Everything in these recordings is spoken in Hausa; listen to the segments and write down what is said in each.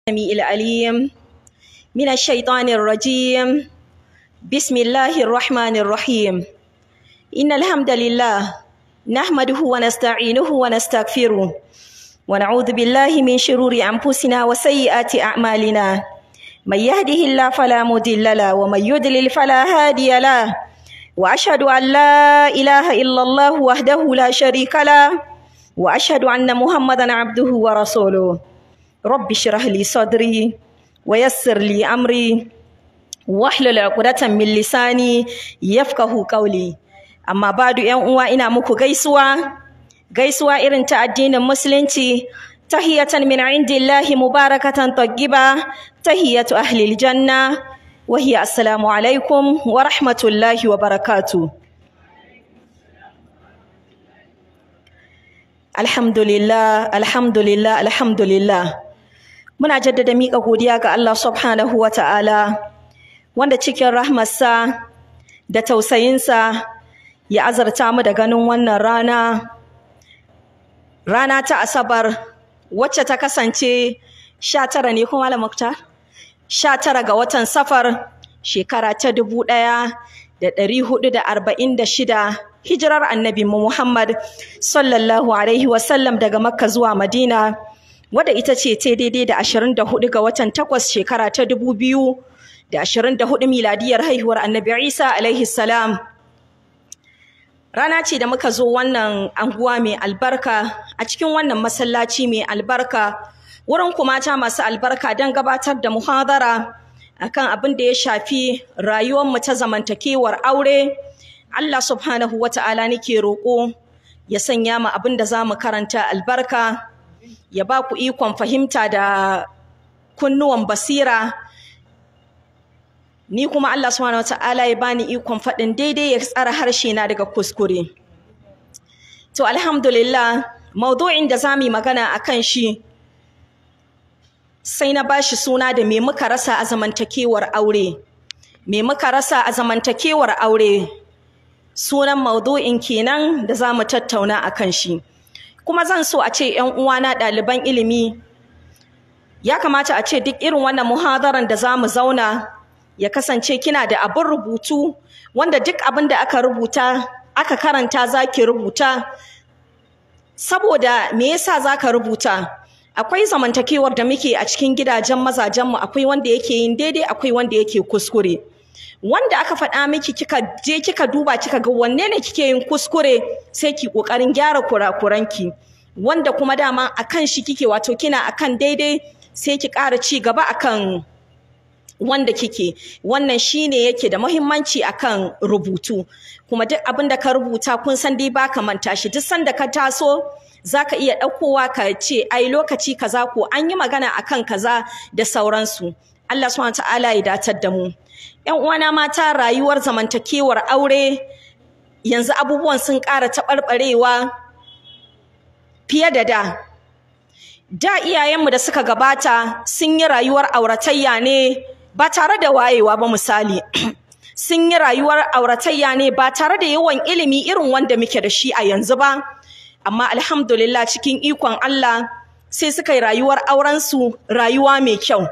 السميع العليم من الشيطان الرجيم بسم الله الرحمن الرحيم إن الحمد لله نحمده ونستعينه ونستغفره ونعوذ بالله من شرور أنفسنا وسيئات أعمالنا من يهده الله فلا مضل له ومن يضلل فلا هادي له وأشهد أن لا إله إلا الله وحده لا شريك له وأشهد أن محمدا عبده ورسوله رب اشرح لي صدري ويسر لي أمري واحلل عقدة من لساني يفقه قولي amma badu yan uwa ina muku gaisuwa gaisuwa irin ta addinin musulunci tahiyatan min indillahi mubarakatan tayyiba tahiyatu ahli aljanna wa hiya assalamu alaikum wa rahmatullahi wa barakatuh alhamdulillah alhamdulillah alhamdulillah muna jaddada miƙa godiya ga Allah subhanahu wa ta'ala wanda cikin rahmarsa da tausayinsa ya azarta mu da ganin wannan rana rana ta asabar wacce ta kasance sha tara ne kuma Muktar? sha tara ga watan safar shekara ta dubu ɗaya da ɗari hudu da arba'in da shida hijirar annabi Muhammad sallallahu alaihi wasallam daga makka zuwa madina wadda ita ce ta daidai da ashirin da hudu ga watan takwas shekara ta dubu biyu da ashirin da hudu miladiyar haihuwar annabi isa alaihi salam Rana ce da muka zo wannan anguwa mai albarka a cikin wannan masallaci mai albarka wurin kumata masu albarka don gabatar da muhadara akan abin da ya shafi rayuwarmu ta zamantakewar aure. Allah subhanahu wa ta'ala nake roƙo ya sanya mu abin da za mu karanta albarka, ya ba ku ikon fahimta da kunnuwan basira. ni kuma Allah subhanahu wataala ya bani ikon faɗin daidai ya tsara harshe na daga kuskure to alhamdulillah maudu'in da zamu yi magana akan shi sai na bashi suna da me muka rasa a zamantakewar aure me muka rasa a zamantakewar aure sunan maudu'in kenan da zamu tattauna akan shi kuma zan so a ce ƴan uwana ɗaliban ilimi ya kamata a ce duk irin wannan muhadaran da zamu zauna ya kasance kina da abin rubutu wanda duk abin da aka rubuta aka karanta zaki rubuta saboda me yasa zaka rubuta akwai zamantakewar da muke a cikin gidajen mazajenmu akwai wanda yake yin daidai akwai wanda yake kuskure wanda aka faɗa miki kika je kika duba kika ga wanne ne kike yin kuskure sai ki ƙoƙarin gyara kurakuranki wanda kuma dama akan shi kike wato kina akan daidai sai ki ƙara ci gaba akan wanda kike wannan shine yake da muhimmanci akan rubutu kuma duk abin da ka rubuta kun san dai baka manta shi duk sanda ka taso zaka iya ɗaukowa ka ce ai lokaci kaza ko an yi magana akan kaza da sauransu Allah subhanahu ta'ala ya datar da mu ƴan uwana mata rayuwar zamantakewar aure yanzu abubuwan sun ƙara taɓarɓarewa fiye da da da iyayenmu da suka gabata sun yi rayuwar auratayya ne ba tare da wayewa ba misali sun yi rayuwar auratayya ne ba tare da yawan ilimi irin wanda muke da shi a yanzu ba amma alhamdulillah cikin ikon Allah sai suka yi rayuwar aurensu rayuwa mai kyau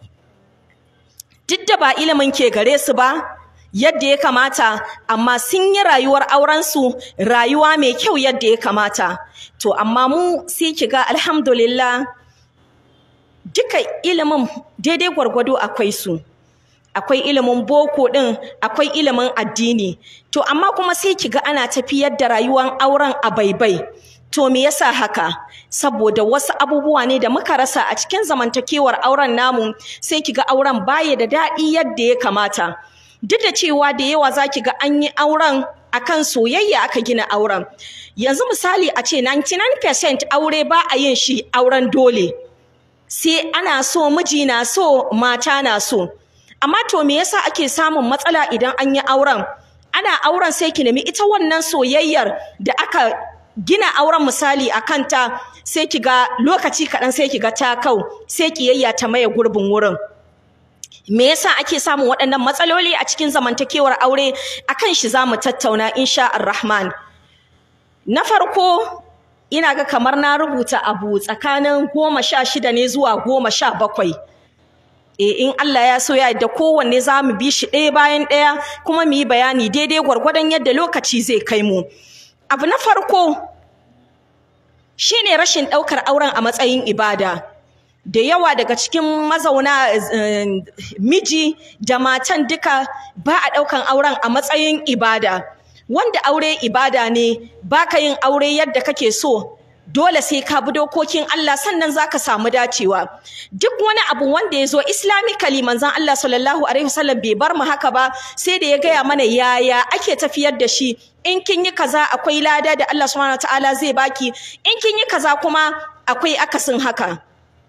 duk da ba ilimin ke gare su ba yadda ya kamata amma sun yi rayuwar aurensu rayuwa mai kyau yadda ya kamata to amma mu sai ki ga alhamdulillah duka ilimin daidai gwargwado akwai su akwai ilimin boko din akwai ilimin addini to amma kuma sai kiga ana tafiyar da rayuwar auren a baibai to me yasa haka saboda wasu abubuwa ne da muka rasa a cikin zamantakewar auren namu sai kiga auren baya da daɗi yadda ya kamata duk da cewa da yawa za ki ga an yi auren akan soyayya aka gina auren yanzu misali a ce 99% aure ba a yin shi auren dole sai ana so miji na so mata na so amma to me yasa ake samun matsala idan an yi auren ana auren sai ki nemi ita wannan soyayyar da aka gina auren misali a kanta sai ki ga lokaci kaɗan sai ki ga ta kau sai kiyayya ta maye gurbin wurin me yasa ake samun waɗannan matsaloli a cikin zamantakewar aure akan shi za mu tattauna insha Ar-Rahman na farko ina ga kamar na rubuta abu tsakanin goma sha shida ne zuwa goma sha bakwai e in Allah ya so ya da kowanne za mu bi shi ɗaya bayan ɗaya kuma mu yi bayani daidai gwargwadon yadda lokaci zai kai mu abu na farko shine rashin ɗaukar auren a matsayin ibada da yawa daga cikin mazauna miji da matan duka ba a ɗaukan auren a matsayin ibada wanda aure ibada ne baka yin aure yadda kake so dole sai ka bi dokokin Allah sannan zaka samu dacewa duk wani abu wanda ya zo islamically manzon Allah sallallahu alaihi wasallam bai bar mu haka ba sai da ya gaya mana yaya ake tafiyar da shi in kin yi kaza akwai lada da Allah subhanahu wataala zai baki in kin yi kaza kuma akwai akasin haka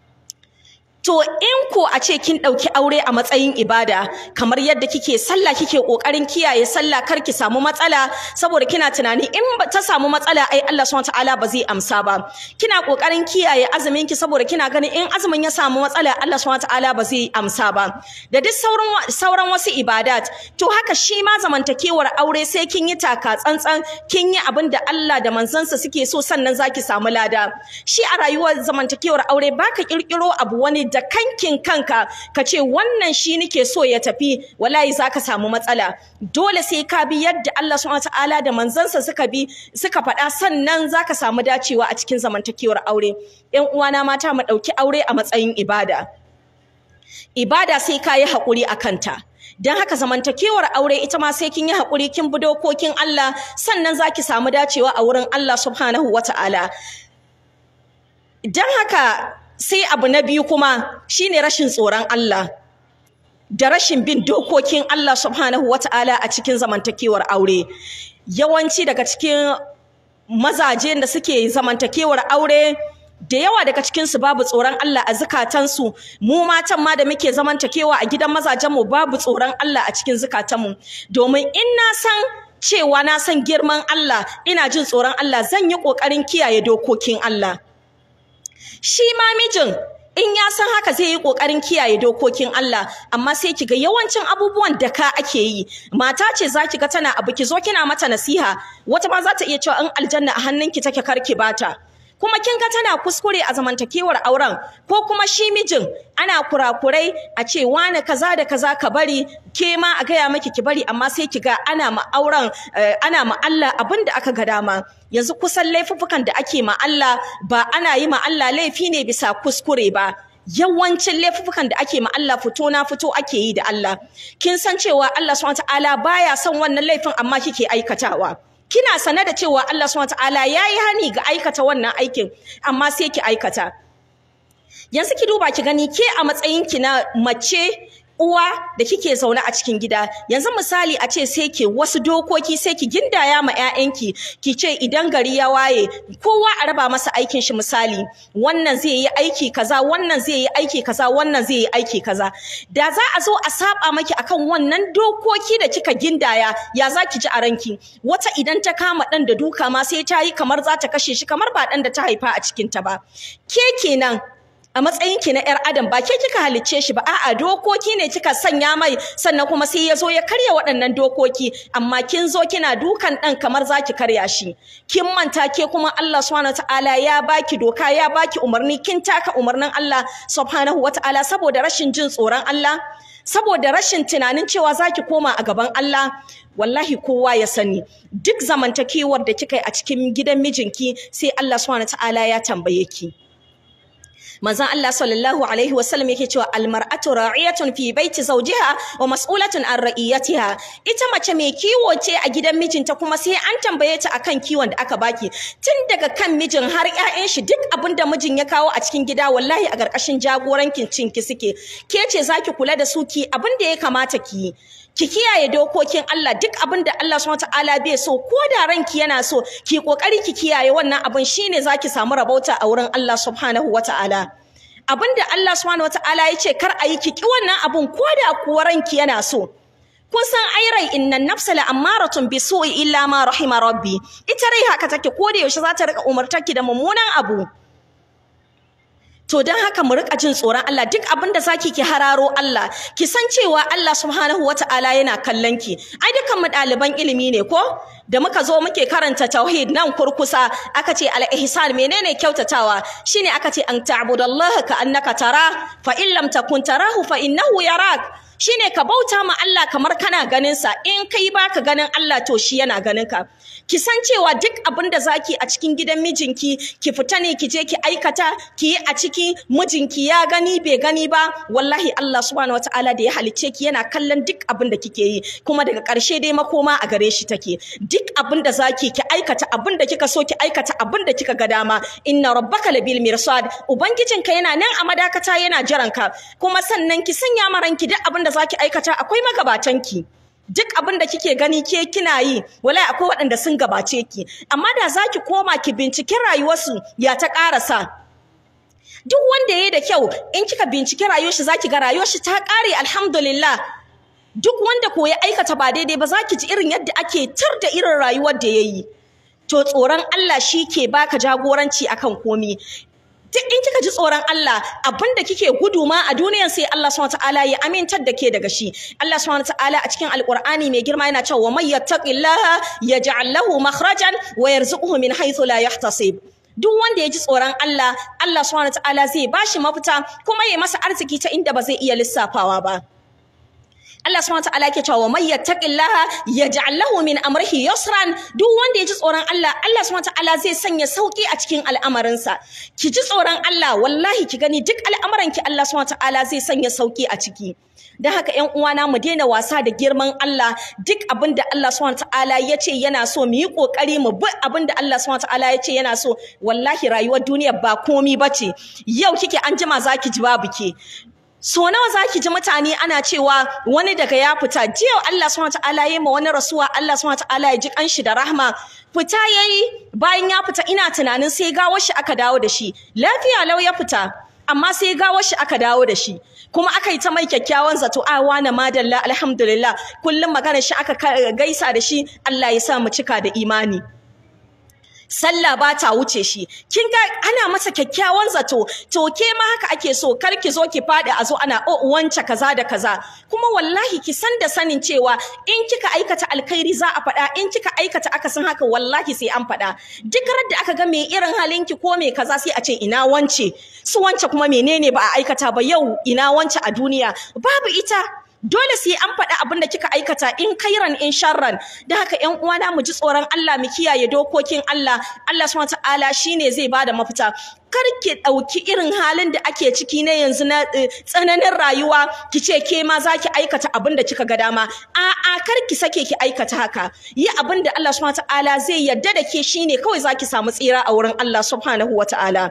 To in ko a ce kin ɗauki aure a matsayin ibada kamar yadda kike sallah kike ƙoƙarin kiyaye sallah kar ki samu matsala saboda kina tunani in ta samu matsala ai Allah subhanahu wataala ba zai amsa ba kina ƙoƙarin kiyaye azumin ki saboda kina ganin in azumin ya samu matsala Allah subhanahu wataala ba zai amsa ba da duk sauran sauran wasu ibadat to haka shi ma zamantakewar aure sai kin yi taka tsantsan kin yi abin da Allah da manzansa suke so sannan zaki samu lada shi a rayuwar zamantakewar aure baka kirkiro abu wani da kankin kanka ka ce wannan shi nake so ya tafi wallahi zaka samu matsala dole sai ka bi yadda Allah subhanahu wataala da manzansa suka bi suka faɗa sannan zaka samu dacewa a cikin zamantakewar aure ƴan uwana mata mu ɗauki aure a matsayin ibada ibada sai ka yi haƙuri a kanta don haka zamantakewar aure ita ma sai kin yi haƙuri kin bi dokokin Allah sannan zaki samu dacewa a wurin Allah subhanahu wataala don haka sai abu na biyu kuma shine rashin tsoron Allah da rashin bin dokokin Allah subhanahu wata'ala a cikin zamantakewar aure yawanci daga cikin mazaje da suke zamantakewar aure da yawa daga cikinsu babu tsoron Allah a zukatansu mu matan ma da muke zamantakewa a gidan mazajenmu babu tsoron Allah a cikin zukatanmu domin in na san cewa na san girman Allah ina jin tsoron Allah zan yi ƙoƙarin kiyaye dokokin Allah shi ma mijin in ya san haka zai yi kokarin kiyaye dokokin Allah amma sai kiga yawancin abubuwan da ka ake yi mata ce zaki ga tana abu ki zo kina mata nasiha wata ma za ta iya cewa in aljanna a hannunki take karki bata kuma kin ga tana kuskure a zamantakewar auren ko kuma shi mijin ana kurakurai a ce wani kaza da kaza ka bari ke ma a gaya maki ki bari amma sai ki ga ana ma auren ana ma Allah abin da aka ga dama yanzu kusan laifuffukan da ake ma Allah ba ana yi ma Allah laifi ne bisa kuskure ba yawancin laifuffukan da ake ma Allah fito na fito ake yi da Allah kin san cewa Allah subhanahu wataala baya son wannan laifin amma kike aikatawa kina sane da cewa Allah subhanahu wataala yayi hani ga aikata wannan aikin amma sai ki aikata yanzu ki duba ki gani ke a matsayin ki na mace uwa da kike zaune a cikin gida yanzu misali a ce sai ke wasu dokoki sai ki gindaya ma ƴaƴanki ki ce idan gari ya waye kowa a raba masa aikin shi misali wannan zai yi aiki kaza wannan zai yi aiki kaza wannan zai yi aiki kaza da za a zo a saba maki akan wannan dokoki da kika gindaya ya za ki ji a ranki wata idan ta kama dan da duka ma sai ta yi kamar za ta kashe shi kamar ba dan da ta haifa a cikin ta ba ke kenan a matsayin ki na yar adam ba ke kika halicce shi ba a'a dokoki ne kika sanya mai sannan kuma sai ya zo ya karya waɗannan dokoki amma kin zo kina dukan ɗan kamar za ki karya shi kin manta ke kuma Allah subhanahu wataala ya baki doka ya baki umarni kin taka umarnin Allah subhanahu wataala saboda rashin jin tsoron Allah saboda rashin tunanin cewa za ki koma a gaban Allah wallahi kowa ya sani duk zamantakewar da kika yi a cikin gidan mijinki sai Allah subhanahu wataala ya tambaye ki manzon Allah sallallahu alaihi wasallam yake cewa almar'atu ra'iyatun fi baiti zawjiha wa mas'ulatun an ra'iyatiha ita mace mai kiwo ce a gidan mijinta kuma sai an tambaye ta akan kiwon da aka baki tun daga kan mijin har ƴaƴan shi duk abin da mijin ya kawo a cikin gida wallahi a ƙarƙashin jagorancin cinki suke ke ce zaki kula da su ki abin da ya kamata ki yi ki kiyaye dokokin Allah duk abin da Allah subhanahu wataala bai so ko da ranki yana so ki kokari ki kiyaye wannan abin shine zaki samu rabauta a wurin Allah subhanahu wataala abin da Allah subhanahu wataala ya ce kar a yi ki ki wannan abin ko da kuwa ranki yana so kun san ai rai innan nafsa la ammaratun bi su'i illa ma rahima rabbi ita rai haka take ko da yaushe za ta rika umartar ki da mummunan abu To don haka mu rika jin tsoron Allah duk abin da zaki ki hararo Allah ki san cewa Allah subhanahu wata'ala yana kallon ki ai dukan mu ɗaliban ilimi ne ko da muka zo muke karanta tauhid nan kurkusa aka ce al-ihsan menene kyautatawa shine aka ce an ta'budallaha ka annaka tara fa in lam takun tarahu fa innahu yarak shine ka bauta ma Allah kamar kana ganin sa in kai baka ganin Allah to shi yana ganin ka ki san cewa duk abin da zaki a cikin gidan mijinki ki fita ne ki je ki aikata ki yi a ciki mijinki ya gani bai gani ba wallahi Allah subhanahu wataala da ya halicce ki yana kallon duk abin da kike yi kuma daga ƙarshe dai makoma a gare shi take duk abin da zaki ki aikata abin da kika so ki aikata abin da kika ga dama inna rabbaka labil mirsad ubangijinka yana nan a madakata yana jiran ka kuma sannan ki sanya maranki duk abin da zaki aikata akwai magabatanki duk abin da kike gani ke kina yi wallahi akwai waɗanda sun gabace ki amma da zaki koma ki binciki rayuwarsu ya ta ƙarasa duk wanda yayi da kyau in kika binciki rayuwar shi zaki ga rayuwar shi ta ƙare alhamdulillah duk wanda ko ya aikata ba daidai ba zaki ji irin yadda ake tar da irin rayuwar da yayi to tsoron Allah shi ke baka jagoranci akan komi duk in kika ji tsoron Allah abinda kike gudu ma a duniyan sai Allah subhanahu wataala ya amintar da ke daga shi Allah subhanahu wataala a cikin alqur'ani mai girma yana cewa may yattaqillaha yaj'al lahu makhrajan wa yarzuquhu min haythu la yahtasib duk wanda ya ji tsoron Allah Allah subhanahu wataala zai bashi mafita kuma ya masa arziki ta inda ba zai iya lissafawa ba Allah subhanahu wataala yake cewa may yattaqillaha yaj'al lahu min amrihi yusran duk wanda ya ji tsoron Allah Allah subhanahu wataala zai sanya sauki a cikin al'amarinsa ki ji tsoron Allah wallahi ki gani duk al'amuran ki Allah subhanahu wataala zai sanya sauki a ciki dan haka ƴan uwana mu daina wasa da girman Allah duk abin da Allah subhanahu wataala ya ce yana so mu yi kokari mu bi abin da Allah subhanahu wataala ya ce yana so wallahi rayuwar duniya ba komi bace yau kike an jima zaki ji babu ke so nawa zaki ji mutane ana cewa wani daga ya fita jiya Allah subhanahu wataala yayi ma wani rasuwa Allah subhanahu wataala ya ji kanshi da rahma fita yayi bayan ya fita ina tunanin sai gawar shi aka dawo da shi lafiya lau ya fita amma sai gawar shi aka dawo da shi kuma aka yi ta mai kyakkyawan zato a wani madalla alhamdulillah kullum magana shi aka gaisa da shi Allah ya sa mu cika da imani sallah ba ta wuce shi kin ga ana masa kyakkyawan zato to ke ma haka ake so kar ki zo ki fadi a zo ana o wance kaza da kaza kuma wallahi ki san da sanin cewa in kika aikata alkhairi za a faɗa in kika aikata akasin haka wallahi sai an faɗa duk da aka ga me irin halinki ko me kaza sai a ce ina wance su wance kuma menene ba a aikata ba yau ina wance a duniya babu ita dole sai an faɗi abin da kika aikata in kairan in sharran da haka ƴan uwana mu ji tsoron Allah mu kiyaye dokokin Allah Allah subhanahu wataala shine zai bada mafita kar ki ɗauki irin halin da ake ciki na yanzu na tsananin rayuwa ki ce ke ma za ki aikata abin da kika ga dama a'a kar ki sake ki aikata haka yi abin da Allah subhanahu wataala zai yarda da ke shine kawai za ki samu tsira a wurin Allah subhanahu wataala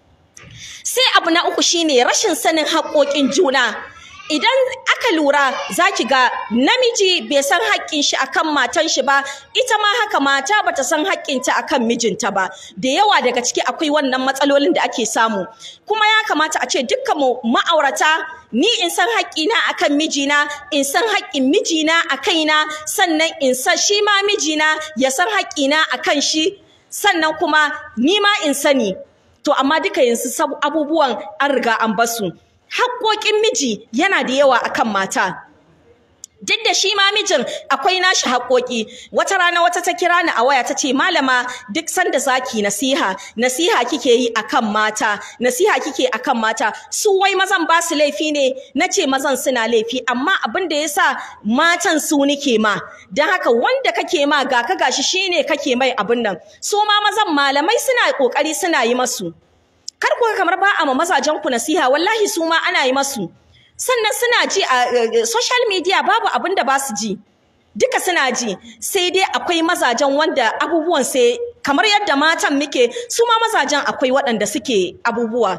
sai abu na uku shine rashin sanin haƙoƙin juna idan aka lura za ki ga namiji bai san haƙƙin shi akan matan shi ba ita ma haka mata bata san haƙƙinta akan mijinta ba da yawa daga ciki akwai wannan matsalolin da ake samu kuma ya kamata a ce dukkan mu ma'aurata ni in san haƙƙina akan mijina in san haƙƙin mijina a kaina sannan in san shi ma mijina ya san haƙƙina akan shi sannan kuma ni ma in sani to amma duka yanzu abubuwan an riga an basu haƙoƙin miji yana da yawa akan mata duk da shi ma mijin akwai nashi haƙoƙi wata rana wata ta kira ni a waya ta ce malama duk sanda zaki nasiha nasiha kike yi akan mata nasiha kike akan mata su wai mazan ba su laifi ne na ce mazan suna laifi amma abin da yasa matan su nike ma don haka wanda kake ma ga ka gashi shine kake mai abin nan su ma mazan malamai suna ƙoƙari suna yi masu kar ku kamar ba a ma mazajen ku nasiha wallahi su ma ana yi masu sannan suna ji a social media babu abin da ba su ji duka suna ji sai dai akwai mazajen wanda abubuwan sai kamar yadda matan muke su ma mazajen akwai waɗanda suke abubuwa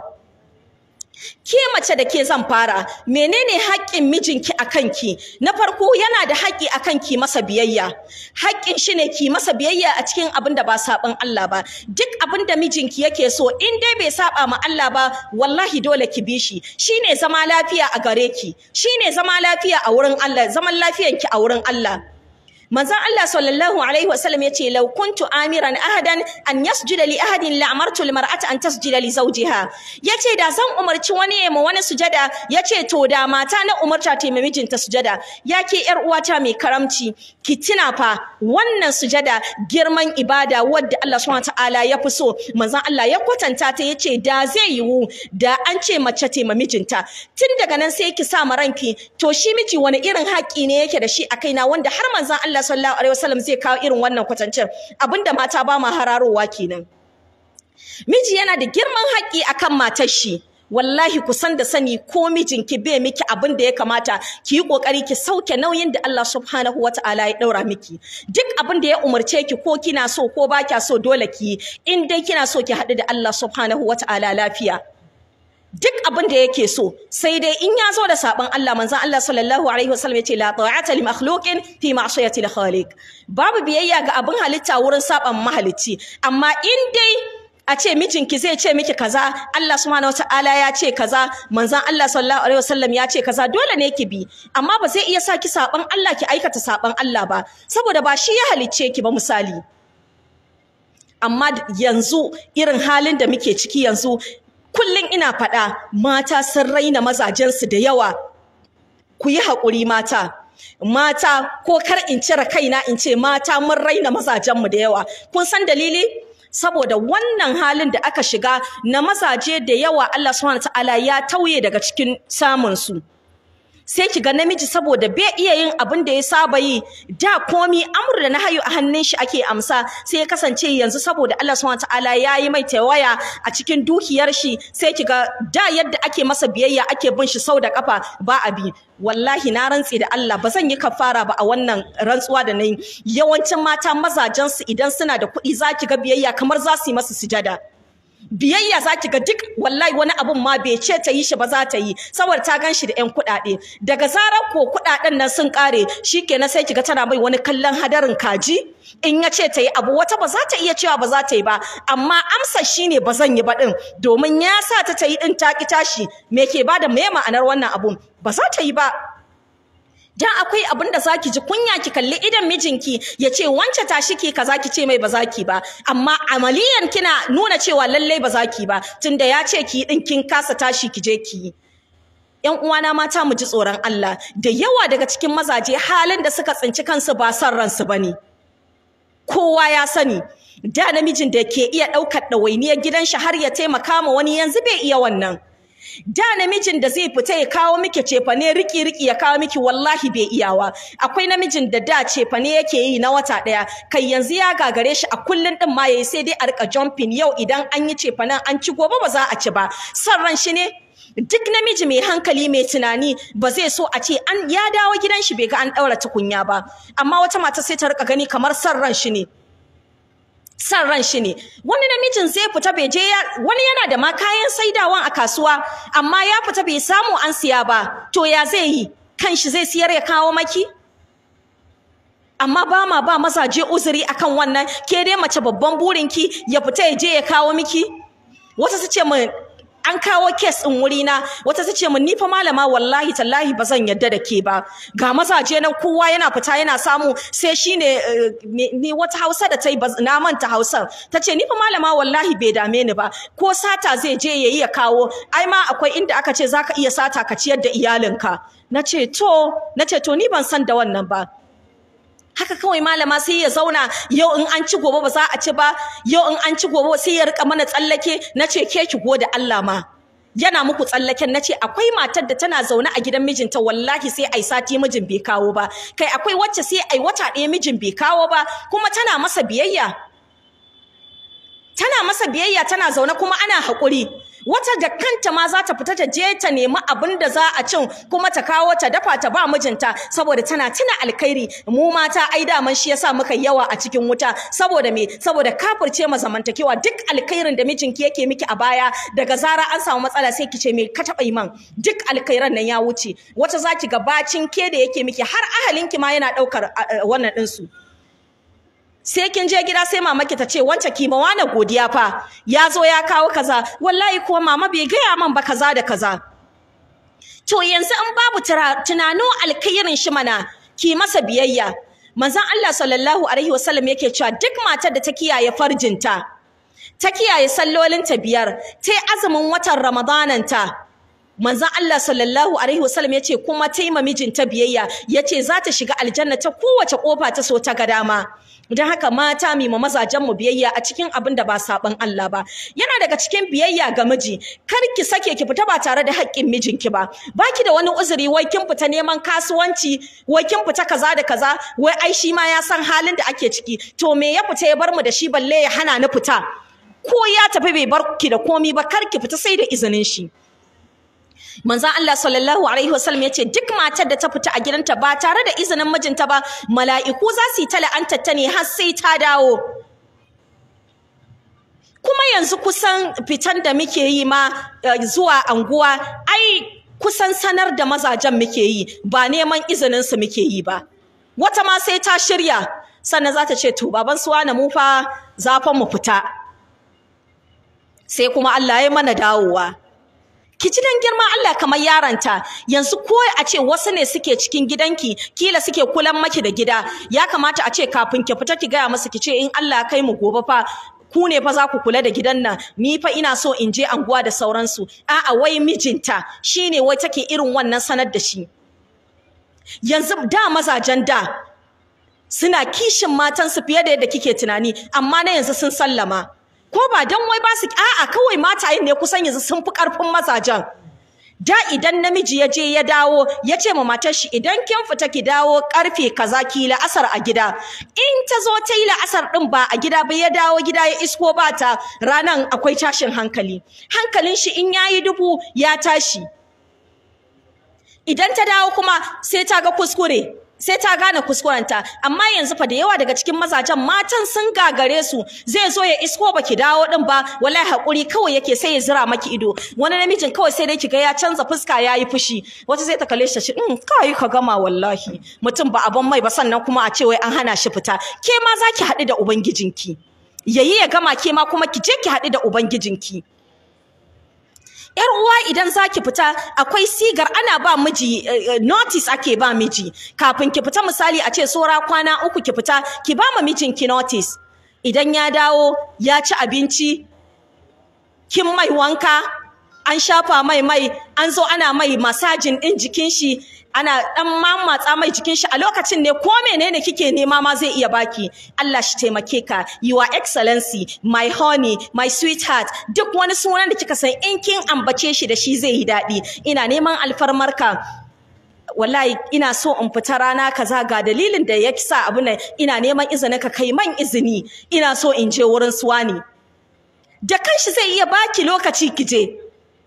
ke mace da ke zan fara menene haƙƙin mijinki a kanki na farko yana da haƙƙi a kanki masa biyayya haƙƙin shi ne ki masa biyayya a cikin abin da ba saɓan Allah ba duk abin da mijinki yake so in dai bai saɓa ma Allah ba wallahi dole ki bi shi shine zama lafiya a gare ki shine zama lafiya a wurin Allah zaman lafiyanki a wurin Allah manzon Allah sallallahu alaihi wasallam yace law kuntu amiran ahadan an yasjuda li ahadin la amartu al mar'ata an tasjuda li zawjiha yace da zan umarci wani ya ma wani sujada yace to da mata na umarta ta mai mijinta sujada yake yar uwata mai karamci ki tuna fa wannan sujada girman ibada wadda Allah subhanahu ta'ala ya fi so manzon Allah ya kwatanta ta yace da zai yiwu da an ce mace ta mai mijinta tun daga nan sai ki sa ma ranki to shi miji wani irin haƙi ne yake da shi a kaina wanda har manzon Allah sallallahu alaihi wasallam zai kawo irin wannan kwatancin abinda mata ba ma hararowa kenan miji yana da girman haƙi akan matar shi wallahi ku san da sani ko mijinki bai miki abin da ya kamata ki yi kokari ki sauke nauyin da Allah subhanahu wataala ya daura miki duk abin da ya umarce ki ko kina so ko ba kya so dole ki in dai kina so ki haɗu da Allah subhanahu wataala lafiya duk abin da yake so sai dai in ya zo da sabon Allah manzon Allah sallallahu alaihi wasallam yace la ta'ata li makhluqin fi ma'siyati al-khaliq babu biyayya ga abin halitta wurin saban mahalicci amma in dai a ce mijinki zai ce miki kaza Allah subhanahu wataala ya ce kaza manzon Allah sallallahu alaihi wasallam ya ce kaza dole ne ki bi amma ba zai iya sa ki saban Allah ki aikata saban Allah ba saboda ba shi ya halicce ki ba misali amma yanzu irin halin da muke ciki yanzu kullum ina faɗa mata sun raina mazajensu da yawa ku yi haƙuri mata mata ko kar in cire kaina in ce mata mun raina mazajenmu da yawa kun san dalili saboda wannan halin da aka shiga na mazaje da yawa Allah subhanahu ta'ala ya tauye daga cikin samun su sai ki ga namiji saboda bai iya yin abin da ya saba yi da komi amur da nahayu a hannun shi ake amsa sai ya kasance yanzu saboda Allah subhanahu ta'ala ya yi mai tawaya a cikin dukiyar shi sai ki ga da yadda ake masa biyayya ake bin shi sau da kafa ba a bi wallahi na rantse da Allah ba zan yi kafara ba a wannan rantsuwa da nayi yawancin mata mazajen su idan suna da kuɗi za ki ga biyayya kamar za su yi masa sujada biyayya za ki ga duk wallahi wani abun ma bai ce ta yi shi ba za ta yi saboda ta gan shi da ƴan kuɗaɗe daga zarar ko kuɗaɗen nan sun ƙare shikenan sai ki ga tana mai wani kallon hadarin kaji in ya ce ta yi abu wata ba za ta iya cewa ba za ta yi ba amma amsa shine ba zan yi ba ɗin domin ya sa ta ta yi ɗin ta ki tashi me ke bada me ma'anar wannan abun ba za ta yi ba dan akwai abin da zaki ji kunya ki kalli idan mijinki ya ce wance tashi ki kaza ki ce mai ba zaki ba amma amaliyan kina nuna cewa lallai ba zaki ba tunda ya ce ki din kin kasa tashi ki je ki Yan uwana mata mu ji tsoron Allah da yawa daga cikin mazaje halin da suka tsinci kansu ba san ransu bane kowa ya sani da namijin da ke iya ɗaukar ɗawainiyar gidan shi har ya taimaka ma wani yanzu bai iya wannan da namijin da zai fita ya kawo miki cefane riki riki ya kawo miki wallahi bai iyawa akwai namijin da da cefane yake yi na wata daya kai yanzu ya gagare shi a kullun din ma yayi sai dai a rika jumping yau idan an yi cefanen an ci gobe ba za a ci ba san ran shi ne duk namiji mai hankali mai tunani ba zai so a ce an ya dawo gidan shi bai ga an daura tukunya ba amma wata mata sai ta rika gani kamar san ran shi ne san ran shi ne wani namijin zai fita bai je wani yana da ma kayan saidawan a kasuwa amma ya fita bai samu an siya ba to ya zai yi kan shi zai siyar ya kawo maki amma ba ma ba mazaje uzuri akan wannan ke dai mace babban burinki ya fita ya je ya kawo miki wata su ce min an kawo kes ɗin wurina wata ta ce min ni fa malama wallahi tallahi ba zan yadda da ke ba ga mazaje nan kowa yana fita yana samu sai shine ni wata hausa da ta yi na manta hausar ta ce ni fa malama wallahi bai dame ni ba ko sata zai je ya yi ya kawo ai ma akwai inda aka ce zaka iya sata ka ciyar da iyalinka na ce to na ce to ni ban san da wannan ba haka kawai malama sai ya zauna yau in an ci gobe ba za a ci ba yau in an ci gobe sai ya rika mana tsallake nace ke ki gode Allah ma yana muku tsallaken nace akwai matar da tana zaune a gidan mijinta wallahi sai ai sati mijin bai kawo ba kai akwai wacce sai ai wata ɗaya mijin bai kawo ba kuma tana masa biyayya tana masa biyayya tana zaune kuma ana haƙuri wata da kanta ma za ta fita ta je ta nemi abin da za a cin kuma ta kawo ta dafa ta ba mijinta saboda tana tuna alkhairi mu mata ai daman shi yasa muka yawa a cikin wuta saboda me saboda kafirce ma zamantakewa duk alkhairin da mijinki yake miki a baya daga zara an samu matsala sai ki ce me ka taɓa yi man duk alkhairan nan ya wuce wata za ki ga bacin ke da yake miki har ahalinki ma yana ɗaukar wannan ɗinsu. sai kin je gida sai mamaki ta ce wance kima wani godiya fa ya zo ya kawo kaza wallahi kuwa mama bai gaya man ba kaza da kaza to yanzu in babu tunano alkhairin shi mana ki masa biyayya manzon Allah sallallahu alaihi wasallam yake cewa duk matar da ta kiyaye farjinta ta kiyaye sallolinta biyar ta yi azumin watan ramadananta manzon Allah sallallahu alaihi wasallam yace kuma ta yi mijinta biyayya yace za ta shiga aljanna ta kowace kofa ta so ta ga dama don haka mata mi ma mazajen mu biyayya a cikin abin da ba saban Allah ba yana daga cikin biyayya ga miji kar ki sake ki fita ba tare da haƙƙin mijinki ba baki da wani uzuri wai kin fita neman kasuwanci wai kin fita kaza da kaza wai ai shi ma ya san halin da ake ciki to me ya fita ya bar mu da shi balle ya hana ni fita ko ya tafi bai bar ki da komi ba kar ki fita sai da izinin shi manzon Allah sallallahu alaihi wasallam yace duk matar da ta fita a gidanta ba tare da izinin mijinta ba mala'iku za su yi ta la'antar ta ne har sai ta dawo kuma yanzu kusan fitan da muke yi ma zuwa anguwa ai kusan sanar da mazajen muke yi ba neman izinin su muke yi ba wata ma sai ta shirya sannan za ta ce to baban suwa na mu fa zafan mu fita sai kuma Allah ya mana dawowa ki ji dan girman Allah kamar yaranta yanzu ko a ce wasu ne suke cikin gidanki kila suke kulan maki da gida ya kamata a ce kafin ki fita ki gaya masa ki ce in Allah kai mu gobe fa ku ne fa za ku kula da gidan nan ni fa ina so in je anguwa da sauransu a'a wai mijinta shine wai take irin wannan sanar da shi yanzu da mazajen da suna kishin matansu fiye da yadda kike tunani amma na yanzu sun sallama ko ba dan wai ba su a'a kawai matayen ne kusan yanzu sun fi karfin mazajen da idan namiji ya je ya dawo ya ce ma matar shi idan kin fita ki dawo karfe kaza ki la'asar a gida in ta zo ta yi la'asar din ba a gida ba ya dawo gida ya isko ba ta ranan akwai tashin hankali hankalin shi in yayi dubu ya tashi idan ta dawo kuma sai ta ga kuskure sai ta gane kuskurenta amma yanzu fa da yawa daga cikin mazajen matan sun gagare su zai zo ya isko baki dawo din ba wallahi hakuri kawai yake sai ya zira maki ido wani namijin kawai sai dai kiga ya canza fuska yayi fushi wata zai ta kalle shi in kai ka gama wallahi mutum ba abon mai ba sannan kuma a ce wai an hana shi fita ke ma zaki haɗu da ubangijinki yayi ya gama ke ma kuma ki je ki haɗu da ubangijinki Yar uwa idan zaki fita akwai sigar ana ba miji notice ake ba miji kafin ki fita misali a ce sora kwana uku ki fita ki ba ma mijinki notice idan ya dawo ya ci abinci kin mai wanka an shafa mai mai an zo ana mai masajin din jikin shi ana dan mamatsa mai jikin shi a lokacin ne ko menene kike nema ma zai iya baki Allah shi taimake ka your excellency my honey my sweetheart duk wani sunan da kika san in kin ambace shi da shi zai yi daɗi ina neman alfarmarka wallahi ina so in fita rana kaza ga dalilin da ya sa abu nan ina neman izinin ka kai man izini ina so in je wurin suwani da kanshi zai iya baki lokaci kije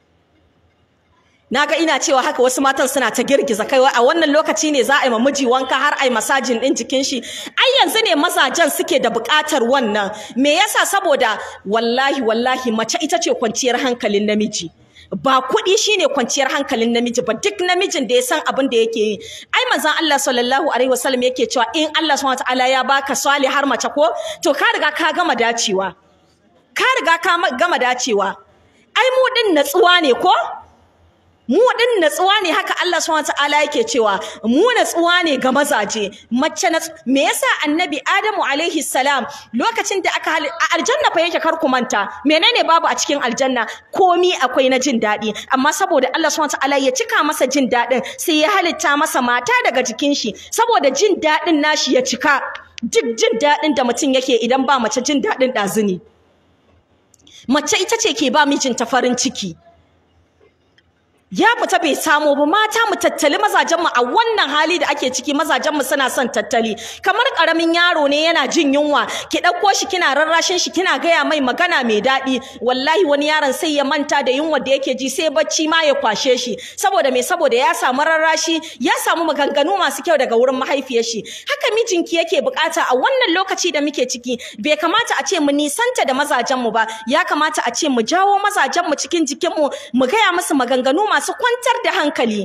naga ina cewa haka wasu matan suna ta girgiza kai a wannan lokaci ne za a yi miji wanka har a yi masajin din jikin shi ai yanzu ne mazajen suke da buƙatar wannan me yasa saboda wallahi wallahi mace ita ce kwanciyar hankalin namiji ba kuɗi shine kwanciyar hankalin namiji ba duk namijin da ya san abin da yake yi ai manzon Allah sallallahu alaihi wasallam yake cewa in Allah subhanahu wataala ya baka har mace ko to ka riga ka gama dacewa ka riga ka gama dacewa ai mu din natsuwa ne ko mu din natsuwa ne haka Allah subhanahu wataala yake cewa mu natsuwa ne ga mazaje mace na me yasa annabi Adamu alaihi salam lokacin da aka a aljanna fa yake kar ku manta menene babu a cikin aljanna komi akwai na jin daɗi amma saboda Allah subhanahu wataala ya cika masa jin daɗin sai ya halitta masa mata daga jikin shi saboda jin daɗin nashi ya cika duk jin daɗin da mutum yake idan ba mace jin daɗin ɗazuni mace ita ce ke ba mijinta farin ciki ya fita bai samu ba mata mu tattali mazajen mu a wannan hali da ake ciki mazajen mu suna son tattali kamar karamin yaro ne yana jin yunwa ki dauko shi kina rarrashin shi kina gaya mai magana mai daɗi wallahi wani yaron sai ya manta da yunwa da yake ji sai bacci ma ya kwashe shi saboda me saboda ya samu rarrashi ya samu maganganu masu kyau daga wurin mahaifiyar shi haka mijinki yake bukata a wannan lokaci da muke ciki bai kamata a ce mu nisanta da mazajen mu ba ya kamata a ce mu jawo mazajen mu cikin jikin mu mu gaya musu maganganu masu kwantar da hankali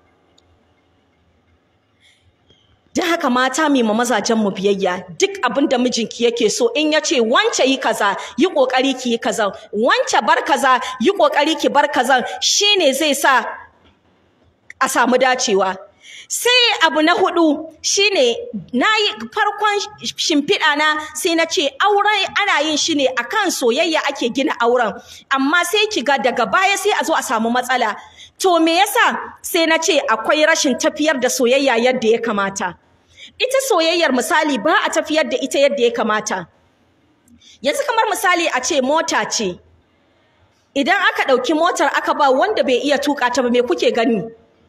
da haka mata mai ma mazajen mu biyayya duk abin da mijinki yake so in ya ce wance yi kaza yi kokari ki yi kaza wance bar kaza yi kokari ki bar kaza shine zai sa a samu dacewa sai abu na hudu shine na yi farkon shimfiɗa na sai na ce auren ana yin shi ne akan soyayya ake gina auren amma sai ki ga daga baya sai a zo a samu matsala to me yasa sai na ce akwai rashin tafiyar da soyayya yadda ya kamata ita soyayyar misali ba a tafiyar da ita yadda ya kamata yanzu kamar misali a ce mota ce idan aka ɗauki motar aka ba wanda bai iya tuƙa ta ba me kuke gani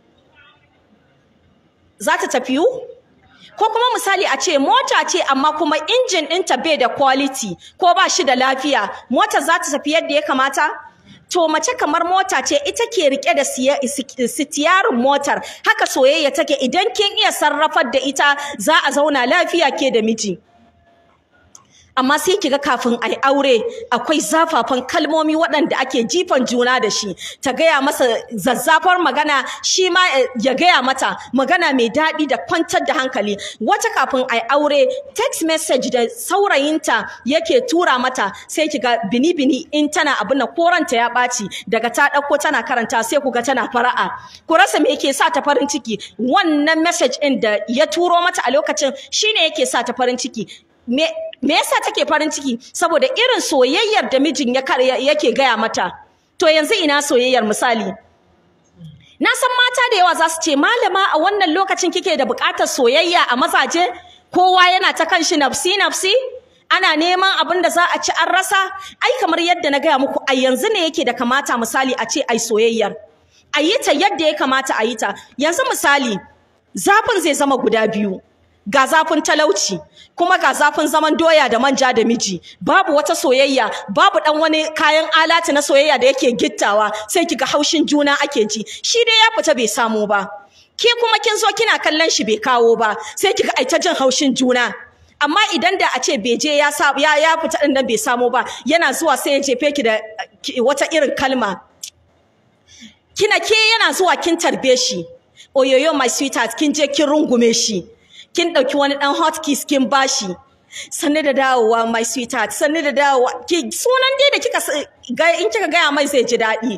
za ta tafiyu? Ko kuma misali a ce mota ce amma kuma injin ɗinta bai da quality ko ba shi da lafiya, mota za ta tafi yadda ya kamata? To mace kamar mota ce ita ke rike da sitiyarin motar, haka soyayya take idan kin iya sarrafar da ita za a zauna lafiya ke da miji. amma sai kiga kafin ai aure akwai zafafan kalmomi waɗanda ake jifan juna da shi ta gaya masa zazzafar magana shi ma ya gaya mata magana mai daɗi da kwantar da hankali wata kafin ai aure text message da saurayinta yake tura mata sai kiga bini bini in tana abin nan koranta ya ɓaci daga ta ɗauko tana karanta sai kuga tana fara'a ku rasa me yake sa ta farin ciki wannan message ɗin da ya turo mata a lokacin shine yake sa ta farin ciki me me yasa take farin ciki saboda irin soyayyar da mijin ya yake gaya mata to yanzu ina soyayyar misali na san mata da yawa za su ce malama a wannan lokacin kike da buƙatar soyayya a mazaje kowa yana ta kanshi nafsi nafsi ana neman abin da za a ci an rasa ai kamar yadda na gaya muku a yanzu ne yake da kamata misali a ce ai soyayyar a yi ta yadda ya kamata a yi ta yanzu misali zafin zai zama guda biyu ga zafin talauci kuma ga zafin zaman doya da manja da miji babu wata soyayya babu dan wani kayan alati na soyayya da yake gittawa sai kiga haushin juna ake ji shi dai ya fita bai samu ba ke kuma kin zo kina kallon shi bai kawo ba sai kiga ai ta jin haushin juna amma idan da a ce bai je ya sa ya ya fita din nan bai samu ba yana zuwa sai ya jefe ki da wata irin kalma kina ke yana zuwa kin tarbe shi oyoyo my sweetheart kin je kin rungume shi kin ɗauki wani ɗan hot kiss kin bashi sanne da dawowa my sweetheart sanne da dawowa ki sunan dai da kika ga in kika gaya mai zai ji daɗi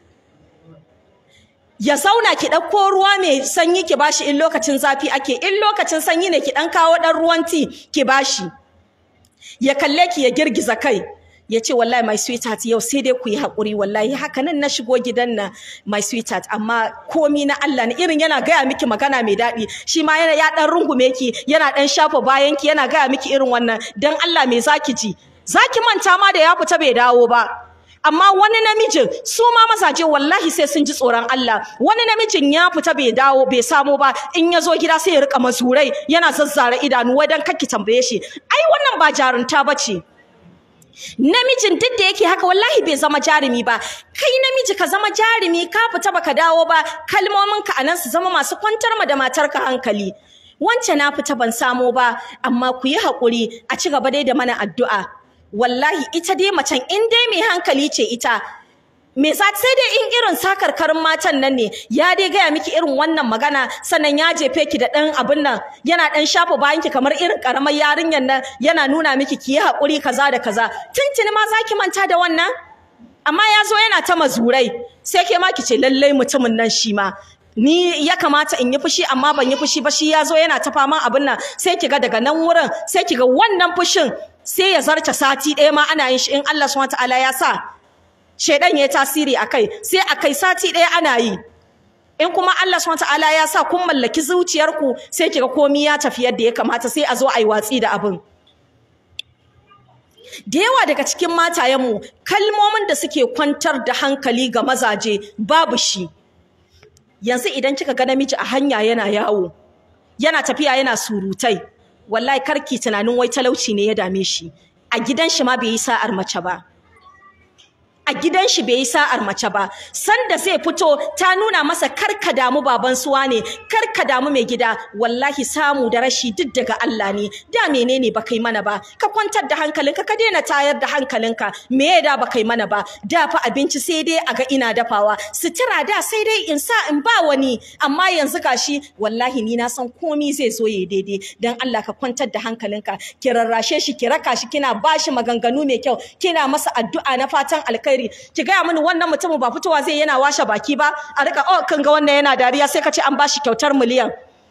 ya zauna ki ɗauko ruwa mai sanyi ki bashi in lokacin zafi ake in lokacin sanyi ne ki ɗan kawo ɗan ruwan ti ki bashi ya kalle ki ya girgiza kai ya ce wallahi my sweetheart yau sai dai ku yi haƙuri wallahi haka nan na shigo gidan na my sweetheart amma komi na Allah ne irin yana gaya miki magana mai daɗi shi ma yana ya ɗan rungume ki yana ɗan shafa bayan ki yana gaya miki irin wannan dan Allah me zaki ji zaki manta ma da ya fita bai dawo ba amma wani namijin su ma mazaje wallahi sai sun ji tsoron Allah wani namijin ya fita bai dawo bai samo ba in ya zo gida sai ya rika mazurai yana zazzara idanu wai dan kakki tambaye shi ai wannan ba jarunta bace namijin duk da yake haka wallahi bai zama jarumi ba kai namiji ka zama jarumi ka fita baka dawo ba kalmomin ka anan su zama masu kwantar ma da matarka hankali wance na fita ban samo ba amma ku yi haƙuri a ci gaba dai da mana addu'a wallahi ita dai macen in dai mai hankali ce ita me za sai dai in irin sakarkarin matan nan ne ya dai gaya miki irin wannan magana sannan ya jefe ki da ɗan abin nan yana ɗan shafa bayan ki kamar irin ƙaramar yarinyar nan yana nuna miki ki yi haƙuri kaza da kaza tuntuni ma za ki manta da wannan amma ya zo yana ta mazurai sai ke ma ki ce lallai mutumin nan shi ma ni ya kamata in yi fushi amma ban yi fushi ba shi ya zo yana ta faman abin nan sai ki ga daga nan wurin sai ki ga wannan fushin sai ya zarce sati ɗaya ma ana yin shi in Allah subhanahu wataala ya sa shedan ya tasiri akai sai akai sati ɗaya ana yi in kuma Allah subhanahu wataala ya sa kun mallaki zuciyarku sai kiga komai ya tafi yadda ya kamata sai a zo a yi watsi da abin da yawa daga cikin matayenmu kalmomin da suke kwantar da hankali ga mazaje babu shi yanzu idan kika ga namiji a hanya yana yawo yana tafiya yana surutai wallahi karki tunanin wai talauci ne ya dame shi a gidan shi ma bai yi sa'ar mace ba a gidan shi bai yi sa'ar mace ba sanda zai fito ta nuna masa karka damu baban suwa ne karka damu mai gida wallahi samu da rashi duk daga Allah ne da menene ba kai mana ba ka kwantar da hankalinka ka daina tayar da hankalinka me ya da ba kai mana ba da fa abinci sai dai a ga ina dafawa sutura da sai dai in sa in ba wani amma yanzu gashi wallahi ni na san komi zai zo ya daidai dan Allah ka kwantar da hankalinka ki rarrashe shi ki raka shi kina bashi maganganu mai kyau kina masa addu'a na fatan alkai alkhairi ki gaya mini wannan mutumin ba fitowa zai yana washe baki ba a rika oh kan ga wannan yana dariya sai ka ce an bashi kyautar miliyan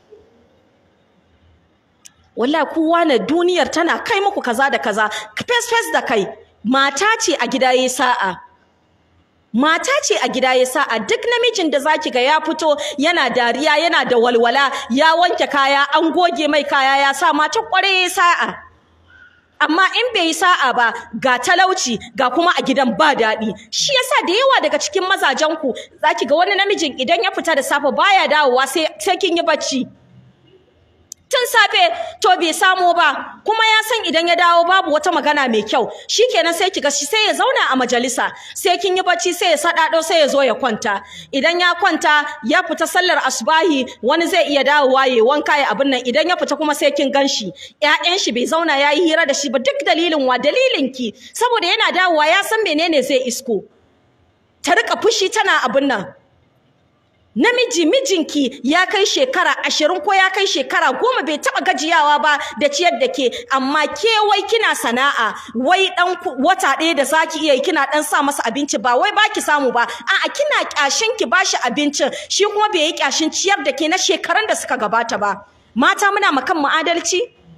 wallahi kowa na duniyar tana kai muku kaza da kaza face face da kai mata ce a gida yayi sa'a mata ce a gida ya sa'a duk namijin da zaki ga ya fito yana dariya yana da walwala ya wanke kaya an goge mai kaya ya sa mata kware ya sa'a amma in bai yi sa'a ba ga talauci ga kuma a gidan ba daɗi shi yasa da yawa daga cikin mazajen ku zaki ga wani namijin idan ya fita da safe baya dawowa sai sai kin yi bacci tun safe to bai samu ba kuma ya san idan ya dawo babu wata magana mai kyau shikenan sai kiga shi sai ya zauna a majalisa sai kin yi bacci sai ya sadado sai ya zo ya kwanta idan ya kwanta ya fita sallar asbahi wani zai iya dawowa ya wanka ya abin nan idan ya fita kuma sai kin ganshi ƴaƴan shi bai zauna yayi hira da shi ba duk dalilin wa dalilin ki saboda yana dawowa ya san menene zai isko ta rika fushi tana abin nan namiji mijinki ya kai shekara ashirin ko ya kai shekara goma bai taɓa gajiyawa ba da ciyar da ke amma ke wai kina sana'a wai ɗan wata ɗaya da zaki iya yi kina ɗan sa masa abinci ba wai baki samu ba a'a kina ƙyashin ki bashi abincin shi kuma bai yi ƙyashin ciyar da ke na shekaran da suka gabata ba mata muna makan mu adalci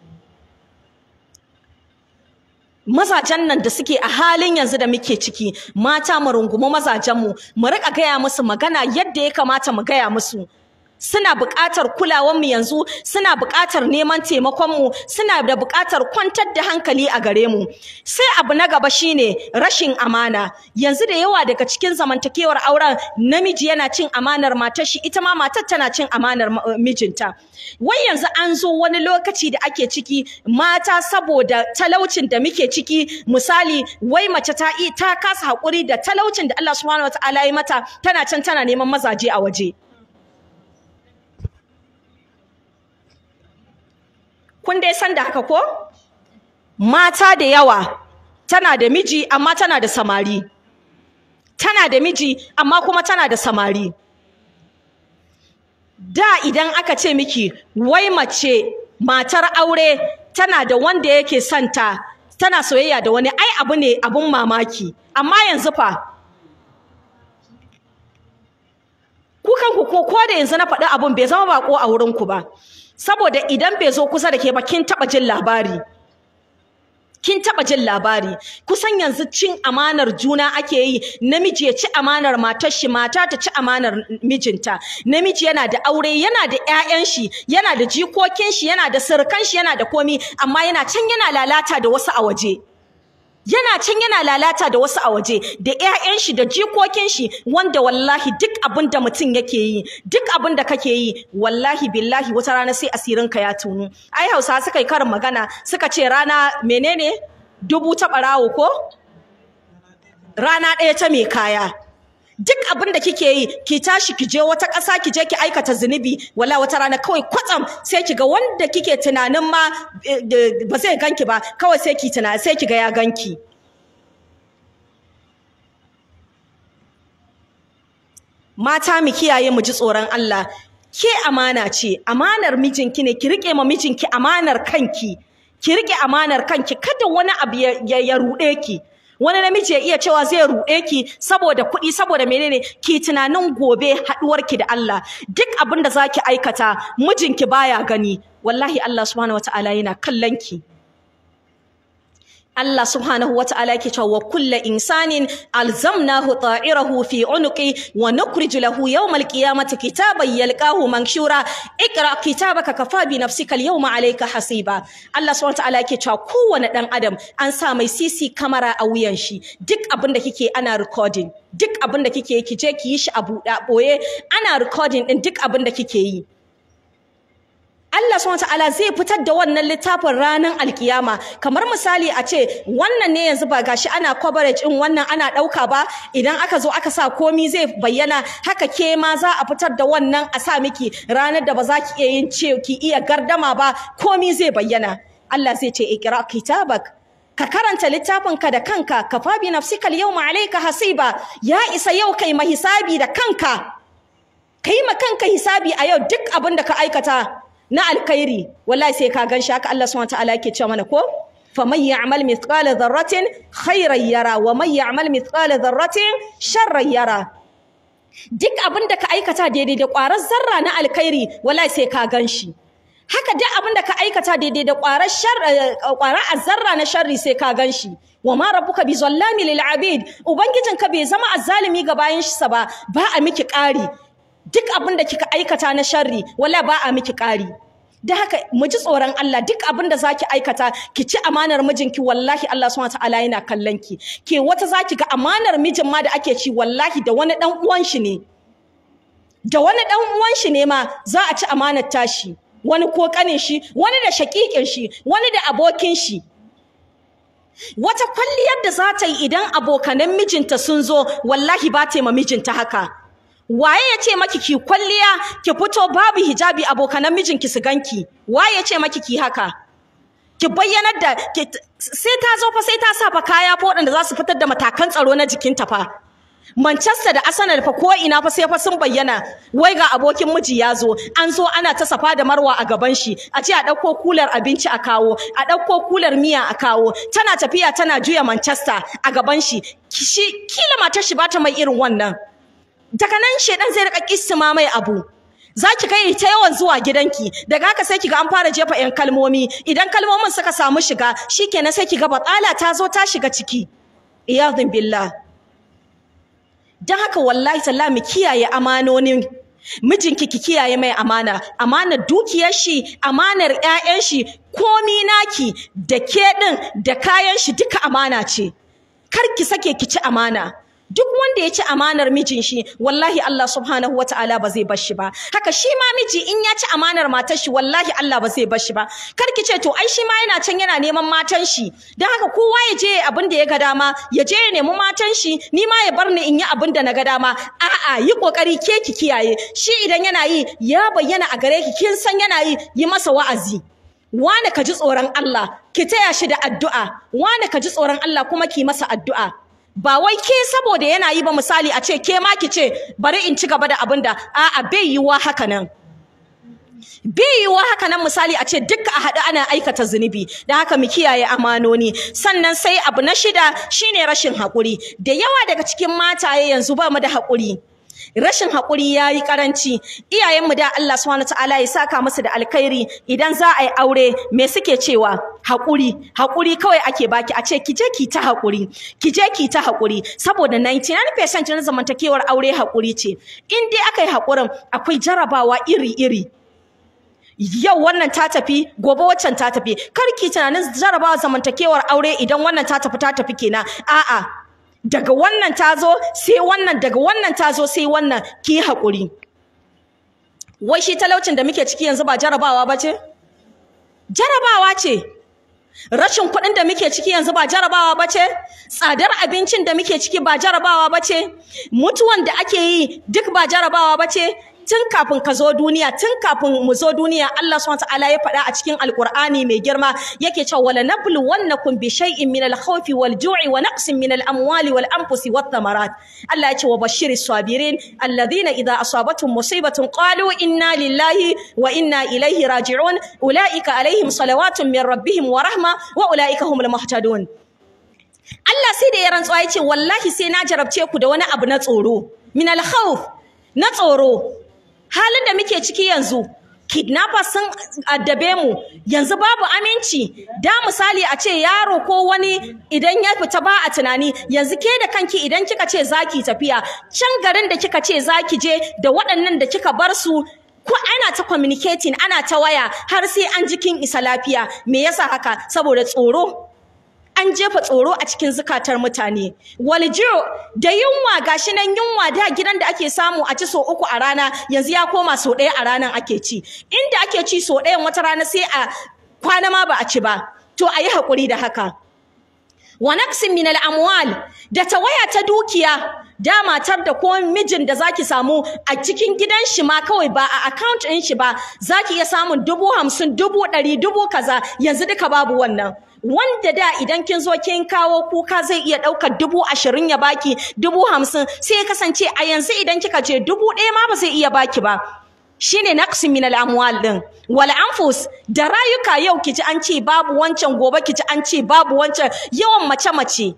mazajen nan da suke a halin yanzu da muke ciki mata mu rungumi mazajen mu mu rika gaya musu magana yadda ya kamata mu gaya musu suna buƙatar kulawar mu yanzu suna buƙatar neman taimakon mu suna da buƙatar kwantar da hankali a gare mu sai abu na gaba shine rashin amana yanzu da yawa daga cikin zamantakewar auren namiji yana cin amanar matar shi ita ma matar tana cin amanar mijinta wai yanzu an zo wani lokaci da ake ciki mata saboda talaucin da muke ciki misali wai mace ta ta kasa haƙuri da talaucin da Allah subhanahu wataala ya mata tana can tana neman mazaje a waje kun dai san da haka ko mata da yawa tana da miji amma tana da samari tana da miji amma kuma tana da samari da idan aka ce miki wai mace matar aure tana da wanda yake santa tana soyayya da wani ai abu ne abun mamaki amma yanzu fa kukan ku ko ko da yanzu na faɗi abun bai zama bako a wurin ku ba saboda idan bai zo kusa da ke ba kin taɓa jin labari kin taɓa jin labari kusan yanzu cin amanar juna ake yi namiji ya ci amanar matar shi mata ta ci amanar mijinta namiji yana da aure yana da ƴaƴan shi yana da jikokin shi yana da surukan shi yana da komi amma yana can yana lalata da wasu a waje yana can yana lalata da wasu a waje da ƴaƴan shi da jikokin shi wanda wallahi duk abin da mutum yake yi duk abin da kake yi wallahi billahi wata rana sai asirin ka ya tunu ai Hausa suka yi karin magana suka ce rana menene dubu ta barawo ko rana ɗaya ta mai kaya duk abin da kike yi ki tashi ki je wata ƙasa ki je ki aikata zunubi wala wata rana kawai kwatsam sai ki ga wanda kike tunanin ma ba zai ganki ba kawai sai ki tuna sai ki ga ya ganki mata mu kiyaye mu ji tsoron Allah ke amana ce amanar mijinki ne ki rike ma mijinki amanar kanki ki rike amanar kanki kada wani abu ya, ya ruɗe ki wani namiji ya iya cewa zai ruɗe ki saboda kuɗi saboda menene ki tunanin gobe haɗuwarki da Allah duk abin da zaki aikata mijinki baya gani wallahi Allah subhanahu wataala yana kallon ki Allah subhanahu wa ta'ala yake cewa wa kullu insanin alzamnahu ta'irahu fi unuqi wa nukhriju lahu yawmal qiyamati kitaban yalqahu manshura ikra kitabaka kafa bi nafsika al-yawma alayka hasiba Allah subhanahu wa ta'ala yake cewa kowane dan adam an sa mai CC camera a wuyan shi duk abin da kike ana recording duk abin da kike ki je ki yi shi a buɗa boye ana recording din duk abin da kike yi Allah subhanahu ta'ala zai fitar da wannan littafin ranar alkiyama kamar misali a ce wannan ne yanzu ba gashi ana coverage in wannan ana ɗauka ba idan aka zo aka sa komi zai bayyana haka ke ma za a fitar da wannan a sa miki ranar da ba za ki iya yin ce ki iya gardama ba komi zai bayyana Allah zai ce ikra kitabak ka karanta littafinka da kanka ka fa bi nafsika al-yawma alayka hasiba ya isa yau kai mahisabi da kanka kai ma kanka hisabi a yau duk abin da ka aikata na alkhairi wallahi sai ka gan shi haka Allah subhanahu wataala yake cewa mana ko faman ya'mal mithqala dharratin khairan yara wa man ya'mal mithqala dharratin sharran yara duk abin da ka aikata daidai da ƙwarar zarra na alkhairi wallahi sai ka gan shi haka duk abin da ka aikata daidai da ƙwarar shar ƙwarar azzarra na sharri sai ka gan shi wa ma rabbuka bi zallami lil abid ubangijinka bai zama azzalimi ga bayan shi sa ba ba a miki ƙari duk abin da kika aikata na sharri wallahi ba a miki ƙari da haka mu ji tsoron Allah duk abin da zaki aikata ki ci amanar mijinki wallahi Allah subhanahu wataala yana kallon ki ke wata zaki ga amanar mijin ma da ake ci wallahi da wani dan uwan shi ne da wani dan uwan shi ne ma za a ci amanar tashi wani ko kanin shi wani da shakikin shi wani da abokin shi wata kwalliyar da za ta yi idan abokanan mijinta sun zo wallahi ba ta yi ma mijinta haka waye ya ce maki ki kwalliya ki fito babu hijabi abokanan mijinki su ganki waye ya ce maki ki haka ki bayyanar da sai ta zo fa sai ta sa fa kaya fa waɗanda za su fitar da matakan tsaro na jikinta fa Manchester da Arsenal fa ko ina fa sai fa sun bayyana wai ga abokin miji ya zo an zo ana ta safa da marwa a gaban shi a ce a ɗauko kular abinci a kawo a ɗauko kular miya a kawo tana tafiya tana juya Manchester a gaban shi shi kila matar shi bata mai irin wannan daga nan shedan zai rika kissima mai abu za ki kai ta yawan zuwa gidanki daga haka sai kiga an fara jefa yan kalmomi idan kalmomin suka samu shiga shikenan sai kiga batsala ta zo ta shiga ciki iyadun billah dan haka wallahi tallahi mu kiyaye amanonin mijinki ki kiyaye mai amana amanar dukiyar shi amanar ƴaƴan shi komi naki da ke din da kayan shi duka amana ce kar ki sake ki ci amana duk wanda ya ci amanar mijin shi wallahi Allah subhanahu wataala ba zai bar shi ba haka shi ma miji in ya ci amanar matar shi wallahi Allah ba zai bar shi ba kar ki ce to ai shi ma yana can yana neman matan shi dan haka kowa ya je abin da ya ga dama ya je ya nemi matan shi ni ma ya bar ni in yi abin da na ga dama a'a yi kokari ke ki kiyaye shi idan yana yi ya bayyana a gare ki kin san yana yi yi masa wa'azi wane ka ji tsoron Allah ki taya shi da addu'a wane ka ji tsoron Allah kuma ki masa addu'a ba wai ke saboda yana yi ba misali a ce ke ma ki ce bari in ci gaba da abin da a'a bai yiwa haka nan bai yiwa haka nan misali a ce duka a haɗu ana aikata zunubi da haka mu kiyaye amanoni sannan sai abu na shida shine rashin haƙuri da yawa daga cikin mataye yanzu ba mu da haƙuri rashin haƙuri ya yi ƙaranci iyayenmu da Allah subhanahu ta'ala ya saka musu da alkhairi idan za a yi aure me suke cewa haƙuri haƙuri kawai ake baki a ce ki je ki ta haƙuri ki je ki ta haƙuri saboda 99% na zamantakewar aure haƙuri ce in dai aka yi haƙurin akwai jarabawa iri-iri yau wannan ta tafi gobe waccan ta tafi kar ki tunanin jarabawa zamantakewar aure idan wannan ta tafi ta tafi kenan a'a daga wannan ta zo sai wannan daga wannan ta zo sai wannan ki haƙuri wai shi talaucin da muke ciki yanzu ba jarabawa ba ce jarabawa ce rashin kuɗin da muke ciki yanzu ba jarabawa ba ce tsadar abincin da muke ciki ba jarabawa ba ce mutuwan da ake yi duk ba jarabawa ba ce tun kafin ka zo duniya tun kafin mu zo duniya Allah subhanahu wataala ya faɗa a cikin alqur'ani mai girma yake cewa wala nablu wannakum bi shay'in min al-khawfi wal-ju'i wa naqsin min al-amwali wal-anfusi wath-thamarat Allah ya ce wa bashiris sabirin alladhina idha asabatuhum musibatun qalu inna lillahi wa inna ilayhi raji'un ulaika alaihim salawatun min rabbihim wa rahma wa ulaika humul muhtadun Allah sai da ya rantsuwa ya ce wallahi sai na jarabce ku da wani abu na tsoro min al-khawf na tsoro halin da muke ciki yanzu kidnappers sun addabe mu yanzu babu aminci da misali a ce yaro ko wani idan ya fita ba a tunani yanzu ke da kanki idan kika ce zaki tafiya can garin da kika ce zaki je da waɗannan da kika bar su ko ana ta communicating ana ta waya har sai an jikin isa lafiya me yasa haka saboda tsoro an jefa tsoro a cikin zukatar mutane waljiyo da yunwa gashi nan yunwa da gidan da ake samu a ci so uku a rana yanzu ya koma so ɗaya a ranan ake ci inda ake ci so ɗayan wata rana sai a kwana ma ba a ci ba to a yi haƙuri da haka wa naqsin min al-amwal da tawaya ta dukiya da matar da ko mijin da zaki samu a cikin gidan shi ma kawai ba a account ɗin shi ba zaki iya samun dubu hamsin dubu ɗari dubu kaza yanzu duka babu wannan wanda da idan kin zo kin kawo kuka zai iya ɗaukar dubu ashirin ya baki dubu hamsin sai ya kasance a yanzu idan kika je dubu ɗaya ma ba zai iya baki ba shine naqsi min al-amwal din wal anfus da rayuka yau kiji an ce babu wancan gobe kiji an ce babu wancan yawan mace mace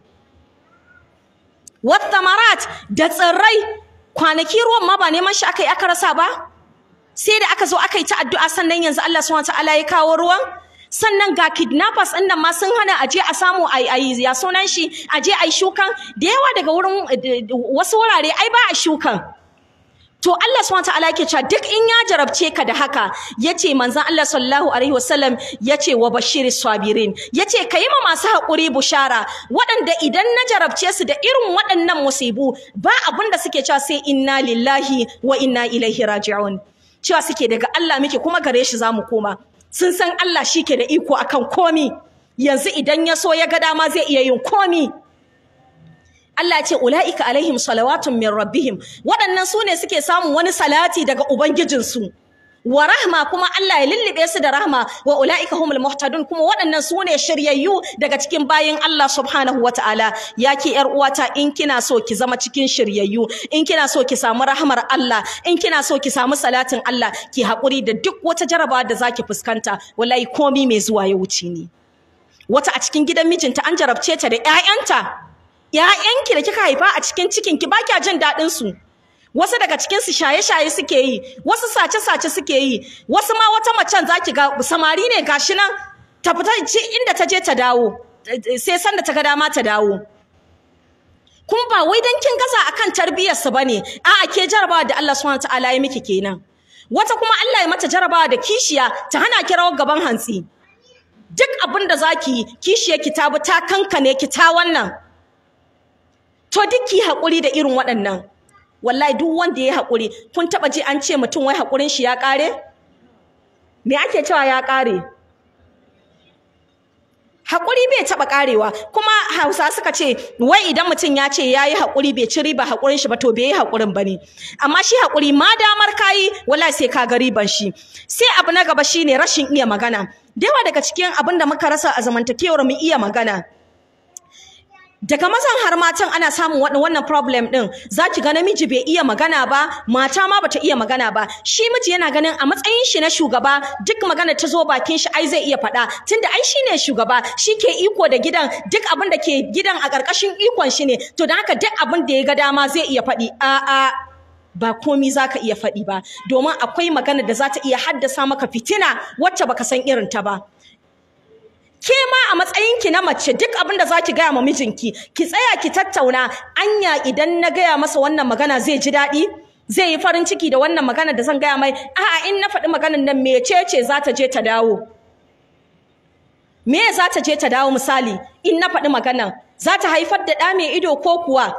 wat thamarat da tsirrai kwanaki ruwan ma ba neman shi aka yi aka rasa ba sai da aka zo aka yi ta addu'a sannan yanzu Allah subhanahu wataala ya kawo ruwan sannan ga kidnappers ɗin nan ma sun hana a je a samu a yi ya sunan shi a je a yi shukan da yawa daga wurin wasu wurare ai ba a shukan to Allah subhanahu wataala yake cewa duk in ya jarabce ka da haka yace manzon Allah sallallahu alaihi wasallam yace wa bashiris sabirin yace kai ma masu hakuri bushara waɗanda idan na jarabce su da irin waɗannan musibu ba abin da suke cewa sai inna lillahi wa inna ilaihi raji'un cewa suke daga Allah muke kuma gare shi zamu koma sun san Allah shi ke da iko akan komi yanzu idan ya so ya ga dama zai iya yin komi Allah ya ce ula'ika alaihim salawatun min rabbihim waɗannan su ne suke samun wani salati daga ubangijinsu wa rahma kuma Allah ya lullube su da rahma wa ula'ika humul muhtadun kuma waɗannan su ne shiryayyu daga cikin bayin Allah subhanahu wa ta'ala ya ki yar uwata in kina so ki zama cikin shiryayyu in kina so ki samu rahmar Allah in kina so ki samu salatin Allah ki haƙuri da duk wata jarabawa da zaki fuskanta wallahi komi mai zuwa ya wuce ne wata a cikin gidan mijinta an jarabce ta da ƴaƴanta ƴaƴanki da kika haifa a cikin cikinki ba kya jin daɗin su wasu daga cikin su shaye-shaye suke yi wasu sace-sace suke yi wasu ma wata macen zaki ga samari ne gashi nan ta fita inda ta je ta dawo sai sanda ta ga dama ta dawo kuma ba wai dan kin gaza akan tarbiyyar su bane a'a ke jarabawa da Allah subhanahu wataala ya miki kenan wata kuma Allah ya mata jarabawa da kishiya ta hana ki rawar gaban hantsi duk abin da zaki yi kishiyar ki ta bi ta kankane ki ta wannan to duk ki haƙuri da irin waɗannan wallahi duk wanda ya haƙuri kun taɓa ji an ce mutum wai haƙurin shi ya ƙare me ake cewa ya ƙare haƙuri bai taɓa ƙarewa kuma hausa suka ce wai idan mutum ya ce ya yi haƙuri bai ci riba haƙurin shi ba to bai yi haƙurin ba ne amma shi haƙuri ma damar kayi wallahi sai ka ga riban shi sai abu na gaba shine rashin iya magana da yawa daga cikin abin da muka rasa a zamantakewar mu iya magana daga mazan har matan ana samun wannan problem din zaki ga namiji bai iya magana ba mata ma bata iya magana ba shi miji yana ganin a matsayin shi na shugaba duk magana ta zo bakin shi ai zai iya faɗa tunda ai shine shugaba shi ke iko da gidan duk abin da ke gidan a ƙarƙashin ikon shi ne to don haka duk abin da ya ga dama zai iya faɗi a'a ba komi za ka iya faɗi ba domin akwai magana da za ta iya haddasa maka fitina wacce baka san irin ta ba ke ma a matsayinki na mace duk abin da zaki gaya ma mijinki ki tsaya ki tattauna anya idan na gaya masa wannan magana zai ji daɗi zai yi farin ciki da wannan magana da zan gaya mai a'a in na faɗi maganar nan mecece za ta je ta dawo me za ta je ta dawo misali in na faɗi maganar za ta haifar da ɗa mai ido ko kuwa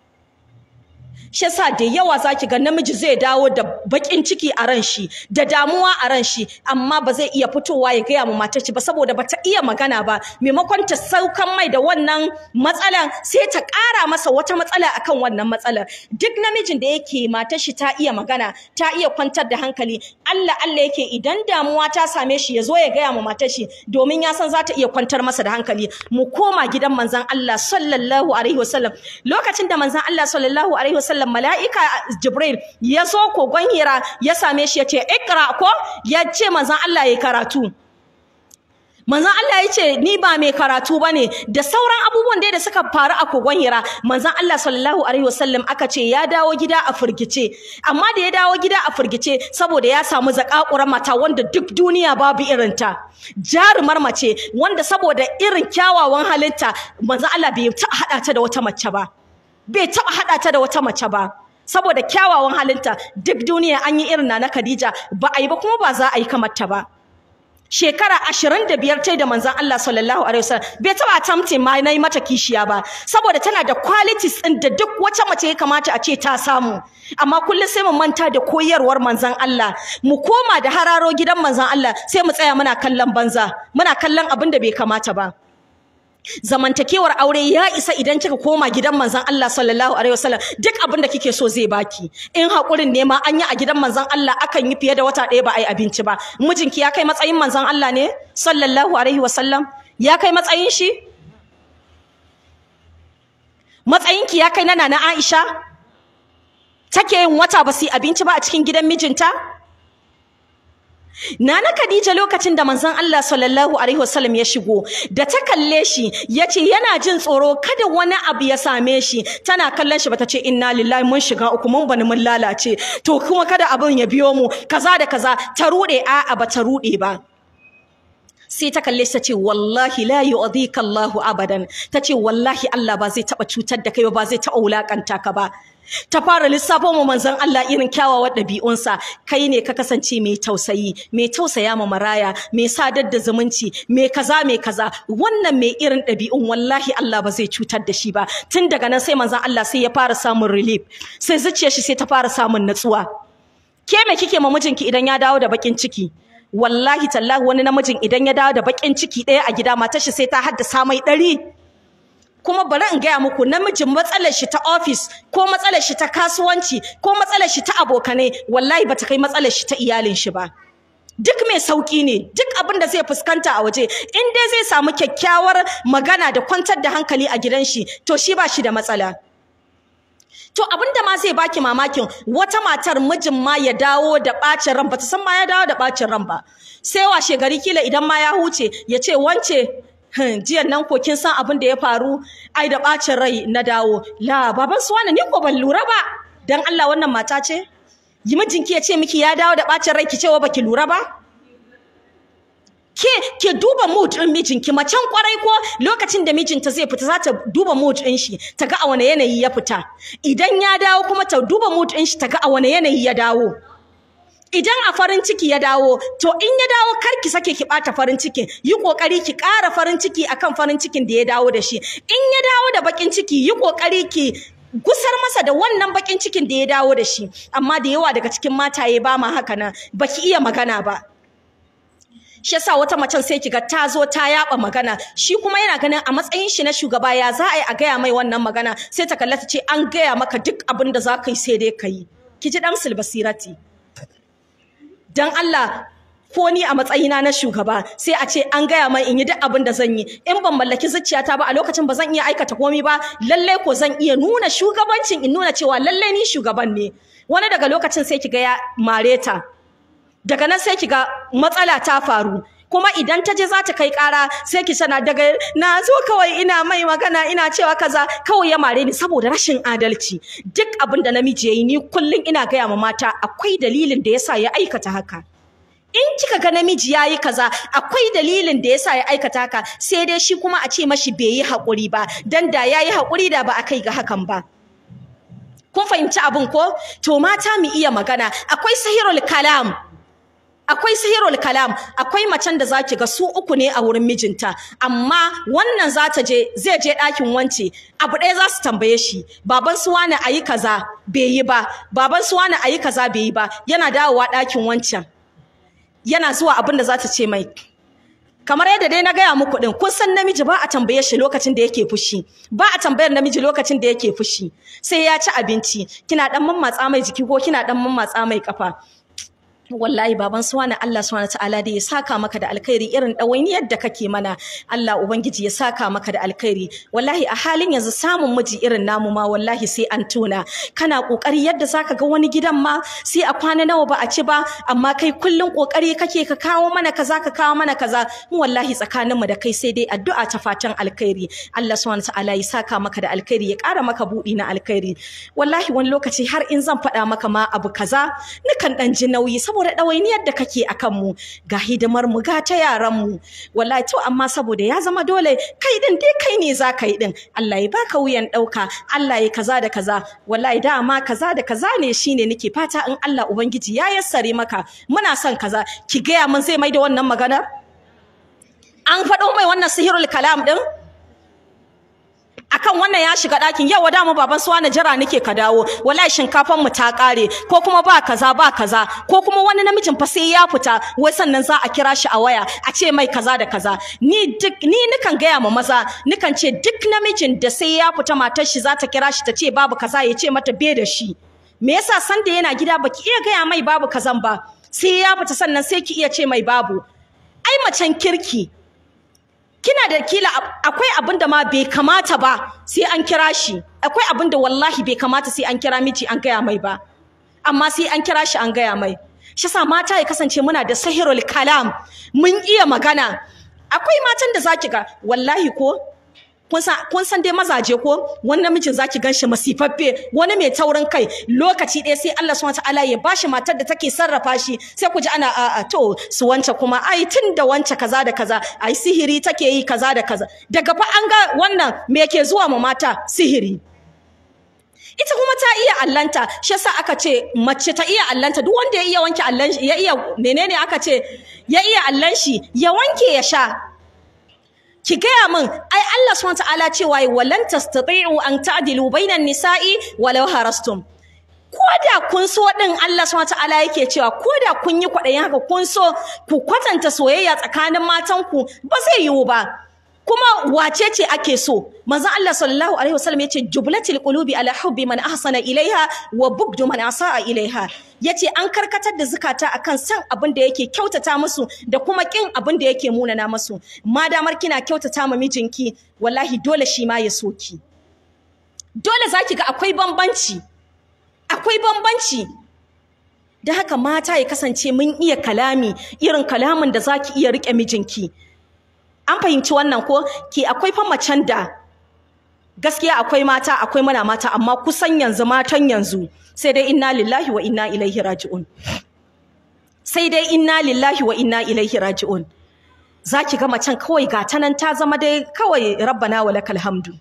shi yasa da yawa zaki ga namiji zai dawo da bakin ciki a ran shi da damuwa a ran shi amma ba zai iya fitowa ya gaya ma matar shi ba saboda bata iya magana ba maimakon ta saukan mai da wannan matsalan sai ta ƙara masa wata matsala akan wannan matsalar duk namijin da yake matar shi ta iya magana ta iya kwantar da hankali Allah Allah yake idan damuwa ta same shi ya zo ya gaya ma matar shi domin ya san za ta iya kwantar masa da hankali mu koma gidan manzon Allah sallallahu alaihi wasallam lokacin da manzon Allah sallallahu alaihi wasallam wasallam mala'ika Jibril ya zo kogon Hira ya same shi ya ce ikra ko ya ce manzon Allah ya karatu manzon Allah ya ce ni ba mai karatu bane da sauran abubuwan da suka faru a kogon Hira manzon Allah sallallahu alaihi wasallam aka ce ya dawo gida a furgice amma da ya dawo gida a furgice saboda ya samu zakakuran mata wanda duk duniya babu irinta jarumar mace wanda saboda irin kyawawan halitta manzon Allah bai ta hada ta da wata mace ba bai taɓa haɗa ta da wata mace ba saboda kyawawan halinta duk duniya an yi irin na Khadija ba a yi ba kuma ba za a yi kamar ta ba shekara ashirin da biyar ta da manzon Allah sallallahu alaihi wasallam bai taɓa attempting ma na yi mata kishiya ba saboda tana da qualities ɗin da duk wata mace ya kamata a ce ta samu amma kullum sai mu manta da koyarwar manzon Allah mu koma da hararo gidan manzon Allah sai mu tsaya muna kallon banza muna kallon abin da bai kamata ba zamantakewar aure ya isa idan kika koma gidan manzon Allah sallallahu alaihi wasallam duk abin da kike so zai baki in hakurin ne ma an yi a gidan manzon Allah akan yi fiye da wata ɗaya ba a yi abinci ba mijinki ya kai matsayin manzon Allah ne sallallahu alaihi wasallam ya kai matsayin shi matsayinki ya kai na nana Aisha take yin wata ba su yi abinci ba a cikin gidan mijinta Nana Khadija lokacin da manzon Allah sallallahu alaihi wasallam ya shigo da ta kalle shi yace yana jin tsoro kada wani abu ya same shi tana kallon shi bata ce inna lillahi mun shiga uku mun bani mun lalace to kuma kada abin ya biyo mu kaza da kaza ta rude a'a ba ta rude ba sai ta kalle shi ta ce wallahi la yu'dhika Allahu abadan ta ce wallahi Allah ba zai taba cutar da kai ba zai taba wulakanta ka ba ta fara lissafo mu manzon Allah irin kyawawan ɗabi'unsa kai ne ka kasance mai tausayi mai tausaya ma maraya mai sadar da zumunci mai kaza mai kaza wannan mai irin ɗabi'un wallahi Allah ba zai cutar da shi ba tun daga nan sai manzon Allah sai ya fara samun relief sai zuciyar shi sai ta fara samun natsuwa ke me kike ma mijinki idan ya dawo da bakin ciki wallahi tallahi wani namijin idan ya dawo da bakin ciki ɗaya a gida matar shi sai ta haddasa mai ɗari kuma bari in gaya muku namijin matsalar shi ta office ko matsalar shi ta kasuwanci ko matsalar shi ta abokanai wallahi bata kai matsalar shi ta iyalin shi ba duk mai sauki ne duk abin da zai fuskanta a waje in dai zai samu kyakkyawar magana da kwantar da hankali a gidan shi to shi ba shi da matsala To abinda ma zai baki mamakin wata matar mijin ma ya dawo da bacin ran bata san ma ya dawo da bacin ran ba. Sai washe gari kila idan ma ya huce ya ce wance jiyan nan ko kin san abin da ya faru ai da bacin rai na dawo. La baban su wani ni ko ban lura ba. Dan Allah wannan mata ce? Yi mijinki ya ce miki ya dawo da bacin rai ki ce wa baki lura ba? ke ke duba mood din mijinki macen kwarai ko lokacin da mijinta zai fita za ta duba mood din shi ta ga a wane yanayi ya fita idan ya dawo kuma ta duba mood din shi ta ga a wane yanayi ya dawo idan a farin ciki ya dawo to in ya dawo kar ki sake ki bata farin cikin yi kokari ki ƙara farin ciki akan farin cikin da ya dawo da shi in ya dawo da bakin ciki yi kokari ki gusar masa da wannan bakin cikin da ya dawo da shi amma da yawa daga cikin mataye ba ma haka nan baki iya magana ba shi yasa wata macen sai kiga ta zo ta yaba magana shi kuma yana ganin a matsayin shi na shugaba ya za a yi a gaya mai wannan magana sai ta kalla ta ce an gaya maka duk abin da za ka yi sai dai ka yi ki ji damsul basirati dan Allah ko ni a matsayina na shugaba sai a ce an gaya mai in yi duk abin da zan yi in ban mallaki zuciyata ba a lokacin ba zan iya aikata komai ba lalle ko zan iya nuna shugabancin in nuna cewa lalle ni shugaban ne wani daga lokacin sai kiga ya mareta daga nan sai kiga matsala ta faru kuma idan ta je za ta kai ƙara sai ki sana daga na zo kawai ina mai magana ina cewa kaza kawai ya mare ni saboda rashin adalci duk abin da namiji yayi ni kullun ina gaya ma mata akwai dalilin da yasa ya aikata haka in kika ga namiji yayi kaza akwai dalilin da yasa ya aikata haka sai dai shi kuma a ce mashi bai yi haƙuri ba dan da yayi haƙuri da ba a kai ga hakan ba kun fahimci abin ko to mata mu iya magana akwai sahirul kalam akwai sihirul kalam akwai macen da zaki ga su uku ne a wurin mijinta amma wannan za ta je zai je ɗakin wance abu ɗaya za su tambaye shi baban su wani ayi kaza bai yi ba baban su wani ayi kaza bai yi ba yana dawowa ɗakin wancan yana zuwa abin da za ta ce mai kamar yadda dai na gaya muku din kun san namiji ba a tambaye shi lokacin da yake fushi ba a tambayar namiji lokacin da yake fushi sai ya ci abinci kina dan mammatsa mai jiki ko kina dan mammatsa mai kafa wallahi baban suwana Allah subhanahu ta'ala da ya saka maka da alkhairi irin ɗawainiyar da kake mana Allah ubangiji ya saka maka da alkhairi wallahi a halin yanzu samun miji irin namu ma wallahi sai an tuna kana kokari yadda zaka ga wani gidan ma sai a kwana nawa ba a ci ba amma kai kullun kokari kake ka kawo mana kaza ka kawo mana kaza mu wallahi tsakanin mu da kai sai dai addu'a ta fatan alkhairi Allah subhanahu ta'ala ya saka maka da alkhairi ya ƙara maka buɗi na alkhairi wallahi wani lokaci har in zan faɗa maka ma abu kaza nukan ɗan ji nauyi saboda saboda ɗawainiyar da kake a kanmu ga hidimar mu ga ta yaran mu wallahi to amma saboda ya zama dole kai din dai kai ne za ka yi din Allah ya baka wuyan ɗauka Allah ya kaza da kaza wallahi dama kaza da kaza ne shine nake fata in Allah ubangiji ya yassare maka muna son kaza ki gaya mun zai mai da wannan magana an faɗo mai wannan sihirul kalam din akan wannan ya shiga ɗakin yau dama baban suwa na jira nake ka dawo wallahi shinkafan mu ta ƙare ko kuma ba kaza ba kaza ko kuma wani namijin fa sai ya fita wai sannan za a kira shi a waya a ce mai kaza da kaza ni duk ni nikan gaya ma maza nikan ce duk namijin da sai ya fita matar shi za ta kira shi ta ce babu kaza ya ce mata be da shi me yasa san da yana gida baki iya gaya mai babu kazan ba sai ya fita sannan sai ki iya ce mai babu ai macen kirki kina da kila akwai abin da ma bai kamata ba sai an kira shi akwai abin da wallahi bai kamata sai an kira miji an gaya mai ba amma sai an kira shi an gaya mai shi sa mata ya kasance muna da sahirul kalam mun iya magana akwai matan da zaki ga wallahi ko kun san dai mazaje ko wani namijin zaki ganshi masifaffe wani mai taurin kai lokaci ɗaya sai Allah subhanahu wataala ya bashi matar da take sarrafa shi sai ku ji ana a to su wance kuma ai tun da wance kaza da kaza ai sihiri take yi kaza da kaza daga fa an ga wannan me yake zuwa ma mata sihiri ita kuma ta iya allanta shi yasa aka ce mace ta iya allanta duk wanda ya iya wanke allan ya iya menene aka ce ya iya allan shi ya wanke ya sha ki gaya min ai Allah subhanahu ta'ala cewa walan tastati'u an ta'dilu bainan nisa'i walau harastum koda kun so din Allah subhanahu ta'ala yake cewa koda kun yi kwaɗayin haka kun so ku kwatanta soyayya tsakanin matanku ba zai yiwu ba kuma wace ce ake so manzo Allah sallallahu alaihi wasallam yace jublatil qulubi ala hubbi man ahsana ilaiha wa bugdu man asaa ilaiha yace an karkatar da zukata akan san abin da yake kyautata musu da kuma kin abin da yake munana musu madamar kina kyautata ma mijinki wallahi dole shi ma ya soki dole zaki ga akwai bambanci akwai bambanci da haka mata ya kasance mun iya kalami irin kalamin da zaki iya rike mijinki an fahimci wannan ko ki akwai fa macen da gaskiya akwai mata akwai mana mata amma kusan yanzu matan yanzu sai dai inna lillahi wa inna ilaihi raji'un sai dai inna lillahi wa inna ilaihi raji'un zaki ga macen kawai ga ta nan ta zama dai kawai rabbana wa lakal hamdu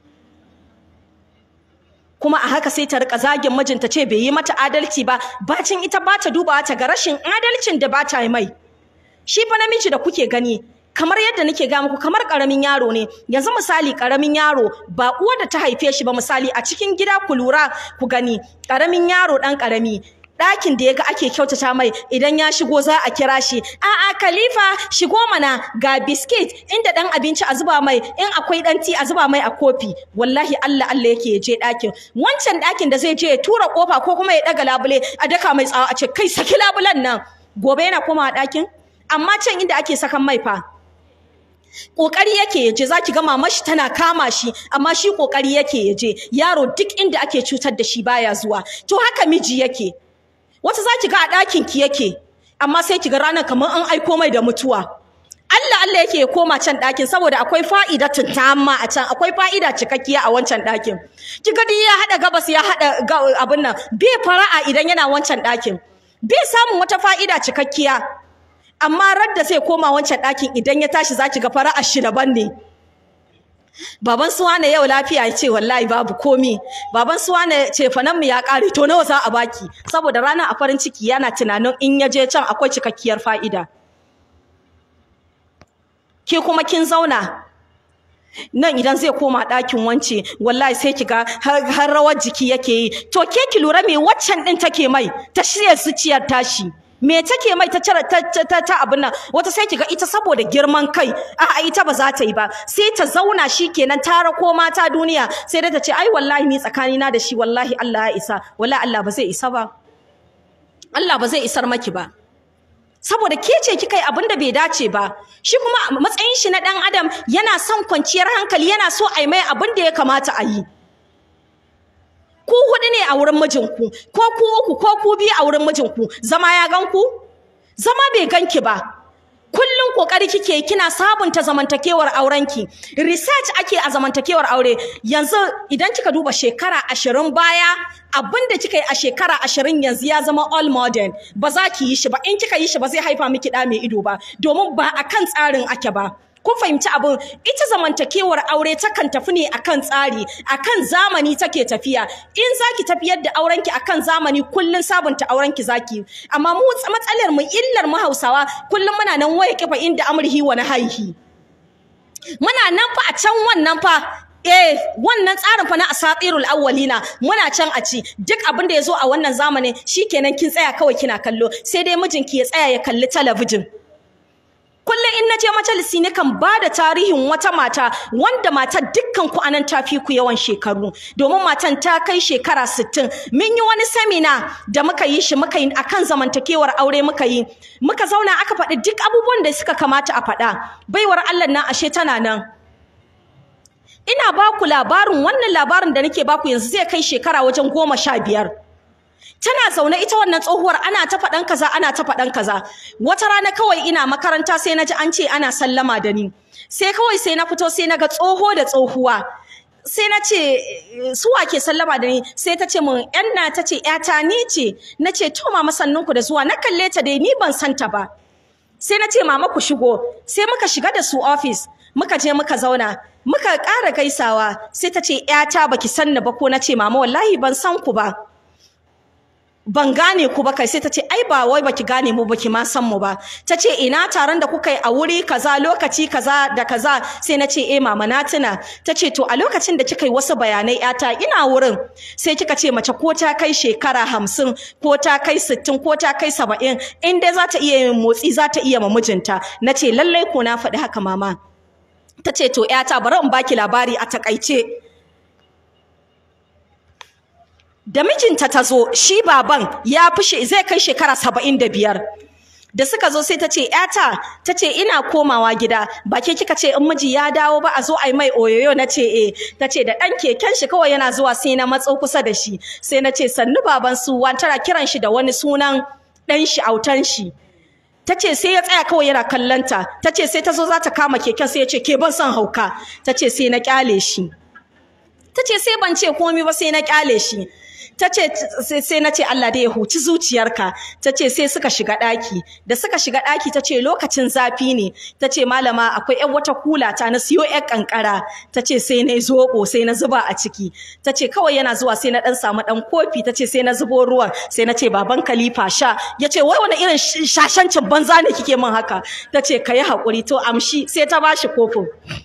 kuma a haka sai ta rika zagin mijinta ce bai yi mata adalci ba bacin ita ba ta dubawa ta ga rashin adalcin da ba ta yi mai shi fa namiji da kuke gani kamar yadda nake ga muku kamar karamin yaro ne yanzu misali karamin yaro ba uwar da ta haife shi ba misali a cikin gida ku lura ku gani karamin yaro dan karami ɗakin da ya ga ake kyautata mai idan ya shigo za a kira shi a'a khalifa shigo mana ga biskit inda ɗan abinci a zuba mai in akwai ɗan ti a zuba mai a kofi wallahi Allah Allah yake ya je ɗakin wancan ɗakin da zai je ya tura kofa ko kuma ya ɗaga labule a daka mai tsawa a ce kai saki labulen nan gobe yana komawa ɗakin amma can inda ake sakan mai fa kokari yake yaje zaki ga mamar shi tana kama shi amma shi kokari yake yaje yaro duk inda ake cutar da shi baya zuwa to haka miji yake wata zaki ga a ɗakin ki yake amma sai ki ga ranar kamar an aiko mai da mutuwa Allah Allah yake ya koma can ɗakin saboda akwai fa'idatun tamma a can akwai fa'ida cikakkiya a wancan ɗakin ki ga ya haɗa gabas ya haɗa abin nan bai fara'a idan yana wancan ɗakin bai samun wata fa'ida cikakkiya amma radda sai koma wancan ɗakin idan ya tashi zaki ga fara'a shi daban ne baban suwane yau lafiya ya ce wallahi babu komi baban suwane ce fanan mu ya ƙare to nawa za a baki saboda ranar a farin ciki yana tunanin in ya je can akwai cikakkiyar fa'ida ke kuma kin zauna nan idan zai koma ɗakin wance wallahi sai kiga har rawar jiki yake yi to ke ki lura me waccan ɗin take mai ta shirya zuciyar tashi me take mai ta cire ta ta ta abin nan wata sai kiga ita saboda girman kai a ita ba za ta yi ba sai ta zauna shikenan ta rako mata duniya sai dai ta ce ai wallahi ni tsakani na da shi wallahi Allah ya isa wallahi Allah ba zai isa ba Allah ba zai isar maki ba saboda ke ce kika yi abin da bai dace ba shi kuma matsayin shi na dan adam yana son kwanciyar hankali yana so a yi mai abin da ya kamata a yi ku hudu ne a wurin mijinku ko ku uku ko ku biyu a wurin mijinku zama ya gan ku zama bai ganki ba kullum kokari kike kina sabunta zamantakewar aurenki research ake a zamantakewar aure yanzu idan kika duba shekara ashirin baya abinda kika yi a shekara ashirin yanzu ya zama all modern ba za ki yi shi ba in kika yi shi ba zai haifa miki ɗa mai ido ba domin ba akan tsarin ake ba kun fahimci abin ita zamantakewar aure takan tafi ne akan tsari akan zamani take tafiya in zaki tafiyar da aurenki akan zamani kullun sabunta aurenki zaki amma mu matsalar mu illar mu Hausawa kullun muna nan waye kifa inda amrihi wa nahaihi muna nan fa a can wannan fa Eh, wannan tsarin fa na asatirul awwalina muna can a ci duk abin da yazo a wannan zamanin shikenan kin tsaya kawai kina kallo sai dai mijinki ya tsaya ya kalli talabijin kullum in naje majalisi ne kan ba da tarihin wata mata wanda matar dukkan ku anan ta fi ku yawan shekaru domin matan ta kai shekara 60 mun yi wani semina da muka yi shi muka yi akan zamantakewar aure muka yi muka zauna aka faɗi duk abubuwan da suka kamata a faɗa baiwar Allah nan ashe tana nan ina ba ku labarin wannan labarin da nake ba ku yanzu zai kai shekara wajen goma sha biyar tana zaune ita wannan tsohuwar ana ta faɗan kaza ana ta faɗan kaza wata rana kawai ina makaranta sai na ji an ce ana sallama da ni sai kawai sai na fito sai na ga tsoho da tsohuwa sai na ce suwa ke sallama da ni sai ta ce mun yan na ta ce yata ni ce na ce to mama sannunku da zuwa na kalle ta dai ni ban santa ba sai na ce mama ku shigo sai muka shiga da su office muka je muka zauna muka ƙara gaisawa sai ta ce yata baki sanni ba ko na ce mama wallahi ban san ku ba ban gane ku ba kai sai ta ce ai ba wai baki gane mu baki ma san mu ba ta ce ina taron da kuka yi a wuri kaza lokaci kaza da kaza sai na ce eh mama na tuna ta ce to a lokacin da kika yi wasu bayanai yata ina wurin sai kika ce mace ko ta kai shekara hamsin ko ta kai sittin ko ta kai saba'in in dai za ta iya yin motsi za ta iya ma mijinta na ce lallai ko na faɗi haka mama ta ce to yata bari in baki labari a takaice da mijinta ta zo shi baban ya fi zai kai shekara saba'in da biyar da suka zo sai ta ce ‘yata ta ce ina komawa gida ba ke kika ce in miji ya dawo ba a zo a yi mai oyoyo na ce e ta ce da ɗan keken shi kawai yana zuwa sai na matso kusa da shi sai na ce sannu baban su tana kiran shi da wani sunan ɗan shi autan shi ta ce sai ya tsaya kawai yana kallanta ta ce sai ta zo za ta kama keken sai ya ce ke ban son hauka ta ce sai na kyale shi ta ce sai ban ce komai ba sai na kyale shi ta ce sai na ce Allah dai ya huci zuciyarka ta ce sai suka shiga ɗaki da suka shiga ɗaki ta ce lokacin zafi ne ta ce malama akwai ƴan wata kula ta na siyo ƴan kankara ta ce sai na zoɓo sai na zuba a ciki ta ce kawai yana zuwa sai na ɗan samu ɗan kofi ta ce sai na zubo ruwan sai na ce baban kalifa sha ya ce wai wani irin shashancin banza ne kike min haka ta ce ka yi haƙuri to amshi sai ta bashi kofin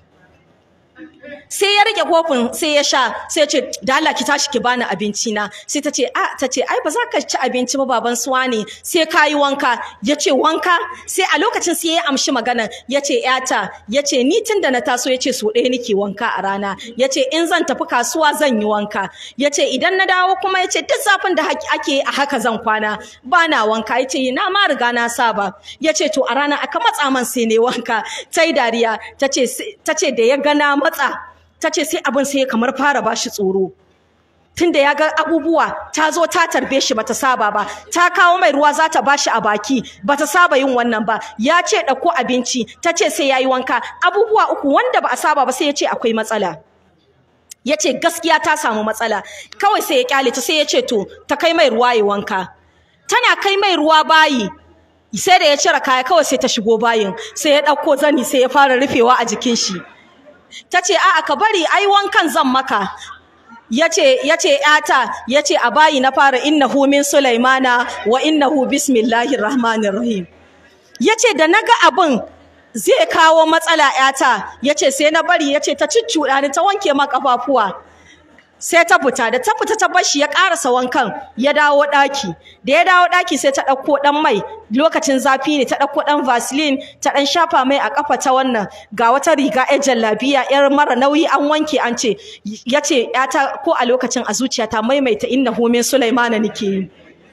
sai ya rike kofin sai ya sha sai ya ce da Allah ki tashi ki bani abinci na sai ta ce a ta ce ai ba za ka ci abinci ba baban suwa ne sai ka yi wanka ya ce wanka sai a lokacin sai ya amshi magana ya ce yata ya ce ni tun da na taso ya ce so ɗaya nake wanka a rana ya ce in zan tafi kasuwa zan yi wanka ya ce idan na dawo kuma ya ce duk zafin da ake a haka zan kwana ba na wanka ya ce na ma riga na saba ya ce to a rana aka matsa man sai ne wanka ta yi dariya ta ce da ya gana matsa ta ce sai abin sai kamar fara bashi tsoro tunda ya ga abubuwa ta zo ta tarbe shi bata saba ba ta kawo mai ruwa za ta bashi a baki bata saba yin wannan ba ya ce ɗauko abinci ta ce sai yayi wanka abubuwa uku wanda ba a saba ba sai ya ce akwai matsala ya ce gaskiya ta samu matsala kawai sai ya kyale ta sai ya ce to ta kai mai ruwa ya wanka tana kai mai ruwa bayi sai da ya cire kaya kawai sai ta shigo bayin sai ya ɗauko zani sai ya fara rufewa a jikin shi ta ce a'a ka bari ai wankan zan maka yace yace yata yace a bayi na fara innahu min sulaimana wa innahu bismillahir rahmanir rahim yace da naga abin zai kawo matsala yata yace sai na bari yace ta ciccuda ni ta wanke ma kafafuwa sai ta fita da ta fita ta bashi ya karasa wankan ya dawo daki da ya dawo daki sai ta dauko dan mai lokacin zafi ne ta dauko dan vaseline ta dan shafa mai a kafa ta wannan ga wata riga yar jallabiya yar mara nauyi an wanke an ce yace yata ko a lokacin a zuciyata maimaita innahu min sulaimana nake yi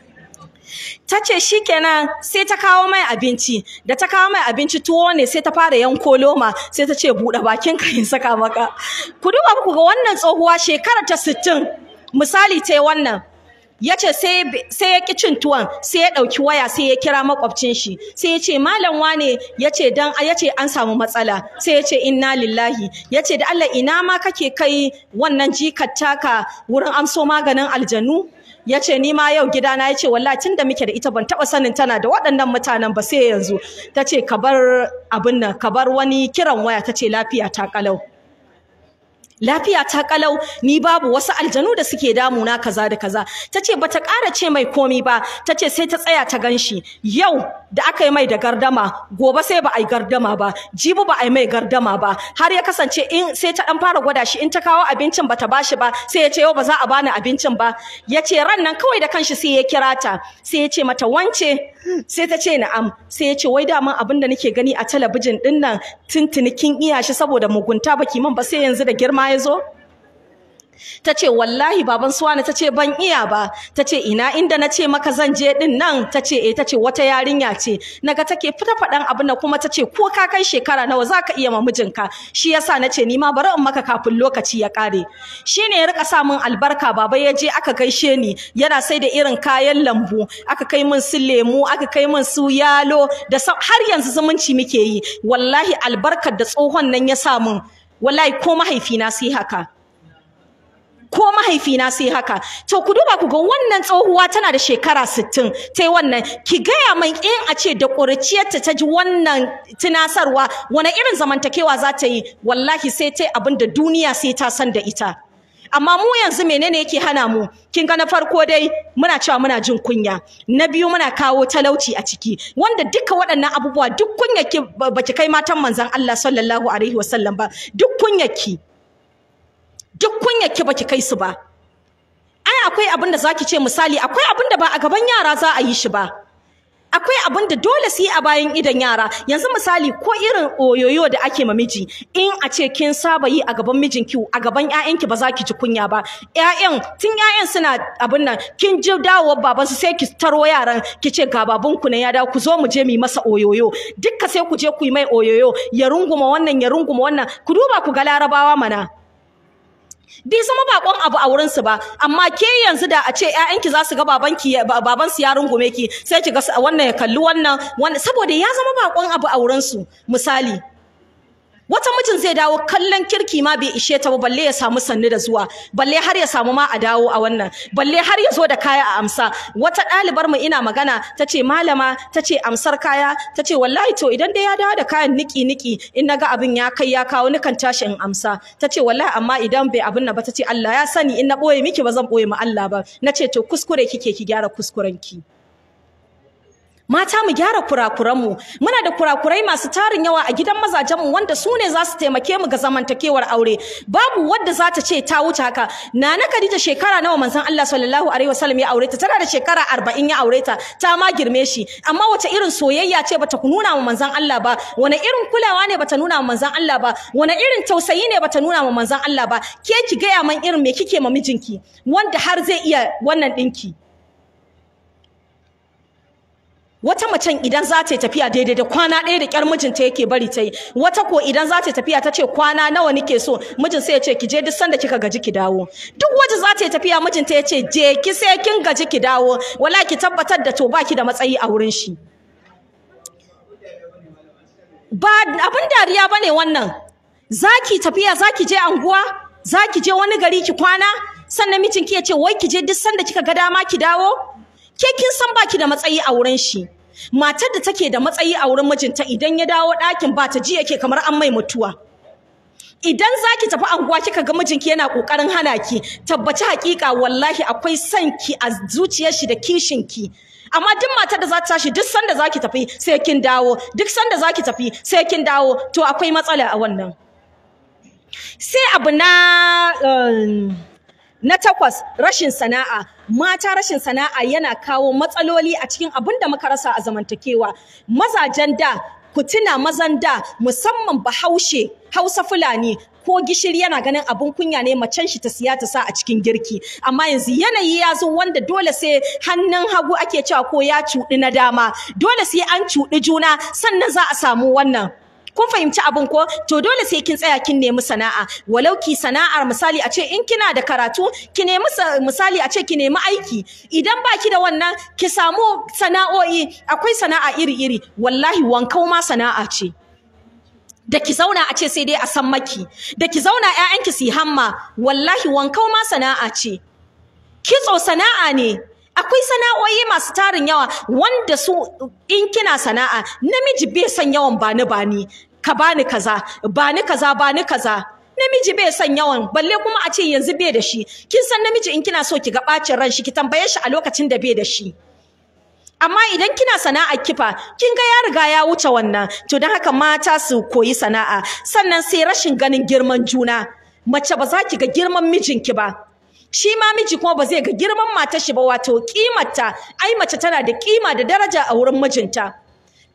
ta ce shikenan sai ta kawo mai abinci da ta kawo mai abinci tuwo ne sai ta fara yanko loma sai ta ce buɗe bakin ka in saka maka ku duba ku ga wannan tsohuwa shekara ta sittin misali ta wannan ya ce sai ya ƙi cin tuwon sai ya ɗauki waya sai ya kira makwabcin shi sai ya ce malam wane ya ce dan ya ce an samu matsala sai ya ce inna lillahi ya ce da Allah ina ma kake kai wannan jikar taka wurin amso maganin aljanu ya ce ni ma yau gidana ya ce wallahi tun da muke da ita ban taɓa sanin tana da waɗannan mutanen ba sai yanzu ta ce ka bar abin nan ka bar wani kiran waya ta ce lafiya ta kalau lafiya ta kalau ni babu wasu aljanu da suke damuna kaza da kaza tace bata ƙara ce mai komi ba tace sai ta tsaya ta ganshi yau da aka yi mai da gardama gobe sai ba a yi gardama ba jibi ba a yi mai gardama ba har ya kasance in sai ta dan fara gwada shi in ta kawo abincin bata bashi ba sai ya ce yau ba za a bani abincin ba ya ce ran nan kawai da kanshi sai ya kira ta sai ya ce mata wance sai ta ce na'am sai ya ce wai daman abin da nake gani a talabijin din nan tuntuni kin iya shi saboda mugunta baki man ba sai yanzu da girma ya zo ta ce wallahi baban suwana ta ce ban iya ba ta ce ina inda na ce maka zan je din nan ta ce eh ta ce wata yarinya ce naga take fita faɗan abin da kuma ta ce ko ka kai shekara nawa za ka iya ma mijinka shi yasa na ce ni ma bari in maka kafin lokaci ya ƙare shi ne ya rika sa min albarka baba ya je aka gaishe ni yana sai da irin kayan lambu aka kai min su lemu aka kai min su yalo da har yanzu zumunci muke yi wallahi albarkar da tsohon nan ya sa min wallahi ko mahaifina sai haka ko mahaifina sai haka to ku duba ku ga wannan tsohuwa tana da shekara 60 tai wannan ki gaya mai in a ce da ƙuriciyarta ta ji wannan tunasarwa wani irin zamantakewa za ta yi wallahi sai tai abin da duniya sai ta san da ita amma mu yanzu menene yake hana mu kin ga na farko dai muna cewa muna jin kunya na biyu muna kawo talauci a ciki wanda duka waɗannan abubuwa duk kunyaki baki kai matan manzon Allah sallallahu alaihi wasallam ba duk kunyaki duk kunyarki baki kai su ba ai akwai abin da zaki ce misali akwai abin da ba a gaban yara za a yi shi ba akwai abin da dole su yi a bayan idan yara yanzu misali ko irin oyoyo da ake ma miji in a ce kin saba yi a gaban mijinki a gaban ƴaƴanki ba za ki ji kunya ba ƴaƴan tun ƴaƴan suna abin nan kin ji dawowar baban su sai ki taro yaran ki ce ga babanku ne ya dawo ku zo mu je mu yi masa oyoyo dukka sai ku je ku yi mai oyoyo ya runguma wannan ya runguma wannan ku duba ku ga larabawa mana bai zama bakon abu a wurin su ba amma ke yanzu da a ce ƴaƴanki za su ga babanki baban su ya rungume ki sai ki ga wannan ya kalli wannan wannan saboda ya zama bakon abu a wurin su misali wata mijin zai dawo kallon kirki ma bai ishe ta ba balle ya samu sannu da zuwa balle har ya samu ma a dawo a wannan balle har ya zo da kaya a amsa wata ɗalibar mu ina magana ta ce malama ta ce amsar kaya ta ce wallahi to idan dai ya dawo da kayan niki niki in naga abin ya kai ya kawo nikan tashi in amsa ta ce wallahi amma idan bai abin nan ba ta ce Allah ya sani in na ɓoye miki ba zan ɓoye ma Allah ba na ce to kuskure kike ki gyara kuskurenki mata mu gyara kurakuranmu muna da kurakurai masu tarin yawa a gidan mazajenmu wanda su ne za su taimake mu ga zamantakewar aure babu wadda za ta ce ta wuce haka nana Khadija shekara nawa manzon Allah sallallahu alaihi wasallam ya aure ta tana da shekara 40 ya aure ta ta ma girme shi amma wace irin soyayya ce bata nuna wa manzon Allah ba wani irin kulawa ne bata nuna wa manzon Allah ba wani irin tausayi ne bata nuna wa manzon Allah ba ke ki gaya man irin me kike ma mijinki wanda har zai iya wannan dinki wata macen idan za ta yi tafiya daidai da kwana ɗaya da ƙyar mijinta yake bari ta yi wata ko idan za ta yi tafiya ta ce kwana nawa nike so mijin sai ya ce ki je duk sanda kika gaji ki dawo duk waje za ta yi tafiya mijinta ya ce je ki sai kin gaji ki dawo wala ki tabbatar da to baki da matsayi a wurin shi ba abin dariya bane wannan zaki tafiya zaki je anguwa zaki je wani gari ki kwana sannan mijinki ya ce wai ki je duk sanda kika ga dama ki dawo ke kin san baki da matsayi a wurin shi matar da take da matsayi a wurin mijinta idan ya dawo ɗakin ba ta ji yake kamar an mai mutuwa idan zaki tafi anguwa kika ga mijinki yana kokarin hana ki tabbaci hakika wallahi akwai son ki a zuciyar shi da kishin ki amma duk matar da za ta tashi duk sanda zaki tafi sai kin dawo duk sanda zaki tafi sai kin dawo to akwai matsala a wannan sai abu na um, Na takwas, rashin sana'a. Mata rashin sana'a yana kawo matsaloli a cikin abin da muka rasa a zamantakewa. Mazajen da, ku tuna mazan da, musamman Bahaushe, Hausa Fulani, ko gishiri yana ganin abin kunya ne macen shi ta siya ta sa a cikin girki amma yanzu yanayi ya zo wanda dole sai hannun hagu ake cewa ko ya cuɗi na dama dole sai an cuɗi juna sannan za a samu wannan kun fahimci abin ko to dole sai kin tsaya kin nemi sana'a walau ki sana'ar misali a ce in kina da karatu ki nemi misali a ce ki nemi aiki idan baki da wannan ki samu sana'o'i akwai sana'a iri-iri wallahi wankau ma sana'a ce da ki zauna a ce sai dai a san maki da ki zauna ƴaƴanki su yi hamma wallahi wankau ma sana'a ce kitso sana'a ne akwai sana'o'i masu tarin yawa wanda su in kina sana'a namiji bai son yawan bani bani ka bani kaza bani kaza bani kaza namiji bai son yawan balle kuma a ce yanzu bai da shi kin san namiji in kina so ki ga bacin ran shi ki tambaye shi a lokacin da bai da shi amma idan kina sana'a kifa kin ga ya riga ya wuce wannan to don haka mata su koyi sana'a sannan sai rashin ganin girman juna mace ba za ki ga girman mijinki ba shi ma miji kuma ba zai ga girman matar shi ba wato kimarta ai mace tana da kima da daraja a wurin mijinta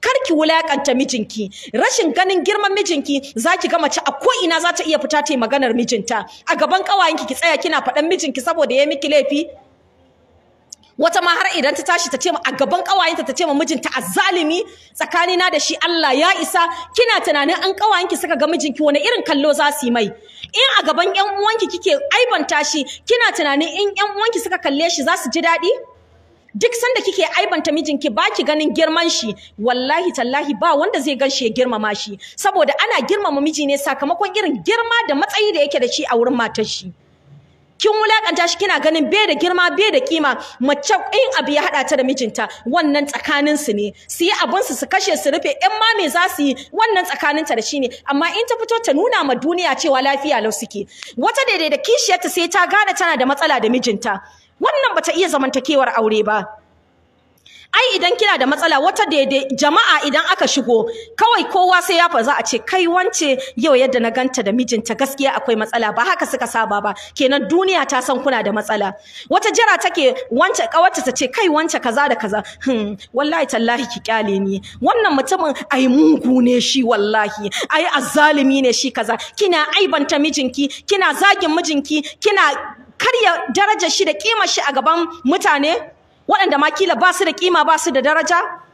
karki wulakanta mijinki rashin ganin girman mijinki zaki ga mace a ko ina za ta iya fita ta yi maganar mijinta a gaban kawayenki ki tsaya kina faɗan mijinki saboda ya miki laifi wata ma har idan ta tashi ta ce a gaban kawayenta ta ce ma mijinta azzalimi tsakanina da shi Allah ya isa kina tunanin an kawayenki suka ga mijinki wani irin kallo za su yi mai in a gaban ƴan uwanki kike aibanta shi kina tunanin in ƴan uwanki suka kalle shi za su ji daɗi duk sanda kike aibanta mijinki baki ganin girman shi wallahi tallahi ba wanda zai gan shi ya girmama shi saboda ana girmama miji ne sakamakon irin girma da matsayi da yake da shi a wurin matar shi kin wulakanta shi kina ganin bai da girma bai da kima mace in abu ya hada ta da mijinta wannan tsakanin su ne su yi abun su su kashe su rufe in ma me za su yi wannan tsakanin ta da shi ne amma in ta fito ta nuna ma duniya cewa lafiya lau suke wata daidai da kishiyarta sai ta gane tana da matsala da mijinta wannan bata iya zamantakewar aure ba ai idan kina da matsala wata daidai jama'a idan aka shigo kawai kowa sai ya fa za a ce kai wance yau yadda na ganta da mijinta gaskiya akwai matsala ba haka suka saba ba kenan duniya ta san kuna da matsala wata jira take wance kawarta ta ce kai wance kaza da kaza hmm wallahi tallahi ki kyale ni wannan mutumin ai mugu ne shi wallahi ai azzalimi ne shi kaza kina aibanta mijinki kina zagin mijinki kina karya darajar shi da kimar shi a gaban mutane waɗanda ma kila ba su da kima ba su da daraja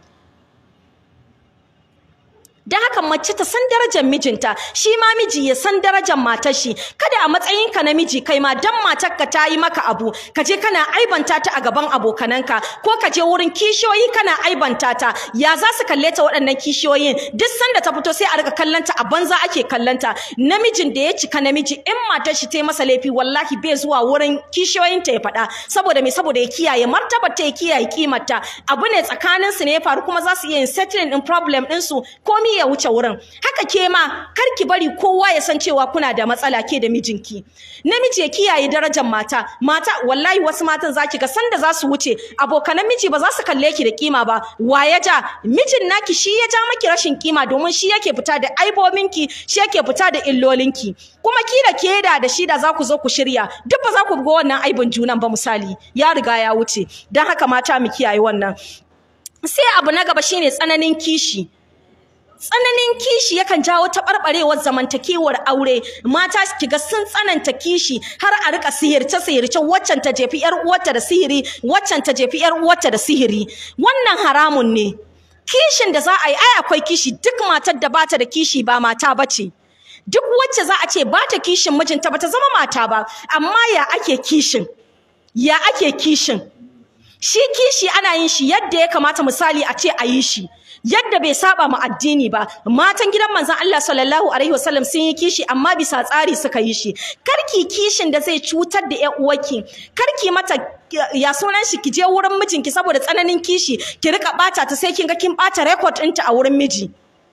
da haka mace ta san darajar mijinta shi ma miji ya san darajar matar shi kada a matsayinka na miji kai ma dan matarka ta yi maka abu ka je kana aibanta ta a gaban abokananka ko ka je wurin kishiyoyi kana aibanta ta ya za su kalle ta waɗannan kishiyoyin duk sanda ta fito sai a riga kallanta a banza ake kallanta namijin da ya cika namiji in matar shi ta yi masa laifi wallahi bai zuwa wurin kishiyoyinta ya faɗa saboda me saboda ya kiyaye martabar ta ya kiyaye kimarta abu ne tsakaninsu ne ya faru kuma za su iya yin settling din problem ɗinsu komi ya wuce wurin haka ke ma kar ki bari kowa ya san cewa kuna da matsala ke da mijinki namiji ya kiyaye darajar mata mata wallahi wasu matan zaki ga sanda za su wuce abokanan miji ba za su kalle ki da kima ba wa ya ja mijin naki shi ya ja maki rashin kima domin shi yake fita da aibobinki shi yake fita da illolinki kuma ki da ke da da shi da za ku zo ku shirya duk ba za ku ga wannan aibin junan ba misali ya riga ya wuce don haka mata mu kiyaye wannan sai abu na gaba shine tsananin kishi tsananin kishi yakan jawo taɓarɓarewar zamantakewar aure mata kiga sun tsananta kishi har a rika sihirce sihirce waccan ta jefi yar uwarta da sihiri waccan ta jefi yar uwarta da sihiri wannan haramun ne kishin da za a yi ai akwai kishi duk matar da bata da kishi ba mata bace duk wacce za a ce bata kishin mijinta bata zama mata ba amma ya ake kishin ya ake kishin shi kishi ana yin shi yadda ya kamata misali a ce a yi shi yadda bai saba mu addini ba matan gidan manzon Allah sallallahu alaihi wasallam sun yi kishi amma bisa tsari suka yi shi karki kishin da zai cutar da ƴan uwarki karki mata ya sunan shi ki je wurin mijinki saboda tsananin kishi ki rika bata ta sai kin ga kin bata record ɗinta a wurin miji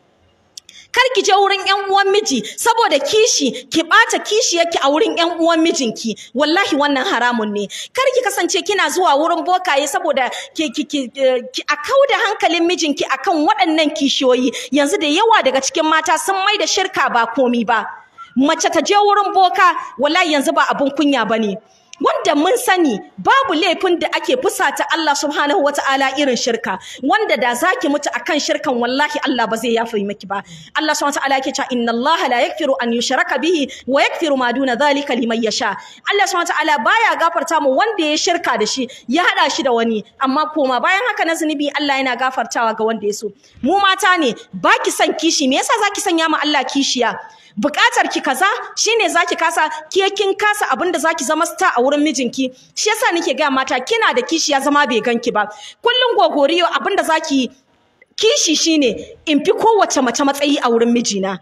kar ki je wurin ƴan uwan miji saboda kishi ki bata kishi yake a wurin ƴan uwan mijinki wallahi wannan haramun ne kar ki kasance kina zuwa wurin bokaye saboda ki ki ki, ki a kauda hankalin mijinki akan waɗannan kishiyoyi yanzu da yawa daga cikin mata sun mai da shirka ba komi ba mace ta je wurin boka wallahi yanzu ba abun kunya bane wanda mun sani babu laifin da ake fusata Allah subhanahu wata'ala irin shirka wanda da zaki mutu akan shirkan wallahi Allah ba zai yafe miki ba Allah subhanahu wata'ala yake cewa inna Allah la yaghfiru an yushraka bihi wa yaghfiru ma duna dhalika liman yasha Allah subhanahu wata'ala baya gafarta mu wanda ya shirka da shi ya hada shi da wani amma koma bayan haka na zunubi Allah yana gafartawa ga wanda ya so mu mata ne baki son kishi me yasa zaki sanya ma Allah kishiya bukatar ki kaza shine zaki kasa ke kin kasa abinda zaki zama star a wurin mijinki shi yasa nake ga mata kina da kishi ya zama bai ganki ba kullun gogoriyo abinda zaki kishi shine in fi kowace mace matsayi a wurin mijina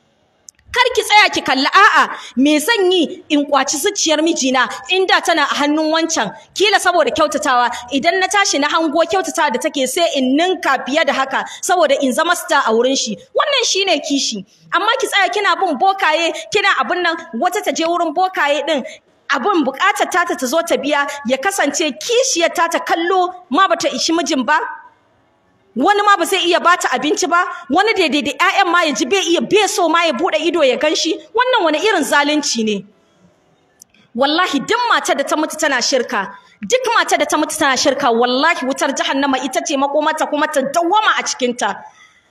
kar ki tsaya ki kalli a'a me zan yi in kwaci zuciyar mijina inda tana a hannun wancan kila saboda kyautatawa idan na tashi na hango kyautatawa da take sai in ninka fiye da haka saboda in zama star a wurin shi wannan shine kishi amma ki tsaya kina bin bokaye kina abin nan wata ta je wurin bokaye din abin bukatar tata ta zo ta biya ya kasance kishiyar ta ta kallo ma bata ishi mijin ba wani ma ba zai iya bata abinci ba wani daidai da ƴaƴan ma ya ji bai iya bai so ma ya bude ido ya ganshi wannan wani irin zalunci ne wallahi duk matar da ta mutu tana shirka duk matar da ta mutu tana shirka wallahi wutar jahannama ita ce makomarta kuma ta dawwama a cikin ta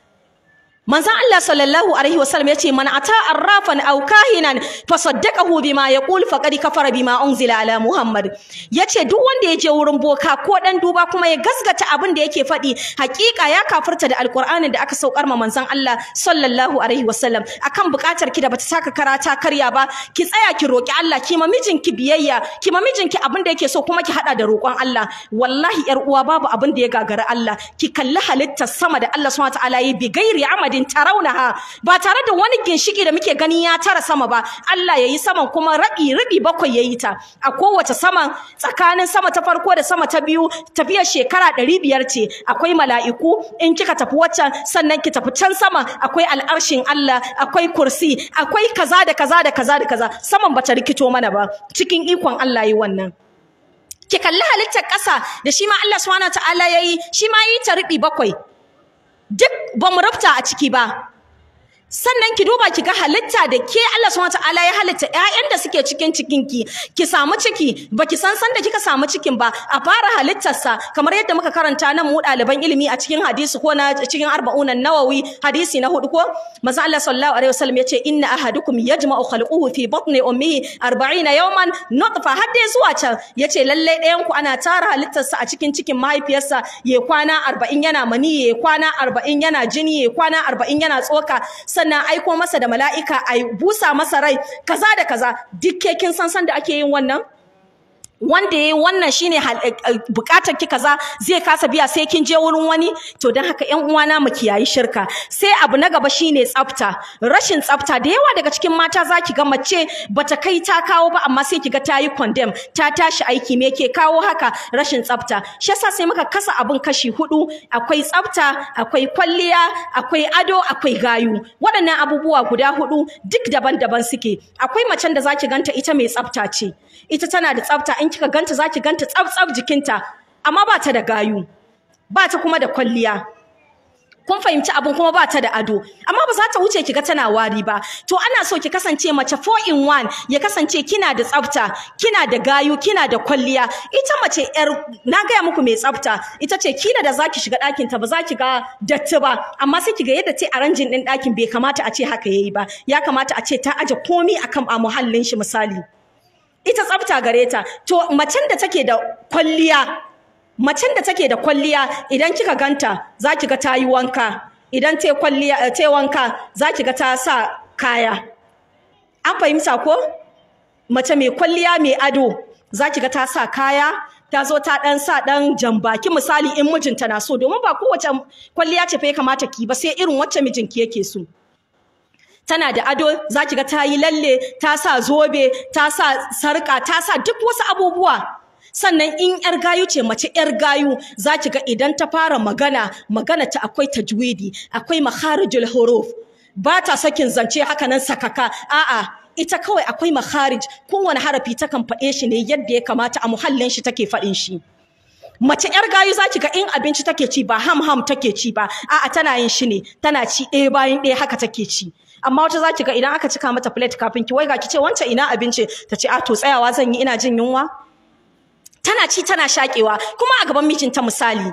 manzon Allah sallallahu alaihi wasallam yace man ata arrafan aw kahinan fasaddaqahu bima yaqul faqad kafara bima unzila ala muhammad yace duk wanda ya je wurin boka ko dan duba kuma ya gasgata abin da yake faɗi hakika ya kafirta da alqur'anin da aka saukar ma manzon Allah sallallahu alaihi wasallam akan buƙatar ki da bata saka karata karya ba ki tsaya ki roki Allah ki ma mijinki biyayya ki ma mijinki abin da yake so kuma ki hada da roƙon Allah wallahi yar uwa babu abin da ya gagara Allah ki kalli halittar sama da Allah subhanahu wa ta'ala yi bi gairi amad amadin tarawunaha ba tare da wani ginshiki da muke gani ya tara sama ba Allah yayi saman kuma rabi rabi bakwai yayi ta a kowace saman tsakanin sama ta farko da sama ta biyu tafiyar shekara ɗari biyar ce akwai mala'iku in kika tafi waccan sannan ki tafi can sama akwai al'arshin Allah akwai kursi akwai kaza da kaza da kaza da kaza saman bata rikito mana ba cikin ikon Allah yi wannan ki kalli halittar ƙasa da shi ma Allah subhanahu wa ta'ala yayi shi ma yi ta riɓi bakwai duk ba mu rufta a ciki ba sannan ki duba ki ga halitta da ke Allah subhanahu wataala ya halitta ƴaƴan da suke cikin cikin ki ki samu ciki baki san san da kika samu cikin ba a fara halittarsa kamar yadda muka karanta nan mu ɗaliban ilimi a cikin hadisi ko na cikin arba'un nawawi hadisi na hudu ko manzo Allah sallallahu alaihi wasallam yace inna ahadukum yajma'u khalquhu fi batni ummihi 40 yawman nutfa har dai zuwa can yace lalle ɗayan ku ana tara halittarsa a cikin cikin mahaifiyarsa ya kwana 40 yana mani ya kwana 40 yana jini ya kwana 40 yana tsoka sannan aiko masa da mala'ika a busa masa rai kaza da kaza duk ke kin san san da ake yin wannan wanda yayi wannan shine bukatar ki kaza zai kasa biya sai kin je wurin wani to dan haka ƴan uwana mu kiyayi shirka sai abu na gaba shine tsafta rashin tsafta da yawa daga cikin mata zaki ga mace bata kai ta kawo ba amma sai kiga ta yi condemn ta tashi aiki me ke kawo haka rashin tsafta shi yasa sai muka kasa abun kashi hudu akwai tsafta akwai kwalliya akwai ado akwai gayu waɗannan abubuwa guda hudu duk daban-daban suke akwai macen da zaki ganta ita mai tsafta ce ita tana da tsafta in kika ganta zaki ganta tsaf-tsaf jikinta amma ba ta da gayu ba ta kuma da kwalliya kun fahimci abin kuma ba ta da ado amma ba za ta wuce kiga tana wari ba to ana so ki kasance mace 4 in 1 ya kasance kina da tsafta kina da gayu kina da kwalliya ita mace yar na gaya muku mai tsafta ita ce kila da zaki shiga ɗakin ta ba za ki ga datti ba amma sai kiga yadda ta aranjin din ɗakin bai kamata a ce haka yayi ba ya kamata a ce ta aje komi akan a muhallin shi misali ita tsafta gare ta to macen da take da kwalliya macen da take da kwalliya idan kika ganta za ki ga ta yi wanka idan ta kwalliya ta wanka za ki ga ta sa kaya an fahimta ko mace mai kwalliya mai ado za ki ga ta sa kaya ta zo ta dan sa dan jambaki misali in mijinta na so domin ba kowace kwalliya ce fa ya kamata ki ba sai irin wacce mijinki yake so tana da ado za ki ga ta yi lalle ta sa zobe ta sa sarka ta sa duk wasu abubuwa sannan in yar gayu ce mace yar gayu za ki ga idan ta fara magana magana ta akwai tajwidi akwai makharijul huruf ba ta sakin zance haka nan sakaka a'a ita kawai akwai makharij kowane harafi ta kan faɗe shi ne yadda ya kamata a muhallin shi take faɗin shi mace yar gayu za ki ga in abinci take ci ba ham ham take ci ba a'a tana yin shi ne tana ci ɗaya bayan ɗaya haka take ci amma wata za ki ga idan aka cika mata plate kafin ki waiga ki ce wancan ina abinci ta ce a to tsayawa zan yi ina jin yunwa tana ci tana shakewa kuma a gaban mijinta misali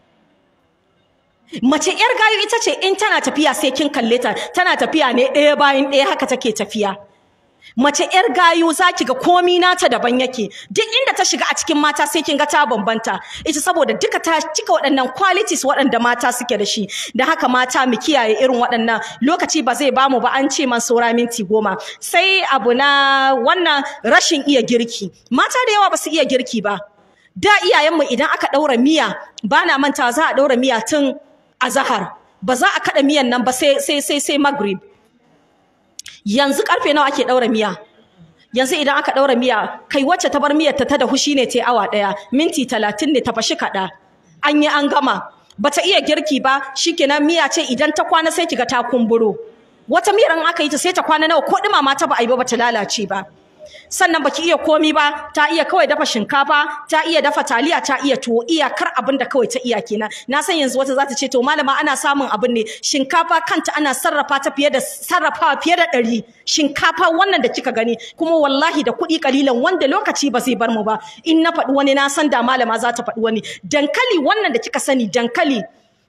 mace yar gayu ita ce in tana tafiya sai kin kalle ta tana tafiya ne ɗaya bayan ɗaya haka take tafiya mace yar gayu za ki ga komi nata daban yake duk inda ta shiga a cikin mata sai kin ga ta bambanta ita saboda duka ta cika waɗannan qualities waɗanda mata suke da shi da haka mata mu kiyaye irin waɗannan lokaci ba zai bamu ba an ce man saura minti goma sai abu na wannan rashin iya girki mata da yawa ba su iya girki ba da iyayenmu idan aka ɗaura miya ba na manta za a ɗaura miya tun azahar ba za a kaɗa miyan nan ba sai sai sai sai maghrib yanzu karfe nawa ake daura miya yanzu idan aka daura miya kai wacce ta bar miyar ta ta da hushi ne ta awa daya minti talatin ne ta fashi kada an yi an gama bata iya girki ba shikenan miya ce idan ta kwana sai kiga ta kumburo wata miyar in aka yi ta sai ta kwana nawa ko dumama ta ba a yi ba bata lalace ba sannan baki iya komi ba ta iya kawai dafa shinkafa ta iya dafa taliya ta iya tuwo iyakar abin da kawai ta iya kenan na san yanzu wata za ta ce to malama ana samun abin ne shinkafa kanta ana sarrafa ta fiye da sarrafawa fiye da ɗari shinkafa wannan da kika gani kuma wallahi da kuɗi kalilan wanda lokaci ba zai bar mu ba in na faɗi wani na san da malama za ta faɗi wani dankali wannan da kika sani dankali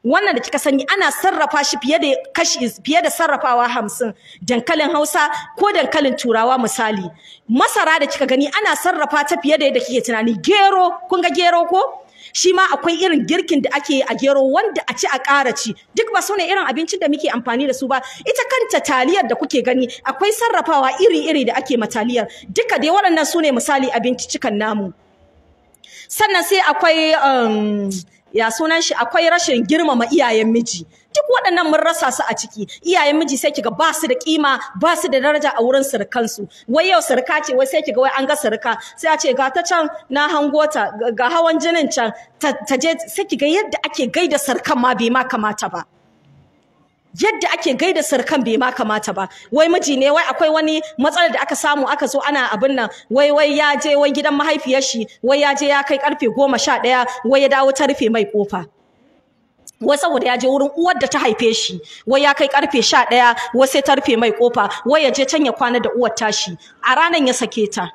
wannan da kika sani ana sarrafa shi fiye da kashi fiye da sarrafawa hamsin dankalin hausa ko dankalin turawa misali masara da kika gani ana sarrafa ta fiye da yadda kike tunani gero kun ga gero ko shi ma akwai irin girkin da ake a gero wanda a ci a ƙara ci duk ba su ne irin abincin da muke amfani da su ba ita kanta taliyar da kuke gani akwai sarrafawa iri-iri da ake ma taliyar duka dai waɗannan su ne misali abincicikan namu sannan sai akwai um, ya sunan shi akwai rashin girmama iyayen miji duk waɗannan mun rasa su a ciki iyayen miji sai kiga ba su da kima ba su da daraja a wurin surukansu wai yau suruka ce wai sai kiga wai an ga suruka sai a ce ga ta can na hango ta ga hawan jinin can ta je sai kiga yadda ake gaida surukan ma bai ma kamata ba yadda ake gaida sarkan bai ma kamata ba wai miji ne wai akwai wani matsalar da aka samu aka zo ana abin nan wai wai ya je wai gidan mahaifiyar shi wai ya je ya kai karfe goma sha ɗaya wai ya dawo ta rufe mai kofa wai saboda ya je wurin uwar da ta haife shi wai ya kai karfe sha ɗaya wai sai ta rufe mai kofa wai ya je can ya kwana da uwar tashi a ranar ya sake ta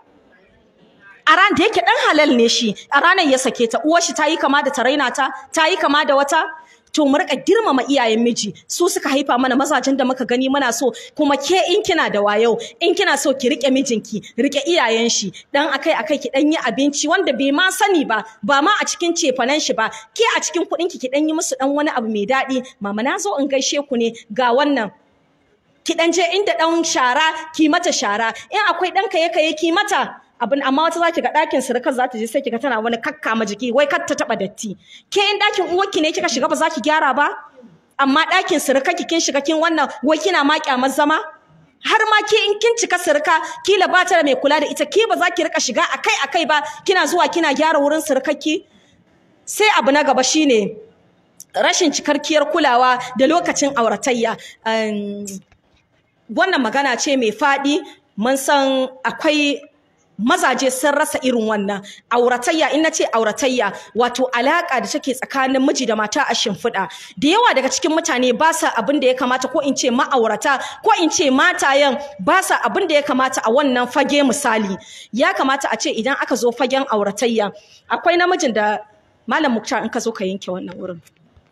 a ran da yake dan halal ne shi a ranar ya sake ta uwar shi ta yi kama da ta raina ta ta yi kama da wata to mu rika girmama iyayen miji su suka haifa mana mazajen da muka gani muna so kuma ke in kina da wayo in kina so ki rike mijinki rike iyayen shi dan akai akai ki dan yi abinci wanda bai ma sani ba ba ma a cikin cefanen shi ba ke a cikin kuɗin ki ki dan yi musu dan wani abu mai daɗi mama na zo in gaishe ku ne ga wannan ki dan je inda dan shara ki mata shara in akwai dan kaye kaye ki mata abin amma wata zaki ga ɗakin surukar za ta je sai kiga tana wani kakkama jiki wai kar ta taɓa datti ke in ɗakin uwarki ne kika shiga ba za ki gyara ba amma ɗakin surukar ki kin shiga kin wannan wai kina ma kyamar zama har ma ke in kin cika surka kila ba ta da mai kula da ita ke ba za ki rika shiga akai akai ba kina zuwa kina gyara wurin surkarki sai abu na gaba shine rashin cikarkiyar kulawa da lokacin auratayya wannan magana ce mai faɗi mun san akwai mazaje sun rasa irin wannan auratayya in nace auratayya wato alaka da take tsakanin miji da mata a shimfiɗa da yawa daga cikin mutane ba sa abin da ya kamata ko in ce ma'aurata ko in ce matayen ba sa abin da ya kamata a wannan fage misali ya kamata a ce idan aka zo fagen auratayya akwai namijin da malam muktar in ka zo ka yanke wannan wurin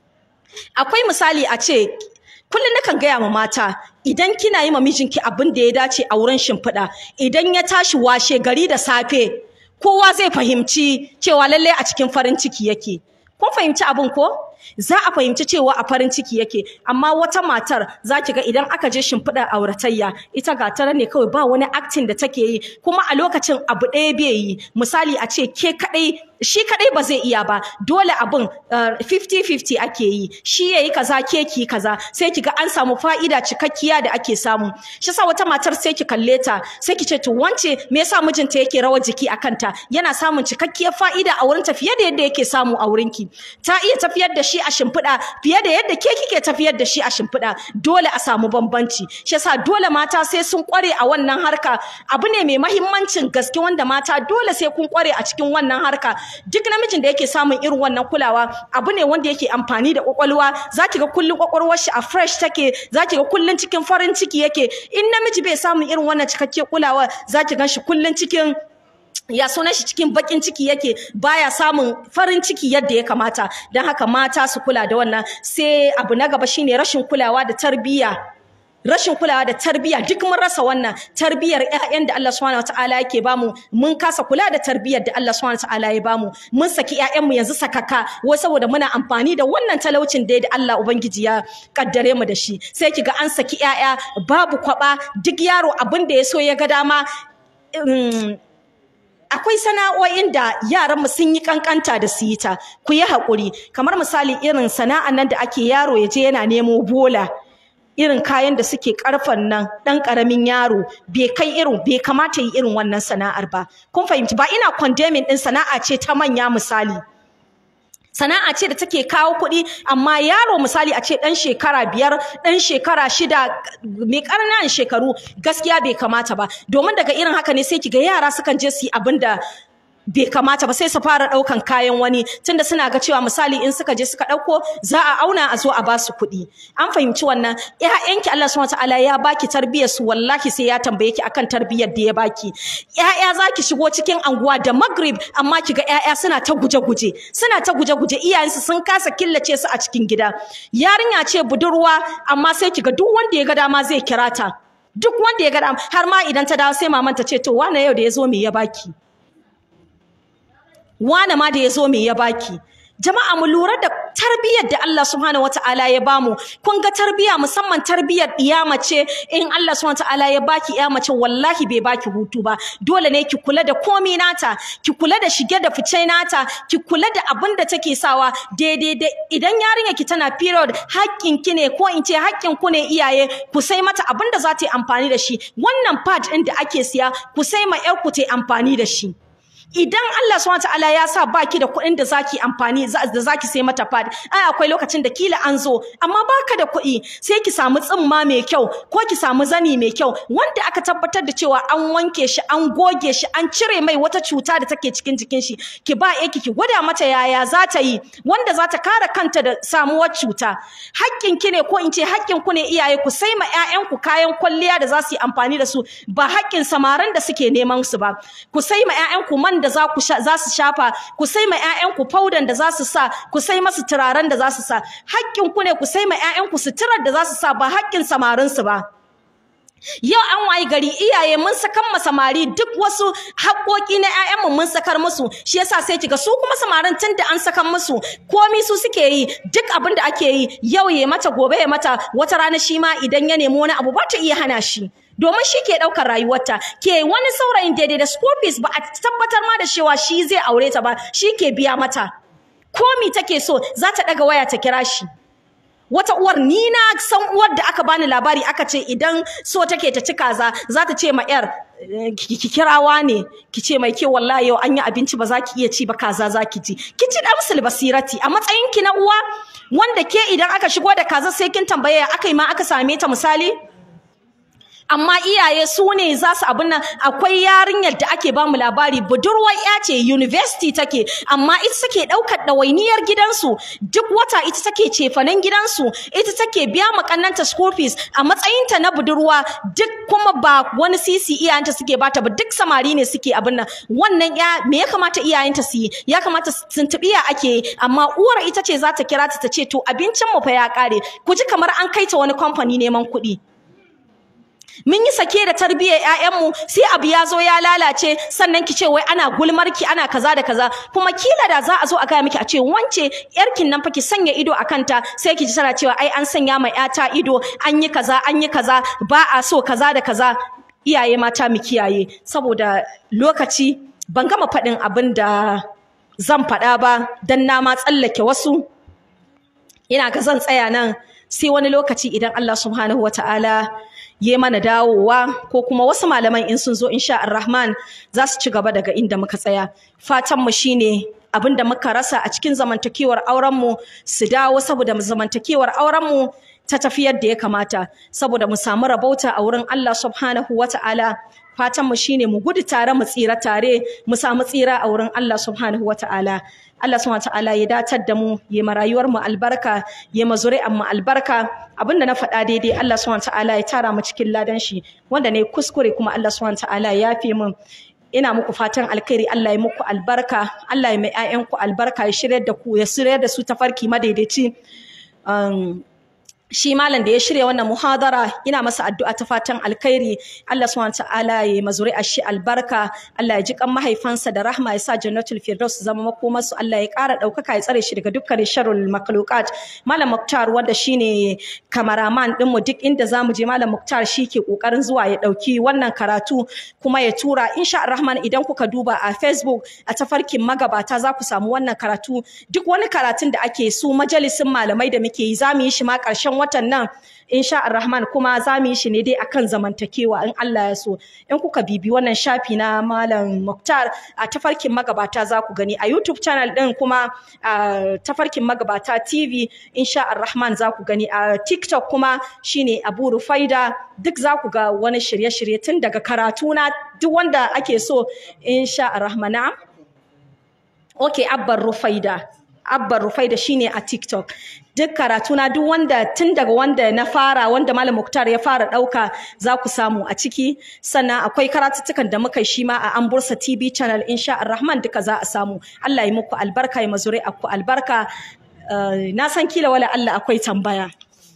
akwai misali a ce kullum nakan gaya ma mata idan kina yi ma mijinki abin da ya dace a wurin shimfiɗa idan ya tashi washe gari da safe kowa zai fahimci cewa lallai a cikin farin ciki yake kun fahimci abin ko za a fahimci cewa a farin ciki yake amma wata matar za ki ga idan aka je shimfiɗar auratayya ita ga tara ne kawai ba wani acting da take yi kuma a lokacin abu ɗaya bai yi misali a ce ke kaɗai shi kaɗai ba zai iya ba dole abin 50-50 ake yi shi ya yi kaza ke ki kaza sai ki ga an samu fa'ida cikakkiya da ake samu shi sa wata matar sai ki kalle ta sai ki ce to wance me yasa mijinta yake rawar jiki a kanta yana samun cikakkiyar fa'ida a wurinta fiye da yadda yake samu a wurinki ta iya tafiyar da shi a shimfiɗa fiye da yadda ke kike tafiyar da shi a shimfiɗa dole a samu bambanci shi yasa dole mata sai sun kware a wannan harka abu ne mai mahimmancin gaske wanda mata dole sai kun kware a cikin wannan harka duk namijin da yake samun irin wannan kulawa abu ne wanda yake amfani da kwakwalwa zaki ga kullun kwakwalwar shi a fresh take zaki ga kullun cikin farin ciki yake in namiji bai samun irin wannan cikakke kulawa zaki gan shi kullun cikin ya sunan shi cikin bakin ciki yake baya samun farin ciki yadda ya kamata don haka mata su kula da wannan sai abu na gaba shine rashin kulawa da tarbiyya rashin kulawa da tarbiyya duk mun rasa wannan tarbiyyar ƴaƴan da Allah subhanahu wataala yake bamu mun kasa kula da tarbiyyar da Allah subhanahu wataala ya bamu mun saki ƴaƴan mu yanzu sakaka wai saboda muna amfani da wannan talaucin da Allah ubangiji ya kaddare mu da shi sai kiga an saki ƴaƴa babu kwaba duk yaro abin da ya so ya ga dama akwai sana'o'in da yaranmu sun yi kankanta da su yi ta ku yi haƙuri kamar misali irin sana'an nan da ake yaro ya je yana nemo bola irin kayan da suke karfan nan dan karamin yaro bai kai irin bai kamata yi irin wannan sana'ar ba kun fahimci ba ina condemning din sana'a ce ta manya misali sana'a ce da take kawo kuɗi amma yaro misali a ce ɗan shekara biyar ɗan shekara shida mai ƙananan shekaru gaskiya bai kamata ba domin daga irin haka ne sai kiga yara sukan je su yi abin da bai kamata ba sai su fara ɗaukan kayan wani tunda suna ga cewa misali in suka je suka ɗauko za a auna a zo a ba su kuɗi an fahimci wannan ƴaƴanki Allah subhanahu wataala ya baki tarbiyyar su wallahi sai ya tambaye ki akan tarbiyyar da ya baki ƴaƴa za ki shigo cikin anguwa da magrib amma ki ga ƴaƴa suna ta guje-guje suna ta guje-guje iyayensu sun kasa killace su a cikin gida yarinya ce budurwa amma sai ki ga duk wanda ya ga dama zai kira ta duk wanda ya ga dama har ma idan ta dawo sai maman ta ce to wane yau da ya zo me ya baki wane ma da ya zo me ya baki jama'a mu lura da tarbiyyar da Allah subhanahu wataala ya bamu kun ga tarbiyya musamman tarbiyyar iya mace in Allah subhanahu wataala ya baki iya mace wallahi bai baki hutu ba dole ne ki kula da komi nata ki kula da shige da fice nata ki kula da abin da take sawa daidai da idan yarinya ki tana period haƙƙin ki ne ko in ce haƙƙin ku ne iyaye ku sai mata abin da za ta yi amfani da shi wannan pad ɗin da ake siya ku sai ma 'yar ku ta yi amfani da shi idan Allah subhanahu wataala ya sa baki da kuɗin da zaki amfani da zaki sai mata pad ai akwai lokacin da kila an zo amma baka da kuɗi sai ki samu tsimma mai kyau ko ki samu zani mai kyau wanda aka tabbatar da cewa an wanke shi an goge shi an cire mai wata cuta da take cikin jikin shi ki ba yake ki gwada mata yaya za ta yi wanda za ta kare kanta da samuwar cuta haƙƙin ki ne ko in ce haƙƙin ku ne iyaye ku sai ma ƴaƴanku kayan kwalliya da za su yi amfani da su ba haƙƙin samaran da suke neman su ba ku sai ma ƴaƴanku man da za ku za su shafa ku sai ma ƴaƴanku powder da za su sa ku sai masu turaren da za su sa haƙƙin ku ne ku sai ma ƴaƴanku suturar da za su sa ba haƙƙin samarin su ba Yau an wayi gari iyaye mun sakan ma samari duk wasu haƙoƙi na ƴaƴanmu mun sakar musu shi yasa sai kiga su kuma samarin tun da an sakan musu komi su suke yi duk abin da ake yi yau ya mata gobe ya mata wata rana shi ma idan ya nemi wani abu ba ta iya hana shi domin shi ke ɗaukar rayuwarta ke wani saurayin daidai da school fees ba a tabbatar ma da cewa shi zai aure ta ba shi ke biya mata komi take so za ta ɗaga waya ta kira shi wata uwar ni na san uwar da aka bani labari aka ce idan so take ta ci kaza za ta ce ma yar ki kirawa ne ki ce mai ke wallahi yau an yi abinci ba za ki iya ci ba kaza za ki ji ki ci damsul basirati a matsayin ki na uwa wanda ke idan aka shigo da kaza sai kin tambaye aka yi ma aka same ta misali amma iyaye su ne za su abin nan akwai yarinyar da ake bamu labari budurwar ya ce university take amma ita take ɗaukar ɗawainiyar gidansu duk wata ita take cefanen gidansu ita take biya makannanta school fees a matsayinta na budurwa duk kuma ba wani sisi iyayenta suke bata ba duk samari ne suke abin nan wannan ya me ya kamata iyayenta su yi ya kamata tuntuɓi ya ake yi amma uwar ita ce za ta kira ta ta ce to abincin mu fa ya ƙare ku ji kamar an kai ta wani kamfani neman kuɗi mun yi sake da tarbiyyar ƴaƴanmu sai abu ya zo ya lalace sannan ki ce wai ana gulmarki ana kaza da kaza kuma kila da za a zo a gaya miki a ce wance yarkin nan fa ki sanya ido a kanta sai ki ji tana cewa ai an sanya ma ƴata ido an yi kaza an yi kaza ba a so kaza da kaza iyaye mata mu kiyaye saboda lokaci ban gama faɗin abin da zan faɗa ba dan na ma tsallake wasu ina ga zan tsaya nan sai wani lokaci idan Allah subhanahu wataala yi mana dawowa ko kuma wasu malaman in sun zo insha Ar-Rahman za su ci gaba daga inda muka tsaya fatan mu shine abin da muka rasa a cikin zamantakewar auren mu su dawo saboda zamantakewar auren mu ta tafi yadda ya kamata saboda mu samu rabauta a wurin Allah subhanahu wata'ala fatan mu shine mu gudu tare mu tsira tare mu samu tsira a wurin Allah subhanahu wata'ala Allah subhanahu ta'ala ya datar da mu ya ma rayuwar mu albarka ya ma zuri'an mu albarka abinda na faɗa daidai Allah subhanahu ta'ala ya tara mu cikin ladan shi wanda ne kuskure kuma Allah subhanahu ta'ala ya yafe min ina muku fatan alkhairi Allah ya muku albarka Allah ya mai ƴaƴanku albarka ya shiryar da ku ya shiryar da su tafarki madaidaici um, shi malam da ya shirya wannan muhadara ina masa addu'a ta fatan alkhairi Allah subhanahu ta'ala ya mazuri a shi albarka Allah ya ji kan mahaifansa da rahma ya sa jannatul firdaus zama makomar su Allah ya ƙara ɗaukaka ya tsare shi daga dukkanin sharrul makhluqat malam muktar wanda shine kamaraman din mu duk inda zamu je malam muktar shi ke kokarin zuwa ya ɗauki wannan karatu kuma ya tura insha Rahman idan kuka duba a Facebook a tafarkin magabata za ku samu wannan karatu duk wani karatun da ake su majalisin malamai da muke yi zamu yi shi ma ƙarshen watan nan insha Rahman kuma za mu yi shi ne dai akan zamantakewa in Allah ya so in kuka bibi wannan shafi na malam Muktar a tafarkin magabata za ku gani a YouTube channel din kuma a tafarkin magabata TV insha Rahman za ku gani a TikTok kuma shine Abu Rufaida duk za ku ga wani shirye-shirye tun daga karatu na duk wanda ake so insha Rahman okay abban rufaida abban rufaida shine a tiktok duk karatu na duk wanda tun daga wanda na fara wanda malam muktar ya fara dauka za ku samu a ciki sannan akwai karatuttukan da muka yi shi ma a an bursa tv channel insha rahman duka za a samu allah ya muku albarka ya mazuri ku albarka Uh, na san kila wala allah akwai tambaya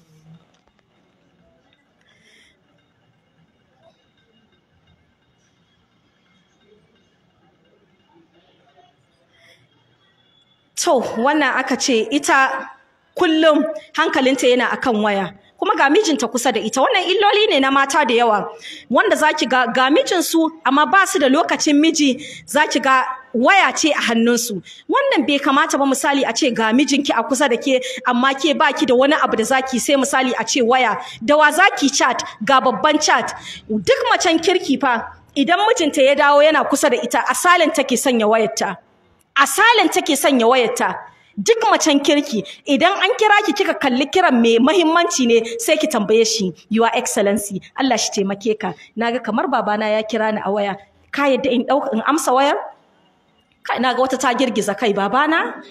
To, wannan aka ce ita kullum hankalinta yana akan waya. Kuma ga mijinta kusa da ita. Wannan illoli ne na mata da yawa. Wanda zaki ga ga mijinsu amma ba su da lokacin miji zaki ga waya ce a hannunsu. Wannan bai kamata ba misali a ce ga mijinki a kusa da ke amma ke baki da wani abu da zaki sai misali a ce waya. Da wa zaki chat ga babban chat. Duk macen kirki fa idan mijinta ya dawo yana kusa da ita asalin take sanya wayarta. asalin take sanya wayarta duk macen kirki idan an kira ki kika kalli kiran mai mahimmanci ne sai ki tambaye shi your excellency Allah shi taimake ka naga kamar babana ya kira ni a waya ka yadda in dauka in amsa wayar kai naga wata ta girgiza kai babana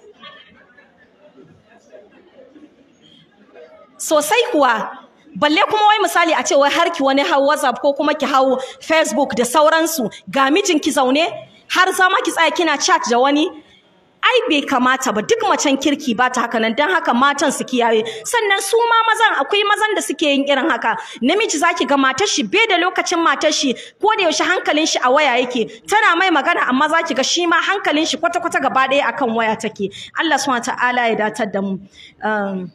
sosai kuwa balle kuma wai misali a ce wai har ki wani hau WhatsApp ko kuma ki hau Facebook da sauransu ga mijinki zaune har zama ki tsaya kina chat da wani ai bai kamata ba duk macen kirki ba ta haka nan don haka matan su kiyaye sannan su ma mazan akwai mazan da suke yin irin haka namiji zaki ga matar shi bai da lokacin matar shi ko da yaushe hankalin shi a waya yake tana mai magana amma zaki ga shi ma hankalin shi kwata kwata gaba ɗaya akan waya take Allah subhanahu ta'ala ya datar da mu um,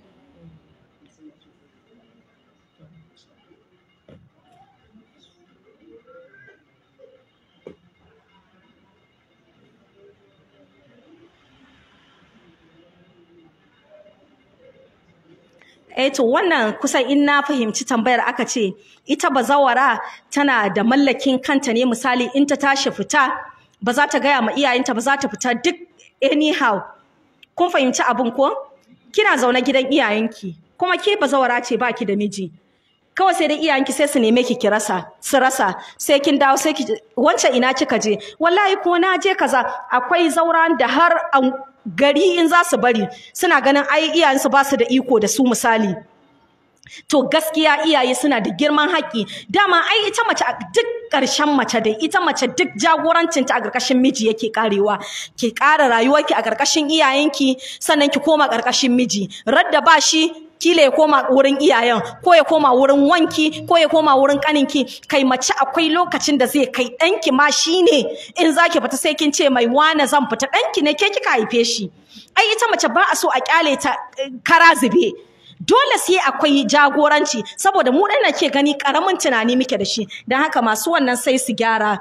Eh to wannan kusan in na fahimci tambayar aka ce ita bazawara tana da mallakin kanta ne misali in ta tashi fita ba za ta gaya ma iyayenta ba za ta fita duk anyhow kun fahimci abin ko kina zaune gidan iyayenki kuma ke bazawara ce baki da miji kawai sai dai iyayenki sai su neme ki ki rasa su rasa sai kin dawo sai ki wancan ina kika je wallahi ko na je kaza akwai zauran da har gari in za su bari suna ganin ai iyayensu ba su da iko da su misali to gaskiya iyaye suna da girman haƙƙi dama ai ita mace duk ƙarshen mace dai ita mace duk jagorancinta a ƙarƙashin miji yake karewa ki ƙara rayuwarki a ƙarƙashin iyayenki sannan ki koma ƙarƙashin miji radda ba shi kila ya koma wurin iyayen ko ya koma wurin wanki ko ya koma wurin kaninki kai mace akwai lokacin da zai kai ɗanki ma shine in zaki fita sai kin ce mai wane zan fita ɗanki ne ke kika haife shi ai ita mace ba a so a kyale ta kara zube dole sai akwai jagoranci saboda mu ɗan ke gani ƙaramin tunani muke da shi don haka masu wannan sai su gyara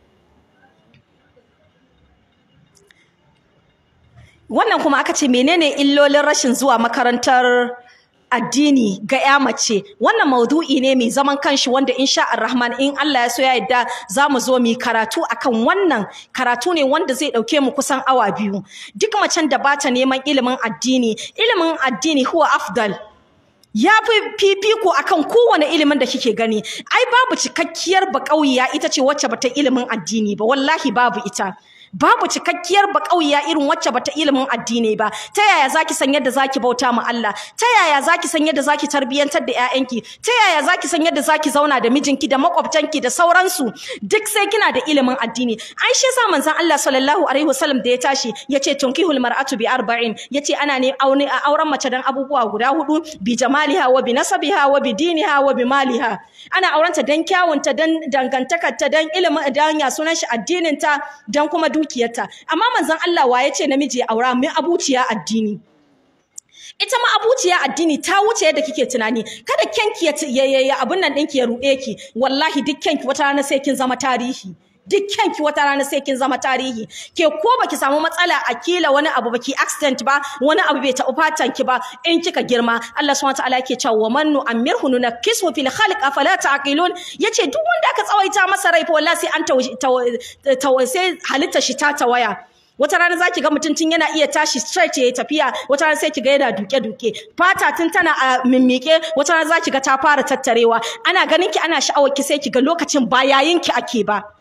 wannan kuma aka ce menene illolin rashin zuwa makarantar addini ga ya mace wannan maudu'i ne mai zaman kanshi wanda insha Rahman in Allah ya so ya yadda za mu zo mu karatu akan wannan karatu ne wanda zai dauke mu kusan awa biyu duk macen da bata neman ilimin addini ilimin addini huwa afdal ya fi fifiko akan kowane ilimin da kike gani ai babu cikakkiyar baƙauya ita ce wacce bata ilimin addini ba wallahi babu ita babu cikakkiyar bakauya irin wacce bata ilimin addini ba ta yaya zaki san yadda zaki bauta ma Allah ta yaya zaki san yadda zaki tarbiyantar da ƴaƴanki ta yaya zaki san yadda zaki zauna da mijinki da makwabtanki da sauransu duk sai kina da ilimin addini ai shi yasa manzon Allah sallallahu alaihi wasallam da ya tashi yace tunkihul mar'atu bi arba'in yace ana ne auren mace dan abubuwa guda hudu bi jamaliha wa bi nasabiha wa bi diniha wa bi maliha ana aurenta dan kyawunta dan dangantakarta dan ilimin dan ya sunan shi addininta dan kuma dukiyarta amma manzon Allah wa ya ce namiji ya aura mai abuciya addini ita ma abuciya addini ta wuce yadda kike tunani kada kyanki ya ya abun nan ɗinki ya ruɗe ki wallahi duk kyanki wata rana sai kin zama tarihi duk kyanki wata rana sai kin zama tarihi ke ko baki samu matsala a kila wani abu baki accident ba wani abu bai taɓa fatan ki ba in kika girma Allah subhanahu wataala yake cewa wa man nu'ammirhu nunakkisu fil khalq afala taqilun yace duk wanda aka tsawaita masa rai fa wallahi sai an sai halitta shi ta tawaya wata rana za ki ga mutum tun yana iya tashi straight ya tafiya wata rana sai ki ga yana duke-duke fata tun tana a mimmike wata rana za ki ga ta fara tattarewa ana ganin ki ana sha'awar ki sai ki ga lokacin ba yayin ki ake ba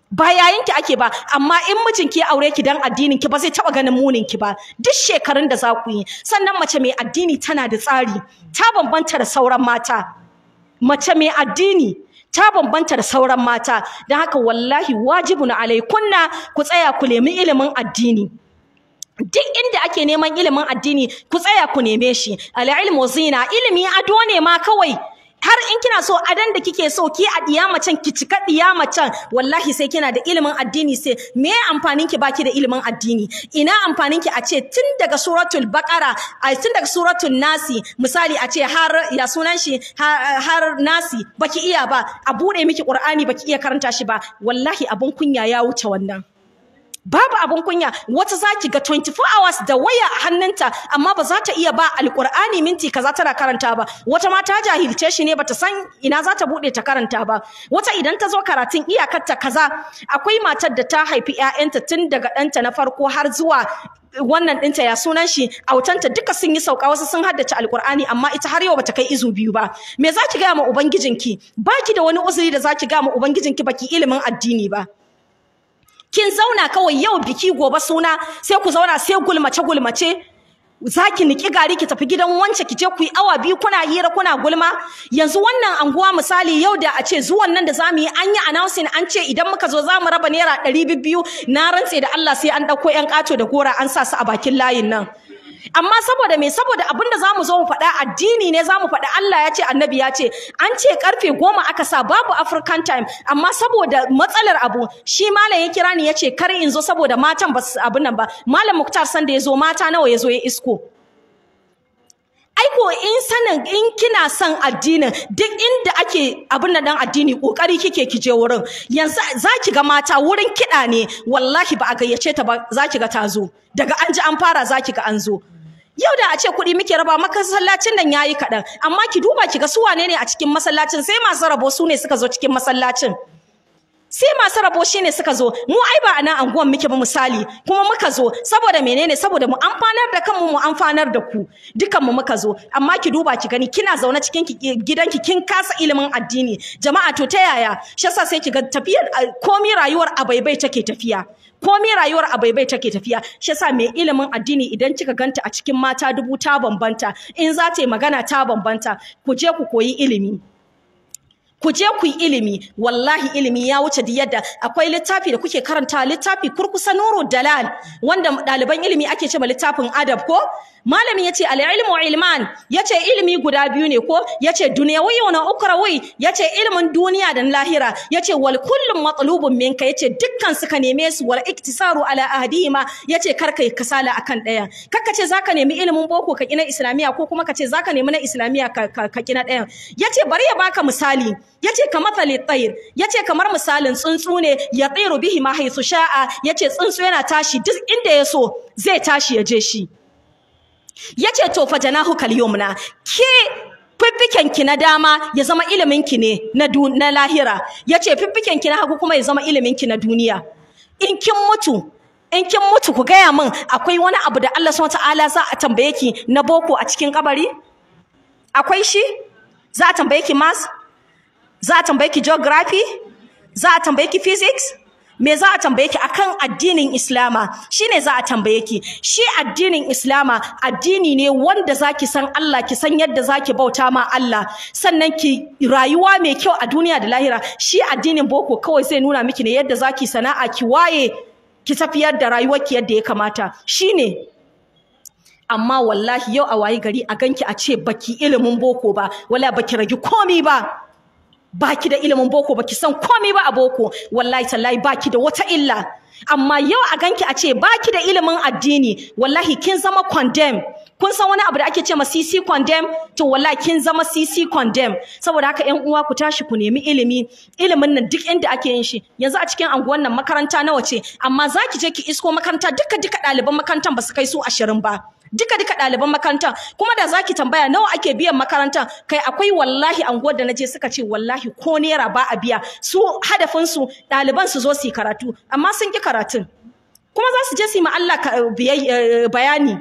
ba yayin ki ake ba amma in mijinki ya aure ki dan addinin ki ba zai taba ganin munin ki ba duk shekarun da za ku yi sannan mace mai addini tana da tsari ta bambanta da sauran mata mace mai addini ta bambanta da sauran mata don haka wallahi wajibun alaikunna ku tsaya ku nemi ilimin addini duk inda ake neman ilimin addini ku tsaya ku neme shi al-ilmu zina ilimi ado ne ma kawai har in kina so adan da kike so ki a diya macen ki cika diya macen wallahi sai kina da ilimin addini sai me amfanin ki baki da ilimin addini ina amfanin ki a ce tun daga suratul baqara a tun daga suratul nasi misali a ce har ya sunan shi har, har nasi baki iya ba a bude miki qur'ani baki iya karanta shi ba wallahi abun kunya ya wuce wannan babu abun kunya wata zaki ga 24 hours da waya a hannunta amma ba za ta iya ba alqur'ani minti kaza tana karanta ba wata ma ta jahilce shi ne bata san ina za ta bude ta karanta ba wata idan ta zo karatun iyakar ta kaza akwai matar da ta haifi ƴaƴanta tun daga ɗanta na farko har zuwa wannan ɗinta ya sunan shi autanta duka sun yi sauka wasu sun haddace alkur'ani amma ita har yau bata kai izu biyu ba me za ki gaya ma ubangijinki baki da wani uzuri da za ki gaya ma ubangijinki baki ilimin addini ba kin zauna kawai yau biki gobe suna sai ku zauna sai gulmace gulmace zaki niki gari ki tafi gidan wance ki je ku yi awa biyu kuna hira kuna gulma yanzu wannan anguwa misali yau da a ce zuwan nan da zamu yi an yi announcing an ce idan muka zo zamu raba naira ɗari biyu na rantse da Allah sai an ɗauko ƴan ƙato da gora an sa su a bakin layin nan amma saboda me saboda abinda zamu zo mu faɗa addini ne zamu faɗa Allah ya ce annabi ya ce an ce karfe goma aka sa babu African time amma saboda matsalar abu shi malam ya kira ni ya ce kar in zo saboda matan ba su abin nan ba malam Muktar sanda ya zo mata nawa ya zo ya isko aiko in sanin in kina son addinin duk inda ake abin da dan addini kokari kike kije wurin yanzu zaki ga mata wurin kiɗa ne wallahi ba a gayyace ta ba zaki ga ta zo daga an ji an fara zaki ga an zo yau da a ce kuɗi muke raba masallacin nan yayi kaɗan amma ki duba ki ga su wane ne a cikin masallacin sai masu rabo su ne suka zo cikin masallacin sai masu rabo shine suka zo mu ai ba a nan anguwan muke ba misali kuma muka zo saboda menene saboda mu amfanar da kanmu mu amfanar da ku dukan mu muka zo amma ki duba ki gani kina zaune cikin gidanki kin kasa ilimin addini jama'a to ta yaya shi yasa sai ki ga tafiyar komi rayuwar abaibai take tafiya komi rayuwar abaibai take tafiya shi yasa mai ilimin addini idan kika ganta a cikin mata dubu ta bambanta in za ta yi magana ta bambanta ku je ku koyi ilimi ku je ku yi ilimi wallahi ilimi ya wuce duk yadda akwai littafi da kuke karanta littafi kurkusa nuru dalal wanda ɗaliban ilimi ake cewa littafin adab ko malami yace al ilmu ilman yace ilimi guda biyu ne ko yace dunyawi wa ukrawi yace ilimin duniya da lahira yace wal kullum matlubun minka yace dukkan suka neme su wal iktisaru ala ahdihima yace kar kai kasala akan daya kakka ce zaka nemi ilimin boko ka kina islamiya ko kuma ka ce zaka nemi na islamiya ka, ka, ka kina daya yace bari ya baka misali yace ka mathali tayr yace kamar misalin tsuntsu ne ya tsiru bihi ma haythu sha'a yace tsuntsu yana tashi duk inda ya so zai tashi ya je shi yace to fa janahu kal yumna ke fiffiken ki na dama ya zama ilimin ki ne na na lahira yace fiffiken ki na hagu kuma ya zama ilimin ki na duniya in kin mutu in kin mutu ku gaya min akwai wani abu da Allah subhanahu wataala za a tambaye ki na boko a cikin kabari akwai shi za a tambaye ki maths za a tambaye ki geography za a tambaye ki physics me za a tambaye ki akan addinin Islama shine za a tambaye ki shi addinin Islama addini ne wanda zaki san Allah ki san yadda zaki bauta ma Allah sannan ki rayuwa mai kyau a duniya da lahira shi addinin boko kawai zai nuna miki ne yadda zaki sana'a ki waye ki tafiyar da rayuwarki yadda ya kamata shine amma wallahi yau a wayi gari a ganki a ce baki ilimin boko ba wala baki ragi komi ba baki da ilimin boko baki san komai ba a boko wallahi tallahi baki da wata illa amma yau a ganki a ce baki da ilimin addini wallahi kin zama condemn kun san wani abu da ake ce ma CC condemn to wallahi kin zama CC condemn saboda haka ƴan uwa ku tashi ku nemi ilimi ilimin nan duk inda ake yin shi yanzu a cikin anguwan nan makaranta nawa ce amma zaki je ki isko makaranta duka duka ɗaliban makarantar ba su kai su ashirin ba duka duka ɗaliban makarantar kuma da zaki tambaya nawa ake biyan makarantar kai akwai wallahi anguwar da naje suka ce wallahi ko naira ba a biya su hadafin su ɗaliban su zo su yi karatu amma sun ki karatun kuma za su je su yi ma Allah bayani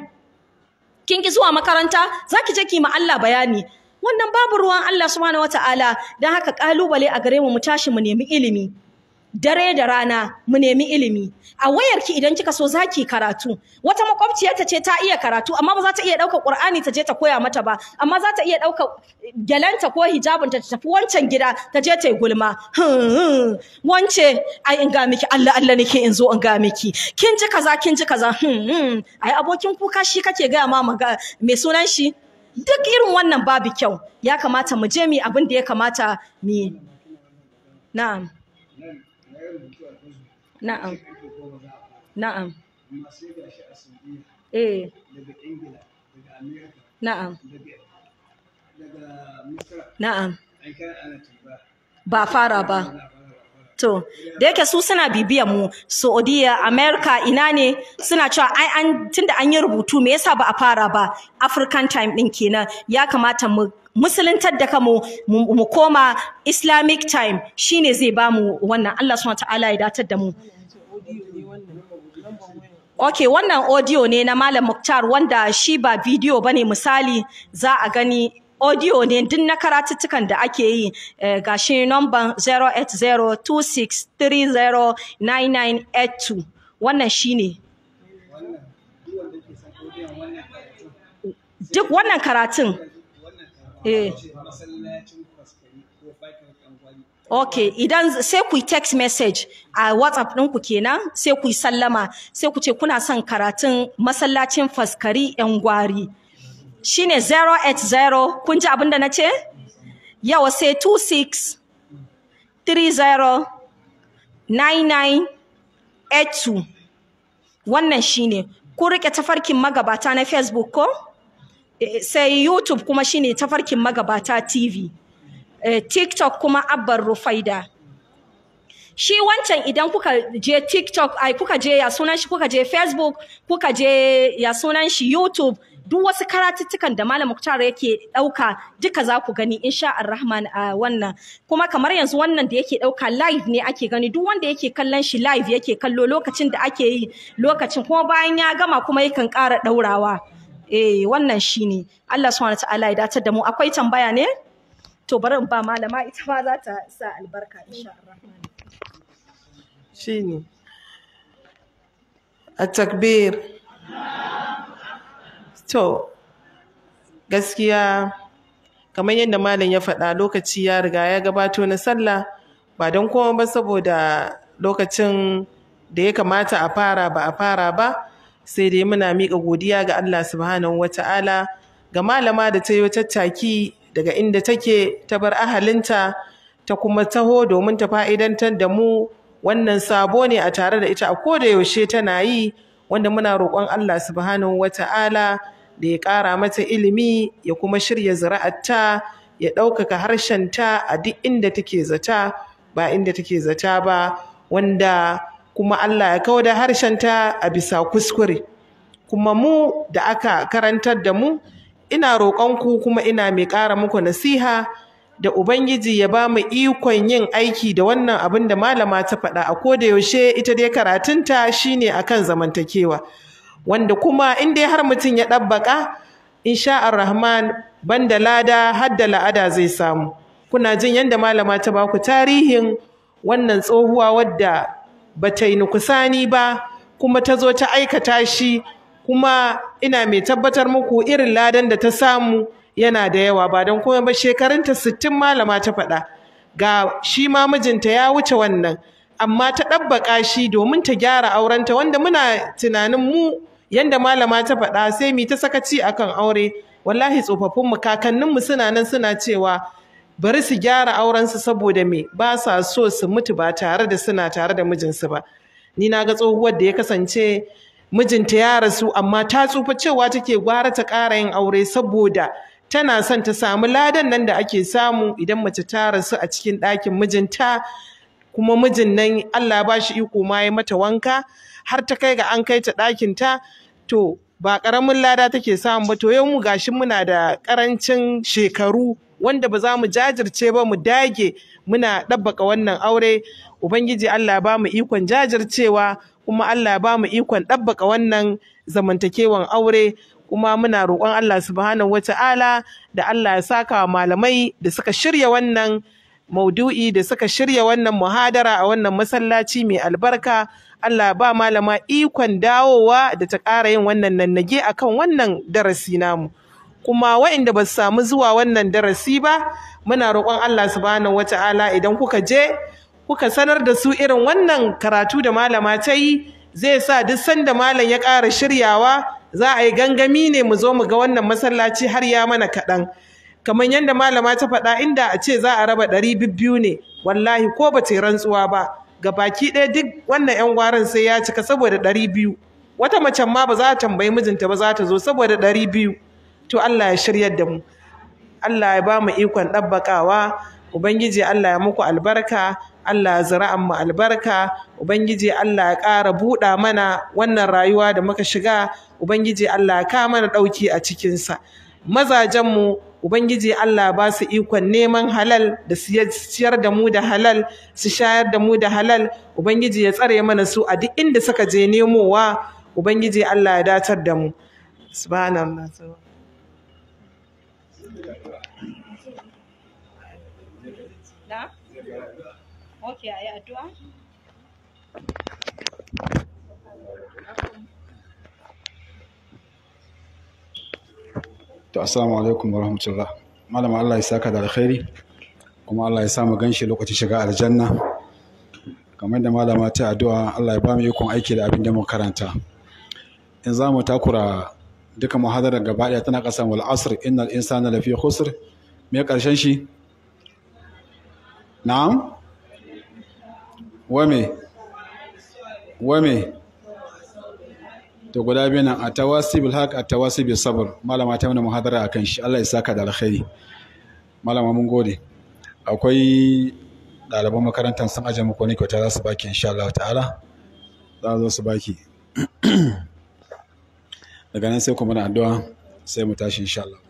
kin ki zuwa makaranta zaki je ki ma Allah bayani wannan babu ruwan Allah subhanahu wataala dan haka kalubale a gare mu mu tashi mu nemi ilimi dare da rana mu nemi ilimi a wayarki idan kika so zaki karatu wata makwabciyarta ce ta iya karatu amma ba za ta iya ɗaukar Qur'ani ta je ta koya mata ba amma za ta iya ɗaukar gyalanta ko hijabinta ta tafi wancan gida ta je ta yi gulma wance ai in ga miki Allah Allah nake in zo in ga miki kin ji kaza kin ji kaza ai abokin kuka shi kake ga ma me sunan shi duk irin wannan babu kyau ya kamata mu je mu abin da ya kamata mu na'am Na'am. Na'am. Eh. Na'am. Na'am. Ba fara ba. To, da yake su suna bibiyan mu, Saudiya, America, ina ne suna cewa ai an tunda an yi rubutu me yasa ba a fara ba? African time din kenan. Ya kamata mu musuluntar da kamu mu koma islamic time shine zai ba mu wannan Allah subhanahu ta'ala ya datar da mu Ok, wannan audio ne na Malam Muktar wanda shi ba bidiyo bane misali za a gani audio ne duk na karatuttukan da ake yi gashi number 08026309982 wannan shine duk wannan karatun Eh. Ok, idan sai ku yi text message a WhatsApp ɗinku kenan sai ku yi sallama sai ku ce kuna son karatun masallacin faskari ‘yan gwari. Shi ne 080, kun ji abin da na ce? Yawa sai 26 30 99 82 wannan shi ne. Kun riƙe tafarkin magabata na Facebook ko? sai YouTube kuma shine tafarkin magabata TV eh, TikTok kuma Abbar Rufaida shi wancan idan kuka je TikTok ai kuka je ya sunan shi kuka je Facebook kuka je ya sunan shi YouTube duk wasu karatuttukan da Malam Muktar yake ɗauka duka za ku gani insha Ar-Rahman a wannan kuma kamar yanzu wannan da yake ɗauka live ne ake gani duk wanda yake kallon shi live yake kallo lokacin da ake yi lokacin kuma bayan ya gama kuma yakan ƙara ɗaurawa. eh wannan shine Allah subhanahu wataala ya datar da mu akwai tambaya ne to bari in ba malama ita ma za ta sa albarka insha Allah shine at-takbir to gaskiya kamar yadda malam ya faɗa lokaci ya riga ya gabato na sallah ba don kuma ba saboda lokacin da ya kamata a fara ba a fara ba sai dai muna miƙa godiya ga Allah subhanahu wata'ala ga malama da ta yi tattaki daga inda take ta bar ahalinta ta kuma taho domin ta fa'idantar da mu wannan sabo ne a tare da ita a koda yaushe tana yi wanda muna roƙon Allah subhanahu wata'ala da ya ƙara mata ilimi ya kuma shirya zira'arta ya ɗaukaka harshenta a duk inda take zata ba inda take zata ba wanda kuma Allah ya kawo da harshenta a bisa kuskure kuma mu da aka karantar da mu ina roƙonku kuma ina mai ƙara muku nasiha da Ubangiji ya ba mu ikon yin aiki da wannan abin da malama ta faɗa a koda yaushe ita dai karatunta shine akan zamantakewa wanda kuma in dai har mutum ya ɗabbaƙa insha Ar-Rahman banda lada har da la'ada zai samu kuna jin yadda malama ta baku tarihin wannan tsohuwa wadda ba ta yi nukusani ba kuma ta zo ta aikata shi kuma ina mai tabbatar muku irin ladan da ta samu yana da yawa ba don kuma ba shekarunta sittin malama ta faɗa ga shi ma mijinta ya wuce wannan amma ta ɗabbaƙa shi domin ta gyara aurenta wanda muna tunanin mu yanda malama ta faɗa sai mu ta sakaci akan aure wallahi tsofaffinmu kakanninmu suna nan suna cewa bari su gyara aurensu saboda me ba sa so su mutu ba tare da suna tare da mijinsu ba ni na ga tsohuwar da ya kasance mijinta ya rasu amma ta tsufa cewa take gwara ta ƙara yin aure saboda tana son ta samu ladan nan da ake samu idan mace ta rasu a cikin ɗakin mijinta kuma mijin nan Allah ba shi iko ma ya mata wanka har ta kai ga an kai ta ɗakin ta to ba ƙaramin lada take samu ba to yau mu gashi muna da ƙarancin shekaru wanda ba za mu jajirce ba mu dage muna ɗabbaka wannan aure ubangiji Allah ba mu ikon jajircewa kuma Allah ba mu ikon ɗabbaka wannan zamantakewan aure kuma muna roƙon Allah subhanahu wata'ala da Allah ya saka wa malamai da suka shirya wannan maudu'i da suka shirya wannan muhadara a wannan masallaci mai albarka Allah ba malama ikon dawowa da ta ƙara yin wannan nannage akan wannan darasi namu kuma waɗanda ba su samu zuwa wannan darasi ba muna roƙon Allah subhanahu wata'ala idan kuka je kuka sanar da su irin wannan karatu da malama ta yi zai sa duk sanda malam ya ƙara shiryawa za a yi gangami ne mu zo mu ga wannan masallaci har ya mana kaɗan kamar yadda malama ta faɗa inda a ce za a raba ɗari biyu ne wallahi ko ba ta yi rantsuwa ba ga baki ɗaya duk wannan 'yan gwaran sai ya cika saboda ɗari biyu wata macen ma ba za ta tambayi mijinta ba za ta zo saboda ɗari biyu to Allah ya shiryar da mu Allah ya ba mu ikon ɗabbaƙawa Ubangiji Allah ya muku albarka Allah ya zira'an mu albarka Ubangiji Allah ya ƙara buɗa mana wannan rayuwa da muka shiga Ubangiji Allah ya ka mana ɗauki a cikinsa mazajenmu Ubangiji Allah ba su ikon neman halal da ciyar da mu da halal su shayar da mu da halal Ubangiji ya tsare mana su a duk inda suka je nemowa Ubangiji Allah ya datar da mu subhanallah Na? Ok, a yi addu'a? To assalamu alaikum wa rahmatullah. Malama Allah ya saka da alkhairi kuma Allah ya samu ganshi lokacin shiga aljanna. Kamar da malama ta addu'a Allah ya ba mu ikon aiki da abin da mu karanta. In za mu takura duka muhadarar gaba ɗaya tana ƙasa wal asr innal insana lafi khusr me ƙarshen shi? Na'am? Wame? Wame? to guda biyu nan a tawasi bil haq a tawasi bil sabr malama ta mana muhadara akan shi Allah ya saka da alkhairi malama mun gode akwai ɗaliban makarantar sun aje muku ne kyauta za su baki insha Allah ta'ala za zo su baki daga nan sai kuma na addu'a sai mu tashi insha Allah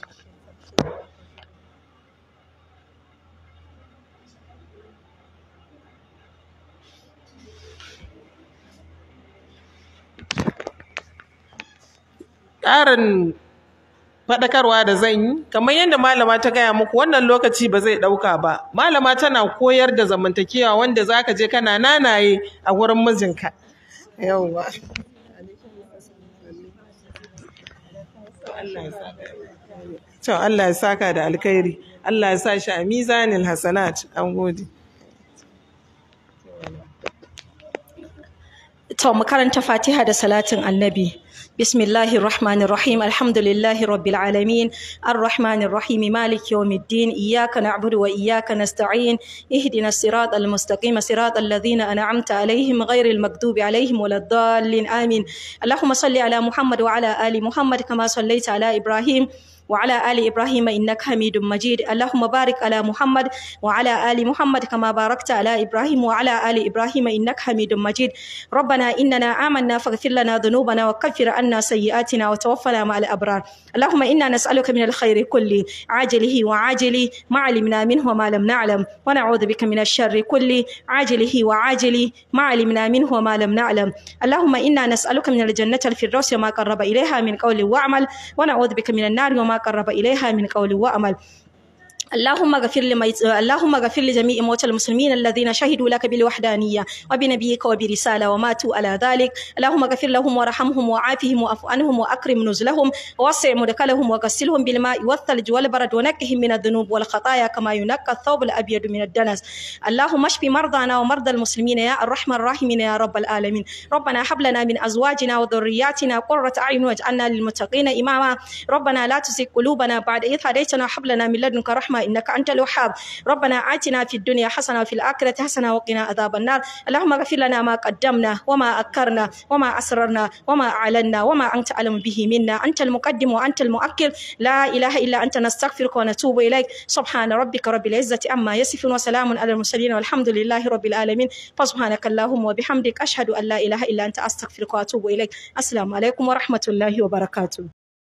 ƙarin faɗakarwa da zan yi kamar yadda malama ta gaya muku wannan lokaci ba zai ɗauka ba malama tana koyar da zamantakewa wanda za ka je kana nanaye a wurin mijinka yawwa to Allah ya saka da alkhairi Allah ya sa shi a mizanin hasanat an gode To mu karanta Fatiha da salatin Annabi. بسم الله الرحمن الرحيم الحمد لله رب العالمين الرحمن الرحيم مالك يوم الدين إياك نعبد وإياك نستعين اهدنا الصراط المستقيم صراط الذين أنعمت عليهم غير المكذوب عليهم ولا الضالين آمين اللهم صل على محمد وعلى آل محمد كما صليت على إبراهيم وعلى آل إبراهيم إنك حميد مجيد اللهم بارك على محمد وعلى آل محمد كما باركت على إبراهيم وعلى آل إبراهيم إنك حميد مجيد ربنا إننا آمنا فاغفر لنا ذنوبنا وكفر عنا سيئاتنا وتوفنا مع الأبرار اللهم إنا نسألك من الخير كله عاجله وعاجله ما علمنا منه وما لم نعلم ونعوذ بك من الشر كله عاجله وعاجله ما علمنا منه وما لم نعلم اللهم إنا نسألك من الجنة الفردوس وما قرب إليها من قول وعمل ونعوذ بك من النار وما قرب إليها من قول وعمل اللهم اغفر لميت... اللهم اغفر لجميع موتى المسلمين الذين شهدوا لك بالوحدانية وبنبيك وبرسالة وماتوا على ذلك اللهم اغفر لهم وارحمهم وعافهم واعف عنهم واكرم نزلهم ووسع مدخلهم وغسلهم بالماء والثلج والبرد ونقهم من الذنوب والخطايا كما ينقى الثوب الابيض من الدنس اللهم اشف مرضانا ومرضى المسلمين يا الرحمن الراحمين يا رب العالمين ربنا هب لنا من ازواجنا وذرياتنا قرة اعين واجعلنا للمتقين اماما ربنا لا تزغ قلوبنا بعد إذ هديتنا وهب لنا من لدنك رحمة إنك أنت الوهاب ربنا آتنا في الدنيا حسنة وفي الآخرة حسنة وقنا عذاب النار اللهم اغفر لنا ما قدمنا وما أكرنا وما أسررنا وما أعلنا وما أنت أعلم به منا أنت المقدم وأنت المؤخر لا إله إلا أنت نستغفرك ونتوب إليك سبحان ربك رب العزة عما يصفون وسلام على المرسلين والحمد لله رب العالمين فسبحانك اللهم وبحمدك أشهد أن لا إله إلا أنت أستغفرك وأتوب إليك السلام عليكم ورحمة الله وبركاته